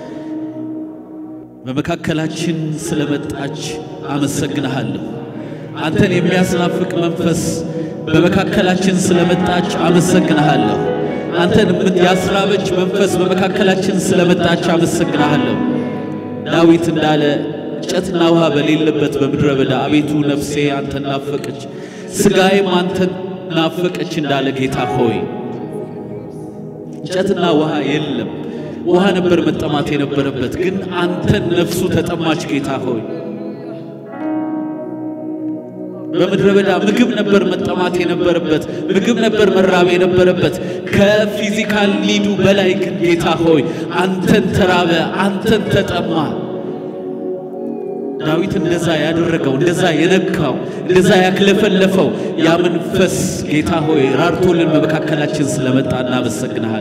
በመካከላችን ስለመጣች አመሰግንሃለሁ። አንተን የሚያስናፍቅ መንፈስ በመካከላችን ስለመጣች አመሰግንሃለሁ። አንተን ያስራበች መንፈስ በመካከላችን ስለመጣች አመሰግንሃለሁ። ዳዊት እንዳለ እንጨትና ውሃ በሌለበት በምድረ በዳ አቤቱ ነፍሴ አንተን ናፈቀች፣ ሥጋዬም አንተን ናፈቀች እንዳለ ጌታ ሆይ እንጨትና ውሃ የለም። ውሃ ነበር መጠማት የነበረበት፣ ግን አንተን ነፍሱ ተጠማች። ጌታ ሆይ በምድረ በዳ ምግብ ነበር መጠማት የነበረበት፣ ምግብ ነበር መራብ የነበረበት። ከፊዚካል ኒዱ በላይ ግን ጌታ ሆይ አንተን ተራበ፣ አንተን ተጠማ። ዳዊት እንደዛ ያደረገው እንደዛ የነካው እንደዛ ያክለፈለፈው ያ መንፈስ ጌታ ሆይ ራርቶልን በመካከላችን ስለመጣ እናመሰግንሃል።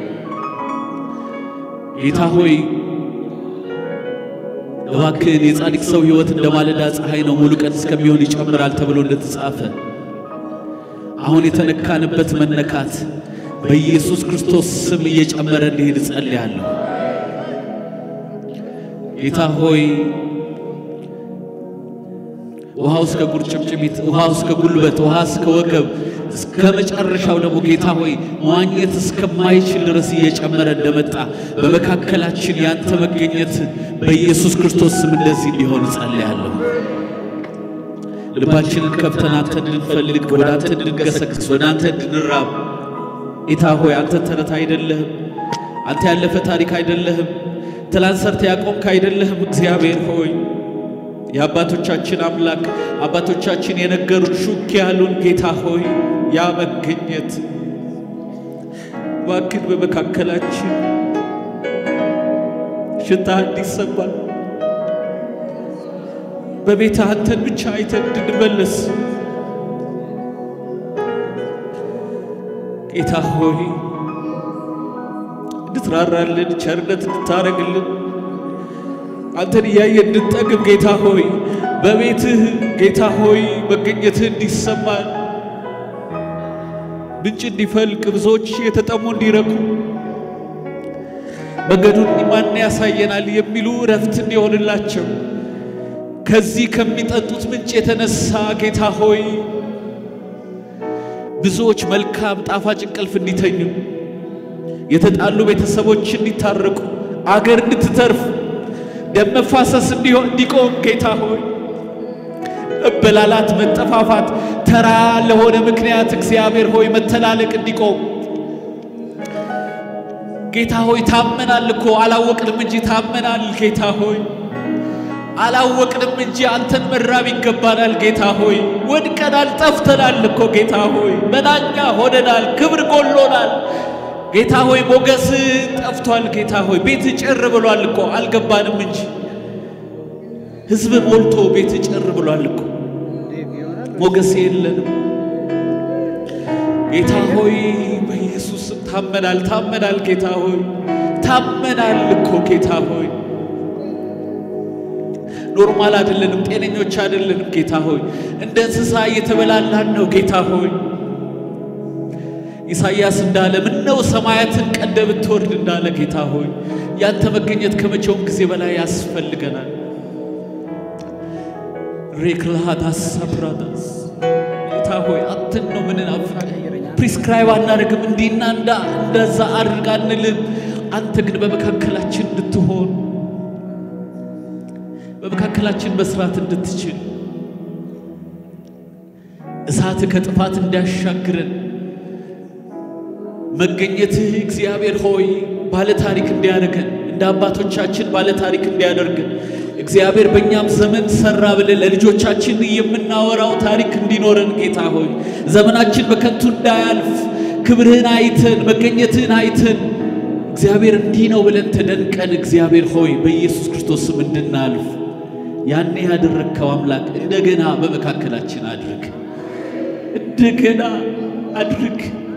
ጌታ ሆይ እባክህን የጻድቅ ሰው ሕይወት እንደ ማለዳ ፀሐይ ነው፣ ሙሉ ቀን እስከሚሆን ይጨምራል ተብሎ እንደተጻፈ አሁን የተነካንበት መነካት በኢየሱስ ክርስቶስ ስም እየጨመረ እንዲሄድ እጸልያለሁ። ጌታ ሆይ ውሃው እስከ ቁርጭምጭሚት፣ ውሃው እስከ ጉልበት፣ ውሃ እስከ ወገብ፣ እስከ መጨረሻው ደግሞ ጌታ ሆይ መዋኘት እስከማይችል ድረስ እየጨመረ እንደመጣ በመካከላችን ያንተ መገኘት በኢየሱስ ክርስቶስ ስም እንደዚህ እንዲሆን እጸልያለሁ። ልባችንን ከፍተን አንተ እንድንፈልግ፣ ወደ አንተ እንድንገሰግስ፣ ወደ አንተ እንድንራብ ጌታ ሆይ አንተ ተረት አይደለህም። አንተ ያለፈ ታሪክ አይደለህም። ትላንት ሰርተ ያቆምክ አይደለህም። እግዚአብሔር ሆይ የአባቶቻችን አምላክ አባቶቻችን የነገሩን ሹክ ያሉን ጌታ ሆይ ያ መገኘት እባክህ በመካከላችን ሽታ እንዲሰማን በቤት አንተን ብቻ አይተን እንድንመለስ ጌታ ሆይ እንድትራራልን ቸርነት እንድታረግልን አንተን እያየን እንድንጠግብ ጌታ ሆይ በቤትህ ጌታ ሆይ መገኘትህ እንዲሰማን ምንጭ እንዲፈልቅ ብዙዎች የተጠሙ እንዲረኩ መንገዱን ማን ያሳየናል የሚሉ እረፍት እንዲሆንላቸው ከዚህ ከሚጠጡት ምንጭ የተነሳ ጌታ ሆይ ብዙዎች መልካም ጣፋጭ እንቅልፍ እንዲተኙ የተጣሉ ቤተሰቦች እንዲታረቁ አገር እንድትተርፍ ደም መፋሰስ እንዲሆን እንዲቆም ጌታ ሆይ መበላላት፣ መጠፋፋት ተራ ለሆነ ምክንያት እግዚአብሔር ሆይ መተላለቅ እንዲቆም ጌታ ሆይ ታመናል እኮ አላወቅንም እንጂ ታመናል። ጌታ ሆይ አላወቅንም እንጂ አንተን መራብ ይገባናል። ጌታ ሆይ ወድቀናል፣ ጠፍተናል እኮ ጌታ ሆይ መናኛ ሆነናል፣ ክብር ጎሎናል። ጌታ ሆይ ሞገስ ጠፍቷል። ጌታ ሆይ ቤት ጭር ብሏል እኮ አልገባንም እንጂ ሕዝብ ሞልቶ ቤት ጭር ብሏል እኮ ሞገስ የለንም። ጌታ ሆይ በኢየሱስ ስም ታመናል፣ ታመናል። ጌታ ሆይ ታመናል እኮ ጌታ ሆይ ኖርማል አይደለንም፣ ጤነኞች አይደለንም። ጌታ ሆይ እንደ እንስሳ እየተበላላን ነው። ጌታ ሆይ ኢሳይያስ እንዳለ ምነው ሰማያትን ቀደ ብትወርድ እንዳለ ጌታ ሆይ ያንተ መገኘት ከመቼውም ጊዜ በላይ ያስፈልገናል። ሬክላሃዳስ ሳፕራዳስ ጌታ ሆይ አንተን ነው ምንናፍቅ። ፕሪስክራይብ አናደርግም፣ እንዲህና እንዳ እንደዛ አድርግ አንልም። አንተ ግን በመካከላችን እንድትሆን በመካከላችን መስራት እንድትችል እሳት ከጥፋት እንዲያሻግረን መገኘትህ እግዚአብሔር ሆይ ባለ ታሪክ እንዲያደርገን እንደ አባቶቻችን ባለ ታሪክ እንዲያደርገን እግዚአብሔር በእኛም ዘመን ሰራ ብለን ለልጆቻችን የምናወራው ታሪክ እንዲኖረን ጌታ ሆይ ዘመናችን በከንቱ እንዳያልፍ ክብርህን አይተን መገኘትህን አይተን እግዚአብሔር እንዲህ ነው ብለን ተደንቀን እግዚአብሔር ሆይ በኢየሱስ ክርስቶስ ስም እንድናልፍ ያኔ ያደረግከው አምላክ እንደገና በመካከላችን አድርግ፣ እንደገና አድርግ።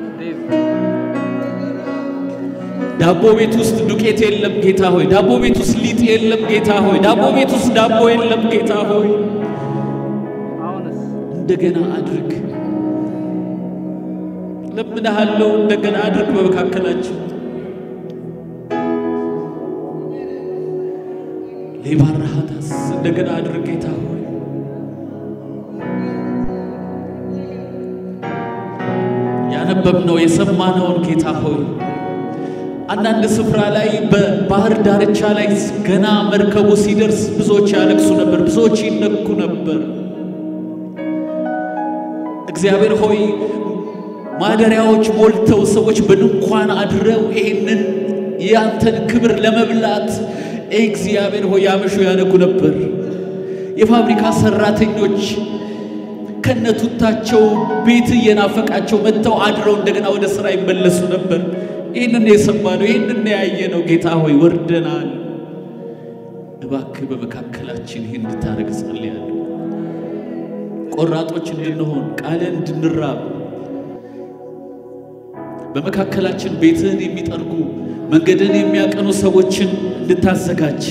ዳቦ ቤት ውስጥ ዱቄት የለም ጌታ ሆይ። ዳቦ ቤት ውስጥ ሊጥ የለም ጌታ ሆይ። ዳቦ ቤት ውስጥ ዳቦ የለም ጌታ ሆይ። እንደገና አድርግ፣ ለምንሃለው። እንደገና አድርግ በመካከላችን ሌባራሃታስ እንደገና አድርግ ጌታ ሆይ። ያነበብነው የሰማነውን ጌታ ሆይ አንዳንድ ስፍራ ላይ በባህር ዳርቻ ላይ ገና መርከቡ ሲደርስ ብዙዎች ያለቅሱ ነበር፣ ብዙዎች ይነኩ ነበር። እግዚአብሔር ሆይ ማደሪያዎች ሞልተው ሰዎች በድንኳን አድረው ይህንን ያንተን ክብር ለመብላት እግዚአብሔር ሆይ ያመሹ ያነጉ ነበር። የፋብሪካ ሰራተኞች ከነቱታቸው ቤት እየናፈቃቸው መጥተው አድረው እንደገና ወደ ስራ ይመለሱ ነበር። ይህንን የሰማነው ይህንን ያየነው ጌታ ሆይ ወርደናል። እባክህ በመካከላችን ይህን እንድታደርግ ጸልያለሁ። ቆራጦች እንድንሆን ቃልን እንድንራብ በመካከላችን ቤትህን የሚጠርጉ መንገድን የሚያቀኑ ሰዎችን እንድታዘጋጅ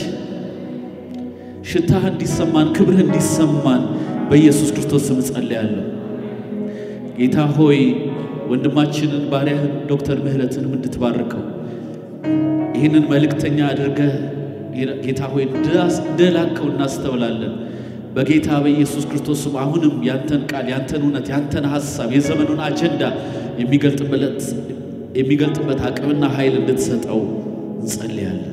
ሽታህ እንዲሰማን ክብርህ እንዲሰማን በኢየሱስ ክርስቶስ ስም ጸልያለሁ። ጌታ ሆይ ወንድማችንን ባሪያህን ዶክተር ምህረትንም እንድትባርከው ይህንን መልእክተኛ አድርገህ ጌታ ሆይ እንደላከው እናስተውላለን። በጌታ በኢየሱስ ክርስቶስ ስም አሁንም ያንተን ቃል ያንተን እውነት ያንተን ሐሳብ የዘመኑን አጀንዳ የሚገልጥበት የሚገልጥበት አቅምና ኃይል እንድትሰጠው እንጸልያለን።